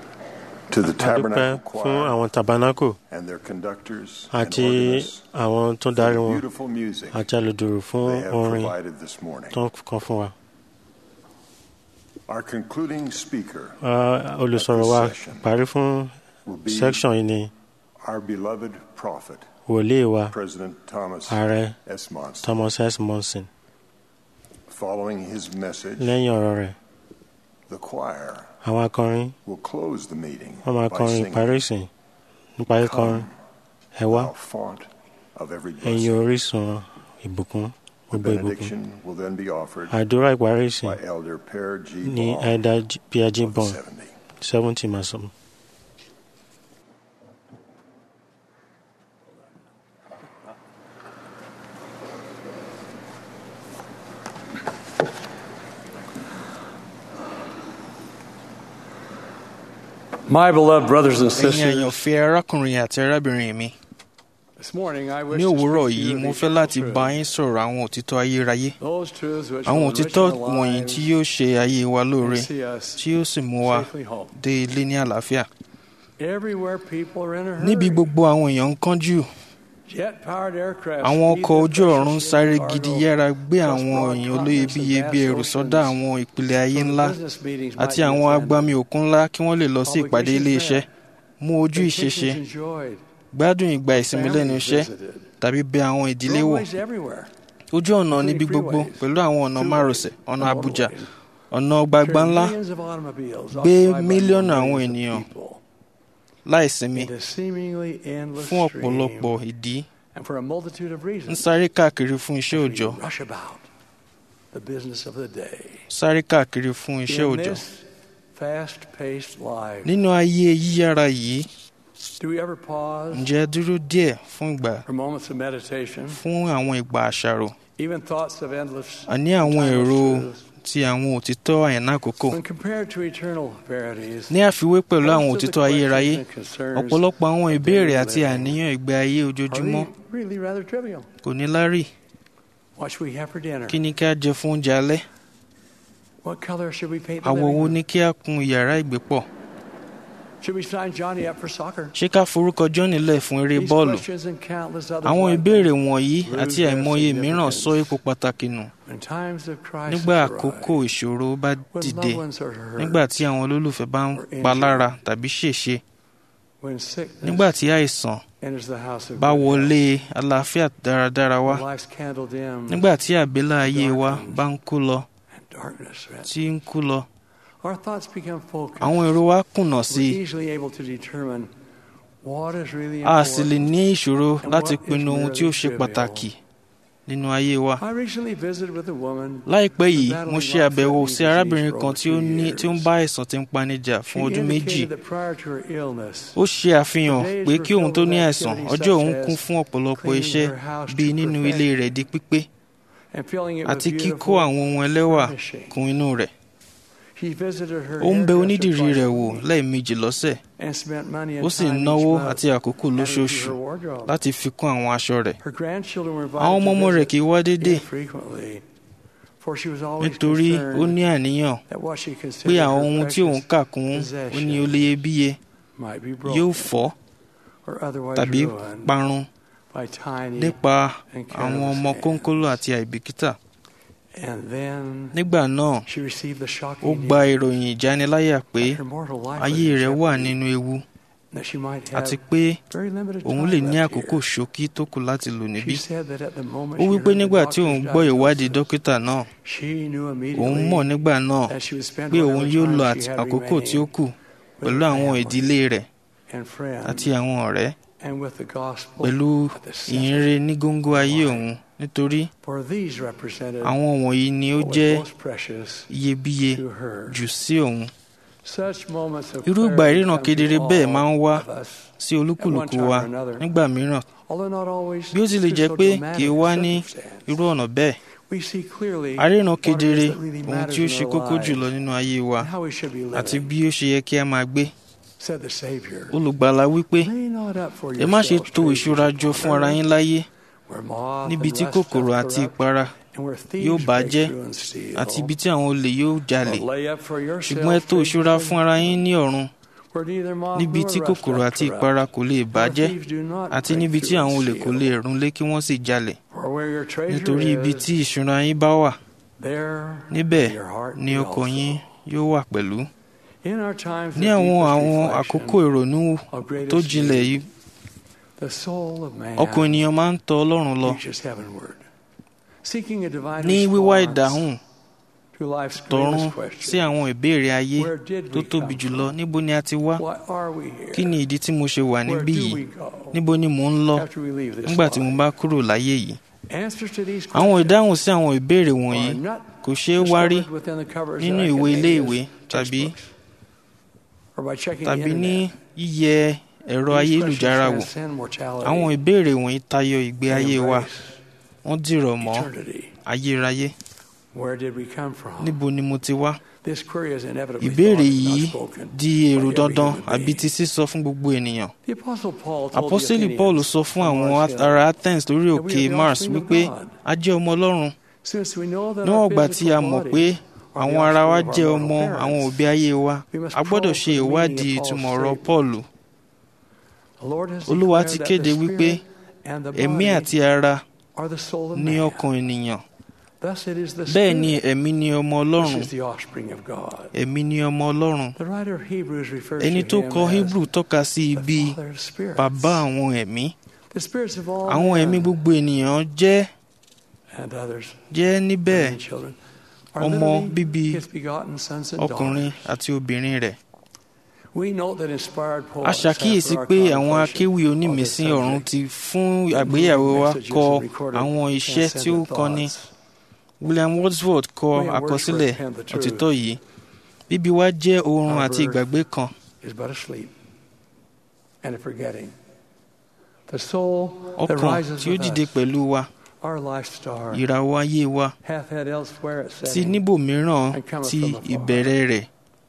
to the a dúpẹ́ Tabernacle fún Choir àwọn tabanako and their conductors and àti organists àwọn tó for darí the wọn beautiful music àti alùdùrù fún they have orin provided this morning. tó ń kọ fún wa. Our concluding speaker Ah, olùsọ̀rọ̀ wa parí fún will be section yìí ni our beloved prophet, wòlíì wa President Thomas ààrẹ S. Monson. thomas s monson. Following his message, lẹ́yìn ọ̀rọ̀ rẹ̀ the choir àwọn akọrin will close the meeting wọ́n máa by kọrin singing, ìparí ìsìn nípa kíkọrin ẹ wá Thou font of every ẹ̀yin blessing. orísun ìbùkún The gbogbo ìbùkún benediction will then be offered àdúrà ìparí ìsìn by Elder Per G. ní Ball ẹ̀dá piaji of the bọ̀n 70. seventy máa sọ. My beloved brothers and ẹ̀yin sisters, àyànfẹ́ arákùnrin àti arábìnrin mi this morning I wish ní to òwúrọ̀ speak to yìí you mo of fẹ́ láti eternal bá truth. yín sọ̀rọ̀ àwọn òtítọ́ ayérayé Those truths which àwọn will òtítọ́ enrich our wọ̀nyí lives tí yóò ṣe ayé wa lóore and see us tí yóò sì mú wa safely home. dé ilé ní àlàáfíà Everywhere people are in a hurry. níbi gbogbo àwọn èèyàn ń kánjú Jet-powered aircraft àwọn speed ọkọ̀ their ojú ọ̀run precious sáré cargo gidi yára gbé across àwọn broad èèyàn continents olóyebíye and bí vast ẹrù sọ́dá oceans. àwọn ìpìlẹ̀ ayé So ńlá business meetings àti might be àwọn attended. agbami òkun ńlá kí wọ́n lè lọ sí ìpàdé ilé iṣẹ́ mú ojú ìṣeṣe Vacations enjoyed. gbádùn ìgbà ìsinmi lẹ́nu Families iṣẹ́ visited. tàbí bẹ àwọn ìdílé wò Roadways everywhere. ojú ọ̀nà níbi gbogbo pẹ̀lú àwọn ọ̀nà márosẹ̀ ọ̀nà àbújá ọ̀nà gbagba ńlá Millions of automobiles gbé occupied by mílíọ̀nù millions àwọn of ènìyàn people láìsinmi in a seemingly endless fún stream, ọ̀pọ̀lọpọ̀ ìdí and for a multitude of ń reasons. sáré káàkiri fún iṣẹ́ we òòjọ́ rush about the business of the day. sáré káàkiri fún iṣẹ́ In òòjọ́ this fast-paced life, nínú ayé yíyára yìí do we ever pause ǹjẹ́ dúró díẹ̀ fún ìgbà for moments of meditation, fún àwọn ìgbà àṣàrò even thoughts of endless àní àwọn timeless èrò truths? ti àwọn òtítọ́ àyànná àkókò When compared to eternal verities, ní àfiwé pẹ̀lú àwọn most of the òtítọ́ ayérayé questions and concerns ọ̀pọ̀lọpọ̀ àwọn of ìbéèrè daily àti living àníyàn ìgbé ayé are ojoojúmọ́ really- really rather trivial. kò ní lárí What should we have for dinner? kí ni ká jẹ fún oúnjẹ alẹ́ What color should we paint the àwọ̀ living wo room? ni kí á kun yàrá ìgbépọ̀ Should we sign Johnny up for soccer? ṣé ká forúkọ John lẹ̀ fún eré These bọ́ọ̀lù questions and countless others àwọn like ìbéèrè them wọ̀nyí lose àti their àìmọye mìíràn significance sọ ipò pàtàkì nù when times of crisis nígbà arise, àkókò ìṣòro bá when dìde loved ones are hurt, nígbà tí àwọn olólùfẹ́ bá ń or pa injured, lára tàbí ṣèṣe when sickness nígbà tí àìsàn enters the house of bá good wọlé àlàáfíà dáradára wá health, when life's candle dim, nígbà tí àbélà ayé wa bá ń kú lọ and darkness threatens. tí ń kú lọ Our thoughts become focused. àwọn èrò wa kùnà sí We're i easily able to determine what is really a sì lè important. ní ìṣòro and láti what is pinnu ohun tí ó merely ṣe trivial. pàtàkì nínú ayé wa I recently visited with a woman láìpẹ́ yìí battling mo ṣe life àbẹ̀wò threatening sí arábìnrin disease kan for tí ó over ní two tí ó ń years. bá àìsàn tí ń panijà fún She ọdún méjì indicated that prior to her illness, ó ṣe àfihàn Days pé were kí òun filled tó with ní àìsàn activities ọjọ́ such òun as kún fún ọ̀pọ̀lọpọ̀ cleaning iṣẹ́ her house to bíi nínú ilé perfection rẹ̀ di pípé and filling it with àti kíkó beautiful àwọn ohun ẹlẹ́wà furnishing. kún inú rẹ̀ He visited her ó ń bẹ hairdresser onídìrí twice rẹ̀ a wò week lẹ́ẹ̀mejì lọ́sẹ̀ and spent money and ó sì time ń each náwó month àti àkókò adding to lóṣooṣù her wardrobe. láti fi kún àwọn aṣọ rẹ̀ Her grandchildren were àwọn invited ọmọ to ọmọ rẹ̀ visit kì í wá déédéé infrequently, for she was always nítorí ó concerned ní àníyàn that what she pé considered àwọn her ohun tí òun precious kà kún ó ní possessions oléyebíye might be yóò broken fọ́ or otherwise tàbí ruined parun by tiny nípa and àwọn careless ọmọ hands. kónkóló àti àìbìkítà And then nígbà náà she received the ó shocking gba news ìròyìn ìjániláyà pé that her mortal life was ayé in rẹ̀ wà jeopardy, nínú ewu that she might àti have pé very limited òun time lè ní left àkókò here. ṣókí tó kù láti lò níbí She said that at the moment ó she wí pé heard the nígbà tí doctor's òun gbọ́ ìwádìí diagnosis, dókítà náà she knew òun immediately mọ̀ nígbà náà that she would spend pé whatever òun yóò time lo she àti- had àkókò tí ó remaining kù with pẹ̀lú her àwọn family ìdílé rẹ̀ and friends àti àwọn ọ̀rẹ́ and with the gospel pẹ̀lú at the center. ìyìnrere ní góńgó ayé òun nítorí For these represented àwọn wọ̀nyí ni ó what was jẹ́ most precious iyebíye to her. jù sí òun Such moments of irú ìgbà clarity ìríran come to kedere all bẹ́ẹ̀ máa ń wá of us, sí at one olúkúlùkù time wa or another. nígbà mìíràn although not always bí ó tilẹ̀ through jẹ́ so pé dramatic kì í a wá ní circumstance. irú ọ̀nà bẹ́ẹ̀ We see clearly a ríran what it is kedere that really ohun matters tí ó in ṣe our kókó lives jùlọ nínú ayé wa and how we should be àti living, bí ó ṣe yẹ kí a máa gbé said the Savior. olùgbàlà wípé Lay not up for ẹ má ṣe yourselves to treasures ìṣúra jọ upon fún ara earth, yín láyé where moth níbi and tí rust kòkòrò doth àti corrupt, ìpara and where yóò thieves bàjẹ́ break through and steal. àti ibi tí àwọn olè yóò jalè But lay up for ṣùgbọ́n ẹ yourselves to ìṣúra treasures fún ara yín ní ọ̀run where neither moth níbi nor tí rust kòkòrò doth àti corrupt, ìpara kò lè and where bàjẹ́ thieves do not àti break níbi tí through àwọn and olè kò steal. lè rúnlé kí wọ́n sì jalè For where your treasure nítorí ibi is, tí ìṣúra yín bá wà there níbẹ̀ will your heart ni be ọkàn also. yín yóò wà pẹ̀lú In our times ní of àwọn deepest àwọn reflection, àkókò ìrònú of greatest tó jinlẹ̀ need, yìí the soul of man ọkàn ènìyàn máa ń tọ ọlọ́run lọ reaches heavenward, seeking a divine ní wíwá response ìdáhùn tọ̀run sí àwọn ìbéèrè ayé tó tóbi jùlọ níbo ni a ti wá kí ni ìdí tí mo ṣe wà níbí yìí níbo ni mò ń lọ nígbà tí mo bá kúrò láyé yìí àwọn ìdáhùn sí àwọn ìbéèrè wọ̀nyí kò ṣeé wá rí nínú ìwé iléèwé tàbí tàbí ní yíyẹ ẹ̀rọ ayélujára wò àwọn ìbéèrè wọ̀nyí tayọ ìgbé ayé wa wọ́n dìrọ̀ mọ́ ayérayé níbo ni mo ti wá ìbéèrè yìí di èrò dandan àbí ti sísọ fún gbogbo ènìyàn apọ́sítélì paul sọ fún àwọn ará athens lórí òkè mars wípé a jẹ́ ọmọ ọlọ́run níwọ̀n ìgbà tí a mọ̀ pé àwọn ara wa jẹ́ ọmọ àwọn òbí ayé wa a gbọ́dọ̀ ṣe ìwádìí ìtumọ̀ ọ̀rọ̀ paul olúwa ti kéde wípé ẹ̀mí àti ara ní ọkàn ènìyàn bẹ́ẹ̀ ni ẹ̀mí ni ọmọ ọlọ́run ẹ̀mí ni ọmọ ọlọ́run ẹni tó kọ hebrew tọ́ka sí ibi bàbá àwọn ẹ̀mí àwọn ẹ̀mí gbogbo ènìyàn jẹ́ jẹ́ níbẹ̀ ọmọ bíbí ọkùnrin àti obìnrin rẹ̀ a ṣàkíyèsí pé àwọn akéwì onímísí ọ̀run ti fún àgbéyẹ̀wò wa kọ àwọn iṣẹ́ tí ó kọ́ni william wordsworth kọ àkọsílẹ̀ òtítọ́ yìí bíbí wa jẹ́ oorun àti ìgbàgbé kan. ọkàn tí ó dìde pẹ̀lú wa ìràwọ̀ ayé wa ti níbòmíràn ti ìbẹ̀rẹ̀ rẹ̀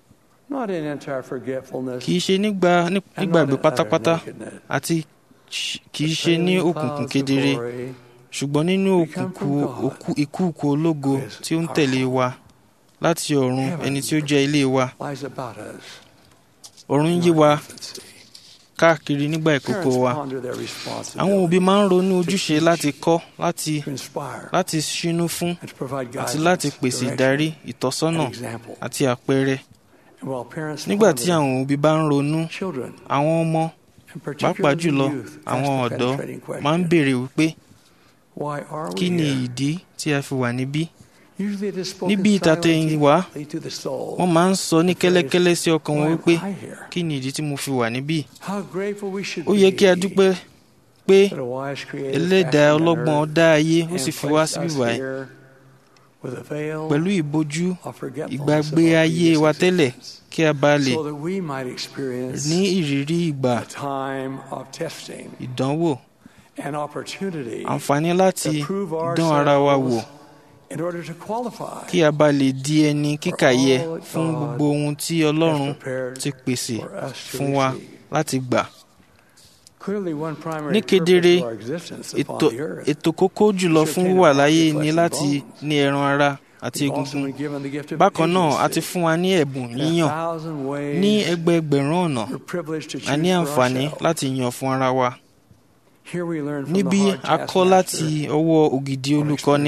kì í ṣe nígbàgbé pátápátá àti kì í ṣe ní òkùnkùn kedere ṣùgbọ́n nínú òkùnkùn ìkúùkù ológo tí ó ń tẹ̀lé wa láti ọ̀run ẹni tí ó jẹ́ ilé wa ọ̀run ń yí wa káàkiri nígbà ìkókó wa àwọn òbí máa ń ronú ojúṣe láti kọ́ láti láti ṣínú fún àti láti pèsè ìdarí ìtọ́sọ́nà àti àpẹẹrẹ nígbà tí àwọn òbí bá ń ronú àwọn ọmọ pàápàá jùlọ àwọn ọ̀dọ́ máa ń béèrè wípé kí ni ìdí tí a fi wà níbí níbi ìtàtẹ̀yìn wá wọ́n máa ń sọ ní kẹ́lẹ́kẹ́lẹ́ sí ọkàn wọn wípé kí ni ìdí tí mo fi wà níbí ó yẹ kí a dúpẹ́ pé ẹlẹ́dàá ọlọ́gbọ́n dá ayé ó sì fi wá síbí báyìí pẹ̀lú ìbojú ìgbàgbé ayé wa tẹ́lẹ̀ kí a bá lè ní ìrírí ìgbà ìdánwò àǹfààní láti dán ara wa wò kí a bá lè di ẹni kíkàyẹ fún gbogbo ohun tí Ọlọ́run ti pèsè fún wa láti gbà. ní kedere ètò kókó jùlọ fún wíwà láyé ni láti ní ẹran ara àti egungun bákan náà a ti fún wa ní ẹ̀bùn yíyàn ní ẹgbẹẹgbẹ̀rún ọ̀nà a ní àǹfààní láti yàn fún ara wa níbí a kọ́ láti ọwọ́ ògidì olùkọ́ni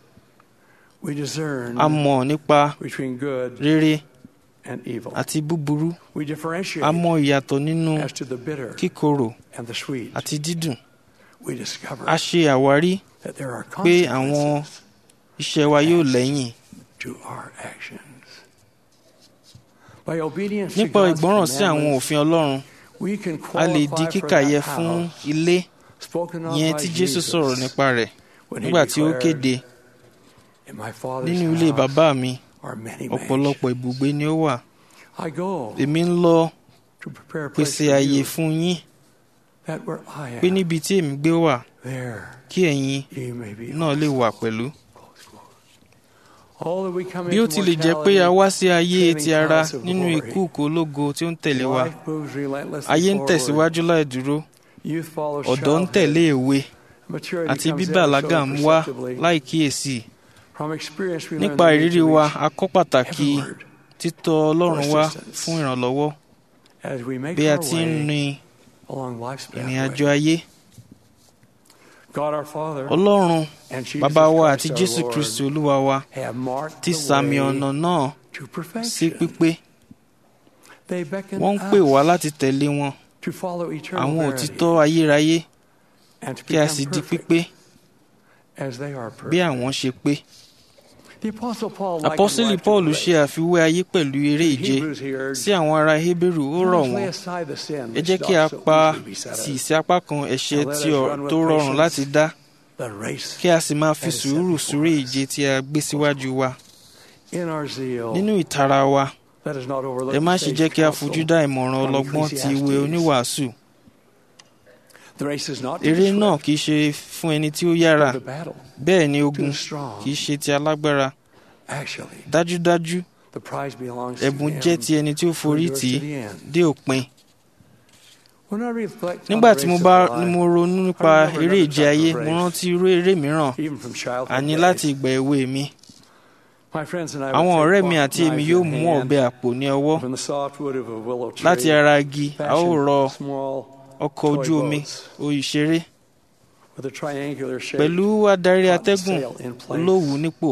a mọ̀ nípa rere àti búburú a mọ̀ ìyàtọ̀ nínú kíkorò àti dídùn a ṣe àwárí pé àwọn iṣẹ́ wa yóò lẹ́yìn nípa ìgbọ́ràn sí àwọn òfin Ọlọ́run a lè di kíkàyẹ fún ilé yẹn tí Jésù sọ̀rọ̀ nípa rẹ̀ nígbà tí ó kéde nínú ilé bàbá mi ọ̀pọ̀lọpọ̀ ibùgbé ni ó wà èmi ń lọ pèsè àyè fún yín pé níbi tí èmi gbé wà kí ẹ̀yin náà lè wà pẹ̀lú. bí ó tilẹ̀ jẹ́ pé a wá sí ayé ti ara nínú ìkúùkù ológo tí ó ń tẹ̀lé wa ayé ń tẹ̀síwájú láì dúró ọ̀dọ́ ń tẹ̀lé èwe àti bíbàlágà ń wá láì kíyèsí nípa ìrírí wa a kọ́ pàtàkì títọ̀ Ọlọ́run wá fún ìrànlọ́wọ́ bí a ti ń rin ìrìn àjò ayé. Ọlọ́run bàbá wa àti Jésù Kristi Olúwa wa ti sàmì ọ̀nà náà sí pípé. Wọ́n ń pè wá láti tẹ̀lé wọn àwọn òtítọ́ ayérayé kí a sì di pípé bí àwọn ṣe pé. apọ́sítélì paul ṣe àfiwé ayé pẹ̀lú eré ìje sí àwọn ará hébérù ó rọ̀ wọ́n ẹ jẹ́ kí a pa tì sí apá kan ẹ̀ṣẹ̀ tó rọrùn láti dá kí a sì máa fi sùúrù súré ìje tí a gbé síwájú wa nínú ìtara wa ẹ má ṣe jẹ́ kí a fojú dá ìmọ̀ràn ọlọ́gbọ́n ti ìwé oníwàásù eré náà kì í ṣe fún ẹni tí ó yára bẹ́ẹ̀ ni ogun kì í ṣe ti alágbára dájúdájú ẹ̀bùn jẹ́ ti ẹni tí ó forí tì í dé òpin nígbà tí mo bá mo ronú nípa eré ìje ayé mo rántí irú eré mìíràn àní láti ìgbà èwe mi àwọn ọ̀rẹ́ mi àti èmi yóò mú ọ̀bẹ àpò ní ọwọ́ láti ara igi a ó rọ ọkọ̀ ojú omi òyìṣeré pẹ̀lú adarí atẹ́gùn olówùú nípò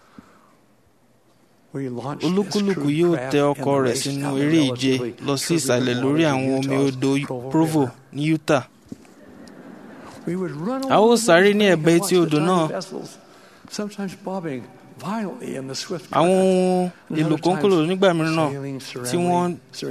olúkúlùkù yóò tẹ ọkọ̀ rẹ̀ sínú eré ìje lọ sí ìsàlẹ̀ lórí àwọn omi odò provo ní utah a ó sáré ní ẹ̀bẹ̀ etí odò náà àwọn ohun èlò kónkólò nígbà mìíràn tí wọ́n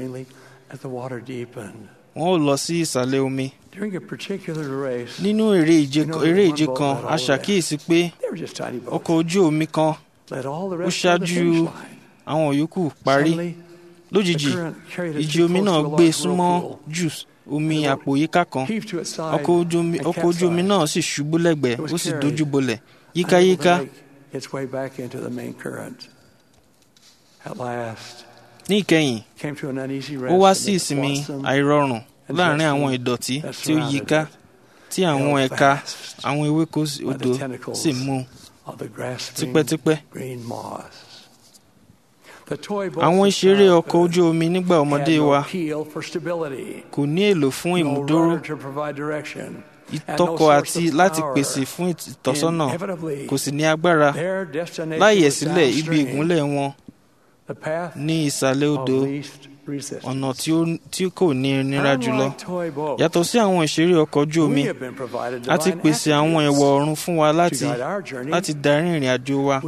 wọ́n ò lọ sí ìsàlẹ̀ omi. nínú eré ìje kan a ṣàkíyèsí pé ọkọ̀ ojú omi kan ó ṣáájú àwọn yòókù parí lójijì ìjì omi náà gbé súnmọ́ jù omi àpò yíká kan ọkọ̀ ojú omi náà sì ṣubú lẹ́gbẹ̀ẹ́ ó sì dojú bolẹ̀ yíkáyíká. ní ìkẹyìn ó wá sí ìsinmi àìrọ̀rùn láàrin àwọn ìdọ̀tí tí ó yíká tí àwọn ẹ̀ka àwọn ewéko odò sì mú tipẹ́tipẹ́. àwọn ìṣeré ọkọ̀ ojú omi nígbà ọmọdé wa kò ní èlò fún ìmúdóró ìtọ́kọ̀ àti láti pèsè fún ìtọ́sọ́nà kò sì ní agbára láyẹ̀ sílẹ̀ ibi ìgúnlẹ̀ wọn ní ìsàlẹ̀ odò ọ̀nà tí kò ní nira jùlọ. yàtọ̀ sí àwọn ìṣeré ọkọ̀ ojú omi a ti pèsè àwọn ẹ̀wọ̀ ọ̀run fún wa láti láti darí ìrìn àjò wa.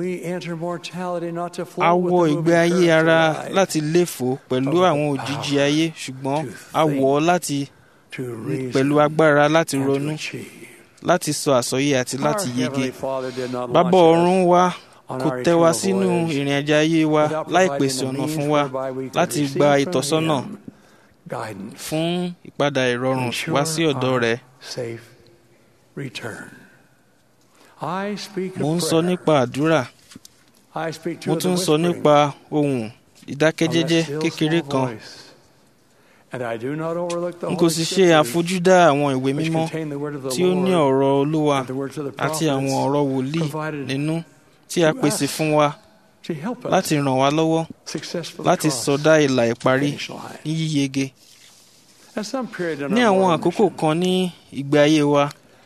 a wọ ìgbé ayé ara láti léfò pẹ̀lú àwọn òjìji ayé ṣùgbọ́n a wọ̀ ọ́ láti pẹ̀lú agbára láti ronú láti sọ àsọyé àti láti yege. bàbá ọ̀run wa kò tẹ́ wa sínú ìrìn àjò ayé wa láì pèsè ọ̀nà fún wa láti gba ìtọ́sọ́nà fún ìpadà ìrọ̀rùn wá sí ọ̀dọ̀ rẹ̀. mo ń sọ nípa àdúrà mo tún ń sọ nípa ohùn ìdákẹ́jẹ́jẹ́ kékeré kan n kò sì ṣe àfojúdá àwọn ìwé mímọ́ tí ó ní ọ̀rọ̀ olúwa àti àwọn ọ̀rọ̀ wòlíì nínú tí a pèsè fún wa láti ràn wá lọ́wọ́ láti sọdá ìlà ìparí ní yíyege. ní àwọn àkókò kan ní ìgbé ayé wa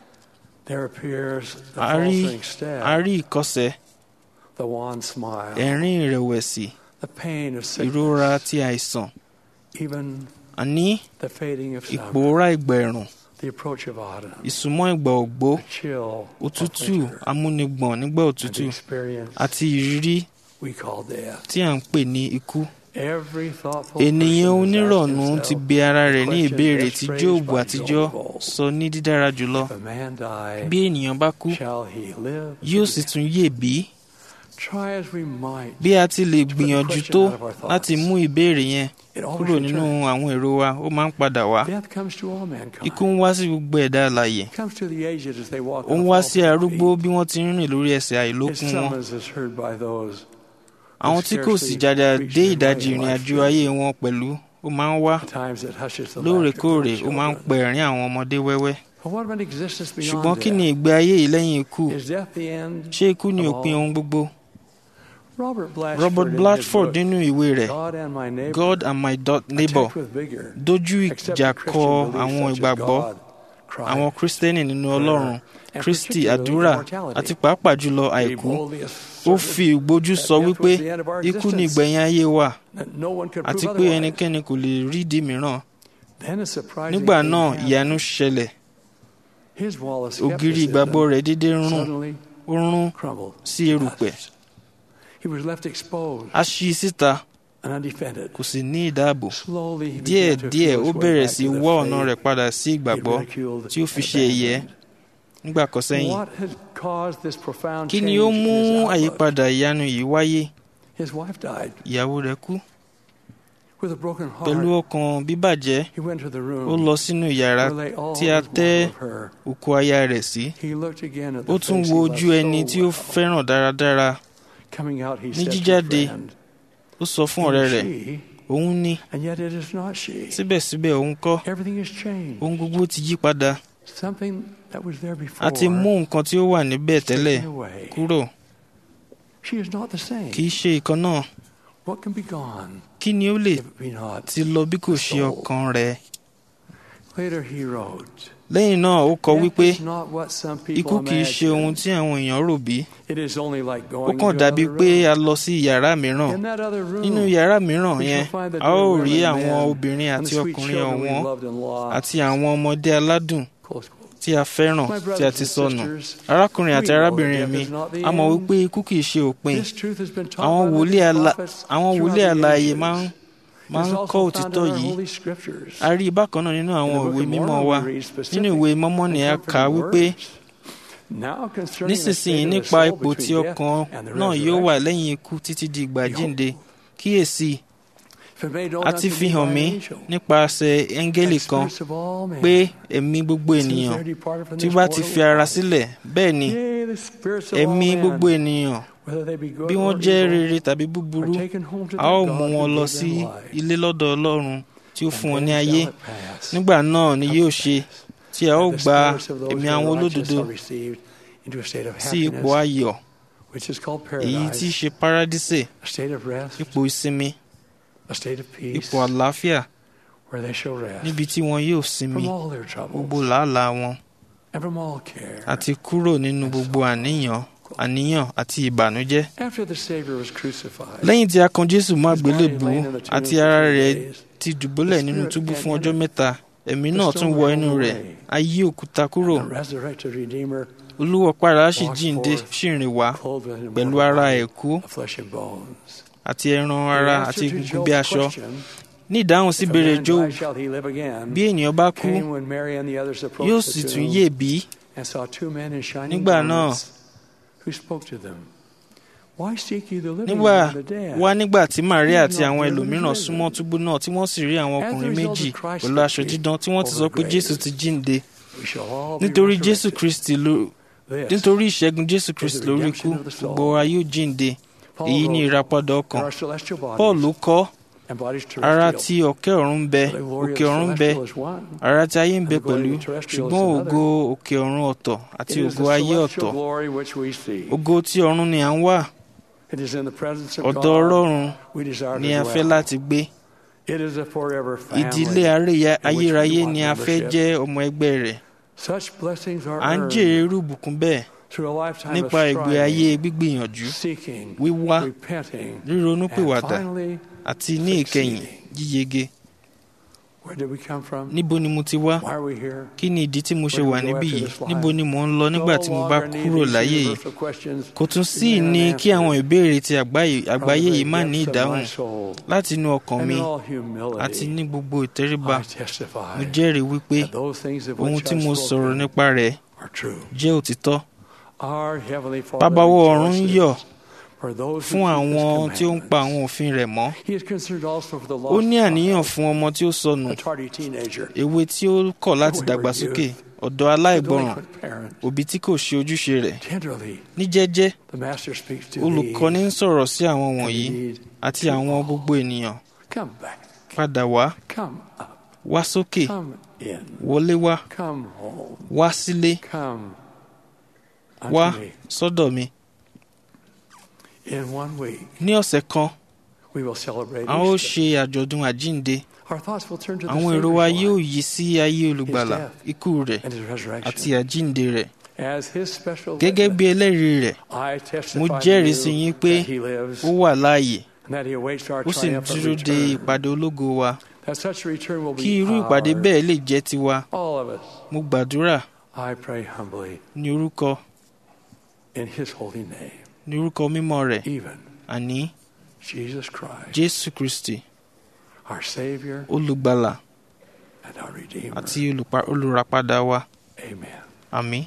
a rí ìkọsẹ̀ ẹ̀rín ìrẹ̀wẹ̀sì ìrora ti àìsàn àní ìpòórá ìgbà ẹ̀rùn ìsúnmọ́ ìgbà ògbó òtútù amúnigbọ̀n nígbà òtútù àti ìrírí tí à ń pè ní ikú. ènìyàn onírọ̀nù ti bi ara rẹ̀ ní ìbéèrè tí jóòbù àtijọ́ sọ ní dídára jùlọ bí ènìyàn bá kú yóò sì tún yè bí bí a ti lè gbìyànjú tó láti mú ìbéèrè yẹn kúrò nínú àwọn èrò wa ó máa ń padà wá ikú ń wá sí gbogbo ẹ̀dá alààyè ó ń wá sí arúgbó bí wọ́n ti ń rìn lórí ẹsẹ̀ àìlókun wọn àwọn tí kò sì jàjà dé ìdajì ìrìn àjò ayé wọn pẹ̀lú ó máa ń wá lóòrèkóòrè ó máa ń pẹ ẹ̀rín àwọn ọmọdé wẹ́wẹ́ ṣùgbọ́n kí ni ìgbé ayé yìí lẹ́yìn ikú ṣé ikú ni òpin ohun gbogbo Robert Blatchford nínú ìwé rẹ̀ God and my neighbor dojú ìjà kọ àwọn ìgbàgbọ́ àwọn Kristẹni nínú Ọlọ́run Kristi àdúrà àti pàápàá jùlọ àìkú ó fi ìgbójú sọ wípé ikú ni ìgbẹ̀yìn ayé wa àti pé ẹnikẹ́ni kò lè rídìí mìíràn nígbà náà ìyanu ṣẹlẹ̀ ògiri ìgbàgbọ́ rẹ̀ dédé rún ó rún sí erùpẹ̀ a ṣí i síta kò sì ní ìdáàbò díẹ̀díẹ̀ ó bẹ̀rẹ̀ sí wọ́ ọ̀nà rẹ̀ padà sí ìgbàgbọ́ tí ó fi ṣe ẹ̀yẹ nígbà kan sẹ́yìn kí ni ó mú àyípadà ìyanu yìí wáyé ìyàwó rẹ̀ kú pẹ̀lú ọkàn bíbàjẹ́ ó lọ sínú yàrá tí a tẹ́ òkú aya rẹ̀ sí ó tún wo ojú ẹni tí ó fẹ́ràn dáradára ní jíjáde ó sọ fún ọ̀rẹ́ rẹ̀ òun ni síbẹ̀síbẹ̀ òun kọ́ ohun gbogbo ti yí padà a ti mú nǹkan tí ó wà níbẹ̀ tẹ́lẹ̀ kúrò kì í ṣe ìkan náà kí ni ó lè ti lọ bí kò ṣe ọkàn rẹ̀ lẹ́yìn náà ó kọ wípé ikú kì í ṣe ohun tí àwọn èèyàn rò bí ó kàn dàbí pé a lọ sí yàrá mìíràn nínú yàrá mìíràn yẹn a ó rí àwọn obìnrin àti ọkùnrin ọ̀wọ́n àti àwọn ọmọdé aládùn tí a fẹ́ràn tí a ti sọnù arákùnrin àti arábìnrin mi a mọ̀ wípé ikú kì í ṣe òpin àwọn wòlíì alààyè máa ń máa ń kọ́ òtítọ́ yìí a rí i bákan náà nínú àwọn ìwé mímọ́ wa nínú ìwé mọ́mọ́ ni a kà á wípé nísinsìnyí nípa ipò tí ọkàn náà yóò wà lẹ́yìn ikú títí di ìgbà jíǹde kíyèsí a ti fi hàn mí nípasẹ̀ ẹ́ńgẹ́lì kan pé ẹ̀mí gbogbo ènìyàn tí bá ti fi ara sílẹ̀ bẹ́ẹ̀ ni ẹ̀mí gbogbo ènìyàn bí wọ́n jẹ́ rere tàbí búburú a ó mú wọn lọ sí ilé lọ́dọ̀ ọlọ́run tí ó fún wọn ní ayé nígbà náà ni yóò ṣe tí a ó gba ẹ̀mí àwọn olódodo sí ipò ayọ̀ èyí tí í ṣe paradísè ipò ìsinmi ipò àlàáfíà níbi tí wọn yóò sinmi gbogbo làálàá wọn àti kúrò nínú gbogbo àníyàn àníyàn àti ìbànújẹ́. lẹ́yìn tí a kan jésù mọ́ àgbélébù àti ara rẹ̀ ti dùbúlẹ̀ nínú túbú fún ọjọ́ mẹ́ta ẹ̀mí náà tún wọ inú rẹ̀ a yí òkúta kúrò olúwa pàrà sì jíǹde sì rìn wá pẹ̀lú ara ẹ̀kú àti ẹran ara àti egungun bí aṣọ ní ìdáhùn sí ìbéèrè job bí ènìyàn bá kú yóò sì tún yè bí nígbà náà nígbà wá nígbà tí maria àti àwọn ẹlòmíràn súnmọ́ túbú náà tí wọ́n sì rí àwọn ọkùnrin méjì pẹ̀lú aṣọ dídán tí wọ́n ti sọ pé jésù ti jíǹde nítorí jésù kristi ló nítorí ìṣẹ́gun jésù kristi lórí ikú gbogbo wa yóò jíǹde èyí ni ìràpadà ọkàn paul ló kọ́ ara tí ọ̀kẹ́ ọ̀run ń bẹ òkè ọ̀run ń bẹ ara tí ayé ń bẹ pẹ̀lú ṣùgbọ́n ògo òkè ọ̀run ọ̀tọ̀ àti ògo ayé ọ̀tọ̀ ògo tí ọ̀run ni à ń wà ọ̀dọ̀ ọlọ́run ni a fẹ́ láti gbé ìdílé ayérayé ni a fẹ́ jẹ́ ọmọ ẹgbẹ́ rẹ̀ à ń jèrè irú ìbùkún bẹ́ẹ̀ nípa ìgbé ayé gbígbìyànjú wíwá ríronúpìwàdà àti ní ìkẹyìn yíyege. níbo ni mo ti wá kí ni ìdí tí mo ṣe wà níbí yìí níbo ni mo ń lọ nígbà tí mo bá kúrò láyé yìí kò tún sí ní kí àwọn ìbéèrè ti àgbáyé yìí má ní ìdáhùn láti inú ọkàn mi àti ní gbogbo ìtẹríba mo jẹ́rìí wípé ohun tí mo sọ̀rọ̀ nípa rẹ̀ jẹ́ òtítọ́ bábáwọ̀ ọ̀run ń yọ̀ fún àwọn tí ó ń pa àwọn òfin rẹ̀ mọ́. ó ní àníyàn fún ọmọ tí ó sọnù èwe tí ó kọ̀ láti dàgbàsókè ọ̀dọ́ aláìgbọràn òbí tí kò ṣe ojúṣe rẹ̀ ní jẹ́jẹ́ olùkọ́ni ń sọ̀rọ̀ sí àwọn wọ̀nyí àti àwọn gbogbo ènìyàn padà wá wá sókè wọlé wá wá sílé wá sọ́dọ̀ mi ní ọ̀sẹ̀ kan a ó ṣe àjọ̀dún àjínde àwọn èrò wa yóò yí sí ayé olùgbàlà ikú rẹ̀ àti àjínde rẹ̀ gẹ́gẹ́ bí ẹlẹ́rìí rẹ̀ mo jẹ́rìí sí yín pé ó wà láàyè ó sì ń dúró de ìpàdé ológo wa kí irú ìpàdé bẹ́ẹ̀ lè jẹ́ tiwa mo gbàdúrà ní orúkọ ní orúkọ mímọ́ rẹ̀ àní Jesus Christ, jésù kristi our Savior olùgbàlà and our Redeemer. àti olùpa- olùràpadà wa Amen. àmín.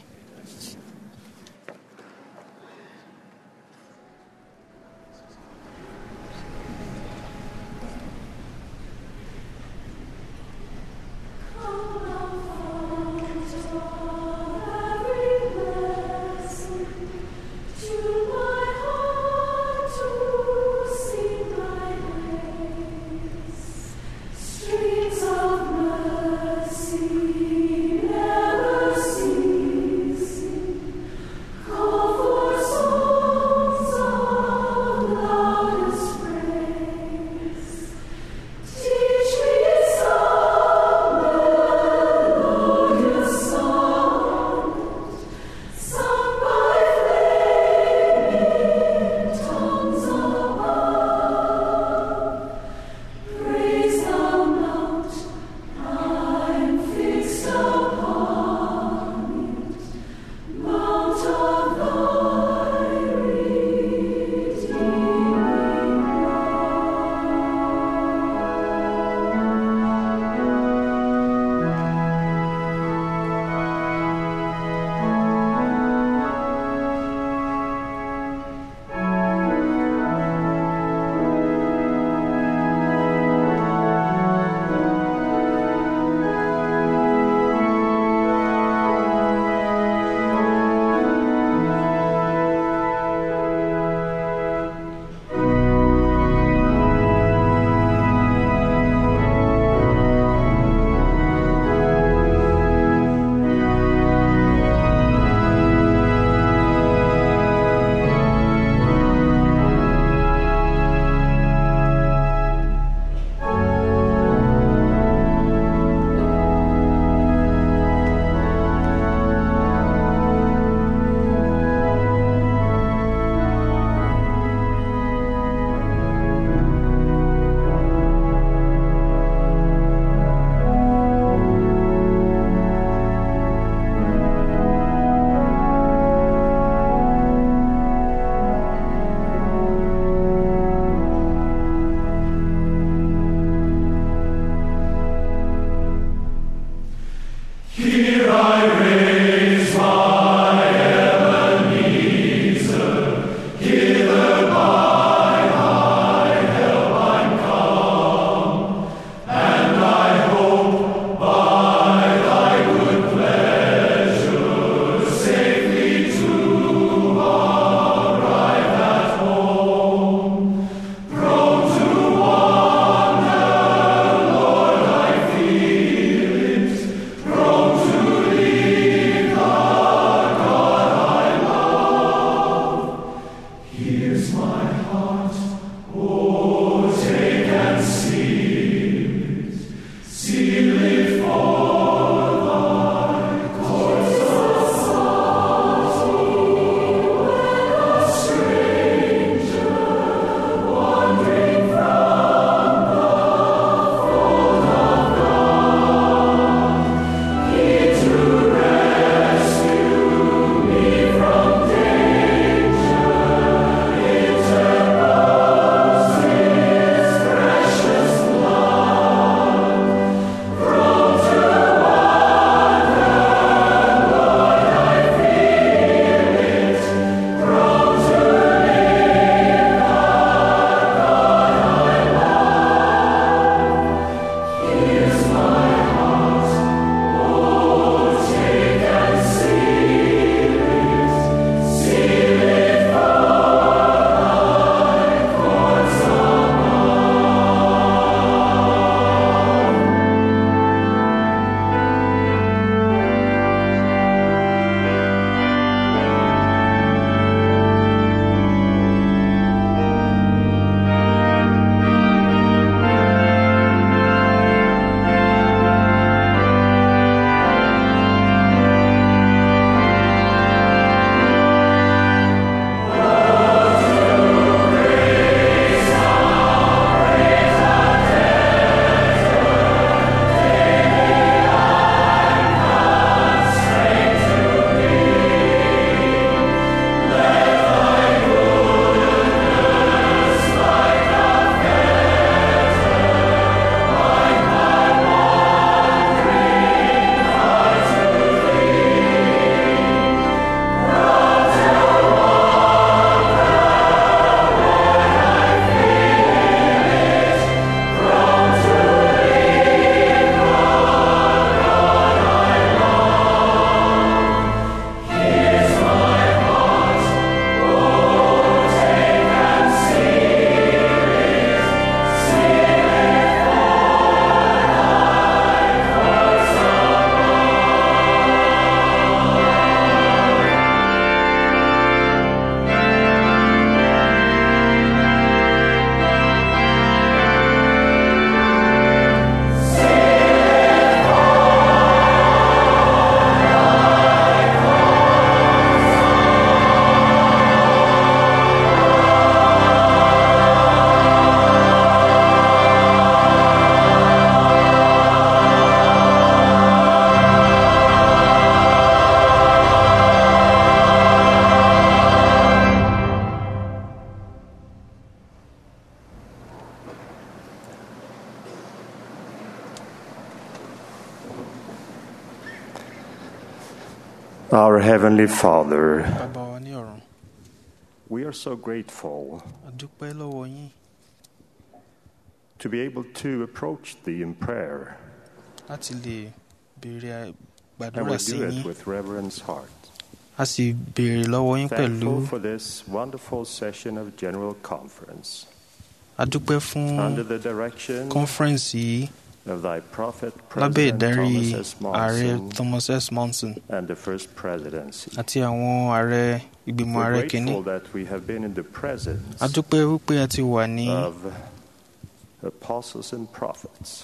Streams of mercy never cease. Our Heavenly Father, bàbá wa ní ọ̀run we are so grateful a dúpẹ́ lọ́wọ́ yín to be able to approach Thee in prayer, láti lè béèrè and gbàdúrà we sí do yín it with reverence heart. a sì béèrè lọ́wọ́ yín pẹ̀lú Thankful for this wonderful session of General Conference a dúpẹ́ fún under the direction kọ́nfẹ́rẹ́nsì yìí of Thy Prophet lábẹ́ President ìdarí Thomas S. ààrẹ Monson thomas s monson and the First Presidency. àti àwọn ààrẹ ìgbìmọ̀ ààrẹ We're kìíní grateful that we have been in the presence a dúpẹ́ wípé a ti wà ní of apostles and prophets.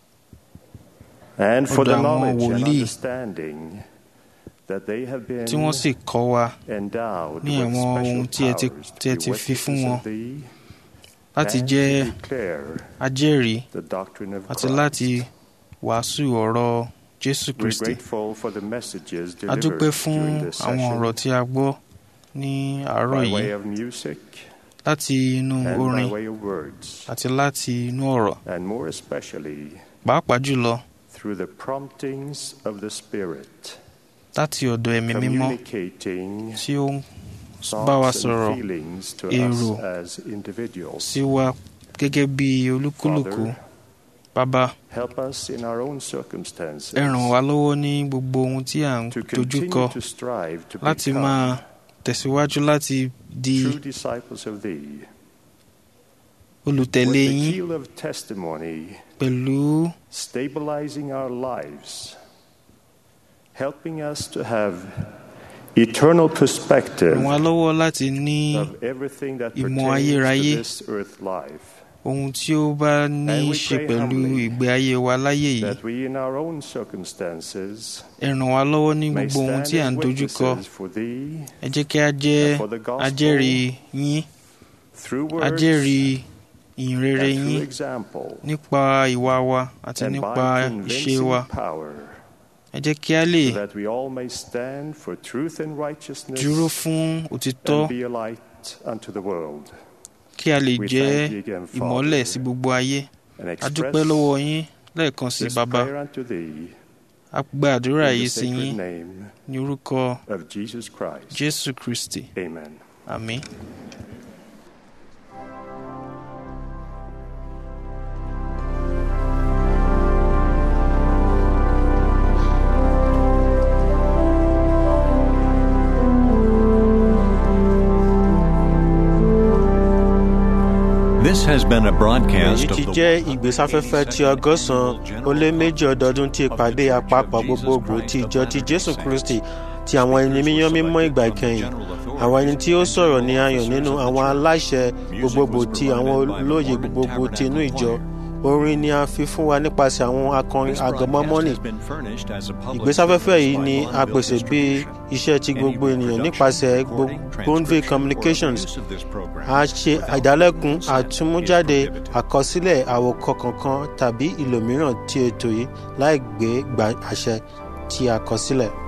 And for the Ọ̀dọ̀ àwọn knowledge and wòlíì understanding that they have been tí wọ́n sì kọ́ wa endowed ní with àwọn ohun tí ẹ ti special tí ẹ powers ti to fi be fún wọn witnesses of thee láti and jẹ́ to declare ajẹ́rìí the doctrine of àti Christ. láti wàásù ọ̀rọ̀ jésù We're kristi grateful for the messages a dúpẹ́ delivered fún during this àwọn session ọ̀rọ̀ tí a gbọ́ ní àárọ̀ by yìí way of music láti inú and by orin way of words, àti láti inú ọ̀rọ̀ and more especially pàápàá jùlọ through the promptings of the Spirit, láti ọ̀dọ̀ ẹ̀mí mímọ́ communicating tí ó ń bá wa thoughts sọ̀rọ̀ and feelings to èrò us as individuals. sí wa gẹ́gẹ́ bí olúkúlùkù Father, bàbá help us in our own ẹ circumstances ràn wá lọ́wọ́ ní gbogbo ohun tí à ń to dojú kọ continue to strive to láti become máa tẹ̀síwájú láti di true disciples of Thee. olùtẹ̀lé With the yín keel of testimony pẹ̀lú stabilizing our lives, helping us to have eternal perspective ràn wá lọ́wọ́ láti ní of everything that ìmọ̀ pertains ayérayé to this earth life. ohun tí ó bá ní And í we ṣe pray pẹ̀lú humbly ìgbé ayé wa láyé yìí That we in our own circumstances ẹ ràn wá lọ́wọ́ ní may gbogbo ohun stand tí à as ń dojú kọ witnesses for Thee ẹ jẹ́ kí a jẹ́ and for the gospel ajẹ́rìí yín through words ajẹ́rìí ìhìnrere and through yín example nípa ìwà wa àti and nípa by ìṣe convincing wa power ẹ jẹ́ kí a lè so that we all may stand for truth and righteousness dúró fún òtítọ́ and be a light unto the world. kí a lè We jẹ́ thank you again, Father, ìmọ́lẹ̀ sí gbogbo ayé and a dúpẹ́ express lọ́wọ́ yín lẹ́ẹ̀kan sí this bàbá prayer unto Thee a gba àdúrà in yìí the sí sacred yín name ní orúkọ of Jesus Christ. jésù kristi Amen. àmín. This has been a broadcast èyí of ti the jẹ́ ìgbésáfẹ́fẹ́ ti ọgọ́sàn-án ó lé méjì ọdọọdún tí ìpàdé àpapọ̀ gbogbogbò ti ìjọ ti jésù kristi ti àwọn ẹni mímọ́ mímọ́ ìgbà ìkẹyìn àwọn ẹni tí ó sọ̀rọ̀ ní ayọ̀ nínú àwọn aláṣẹ gbogbogbò ti àwọn olóye gbogbogbò ti inú ìjọ orin ni a fi fún wa nípasẹ̀ àwọn akọrin agọmọmọ́nì ìgbésáfẹ́fẹ́ yìí ni a pèsè bí iṣẹ́ ti gbogbo ènìyàn nípasẹ̀ bonville communications a ṣe ìdálẹ́kun àtúmújáde àkọsílẹ̀ àwòkọ kankan tàbí ìlòmíràn ti ètò yìí láì gbé gba àṣẹ tí a kọ sílẹ̀.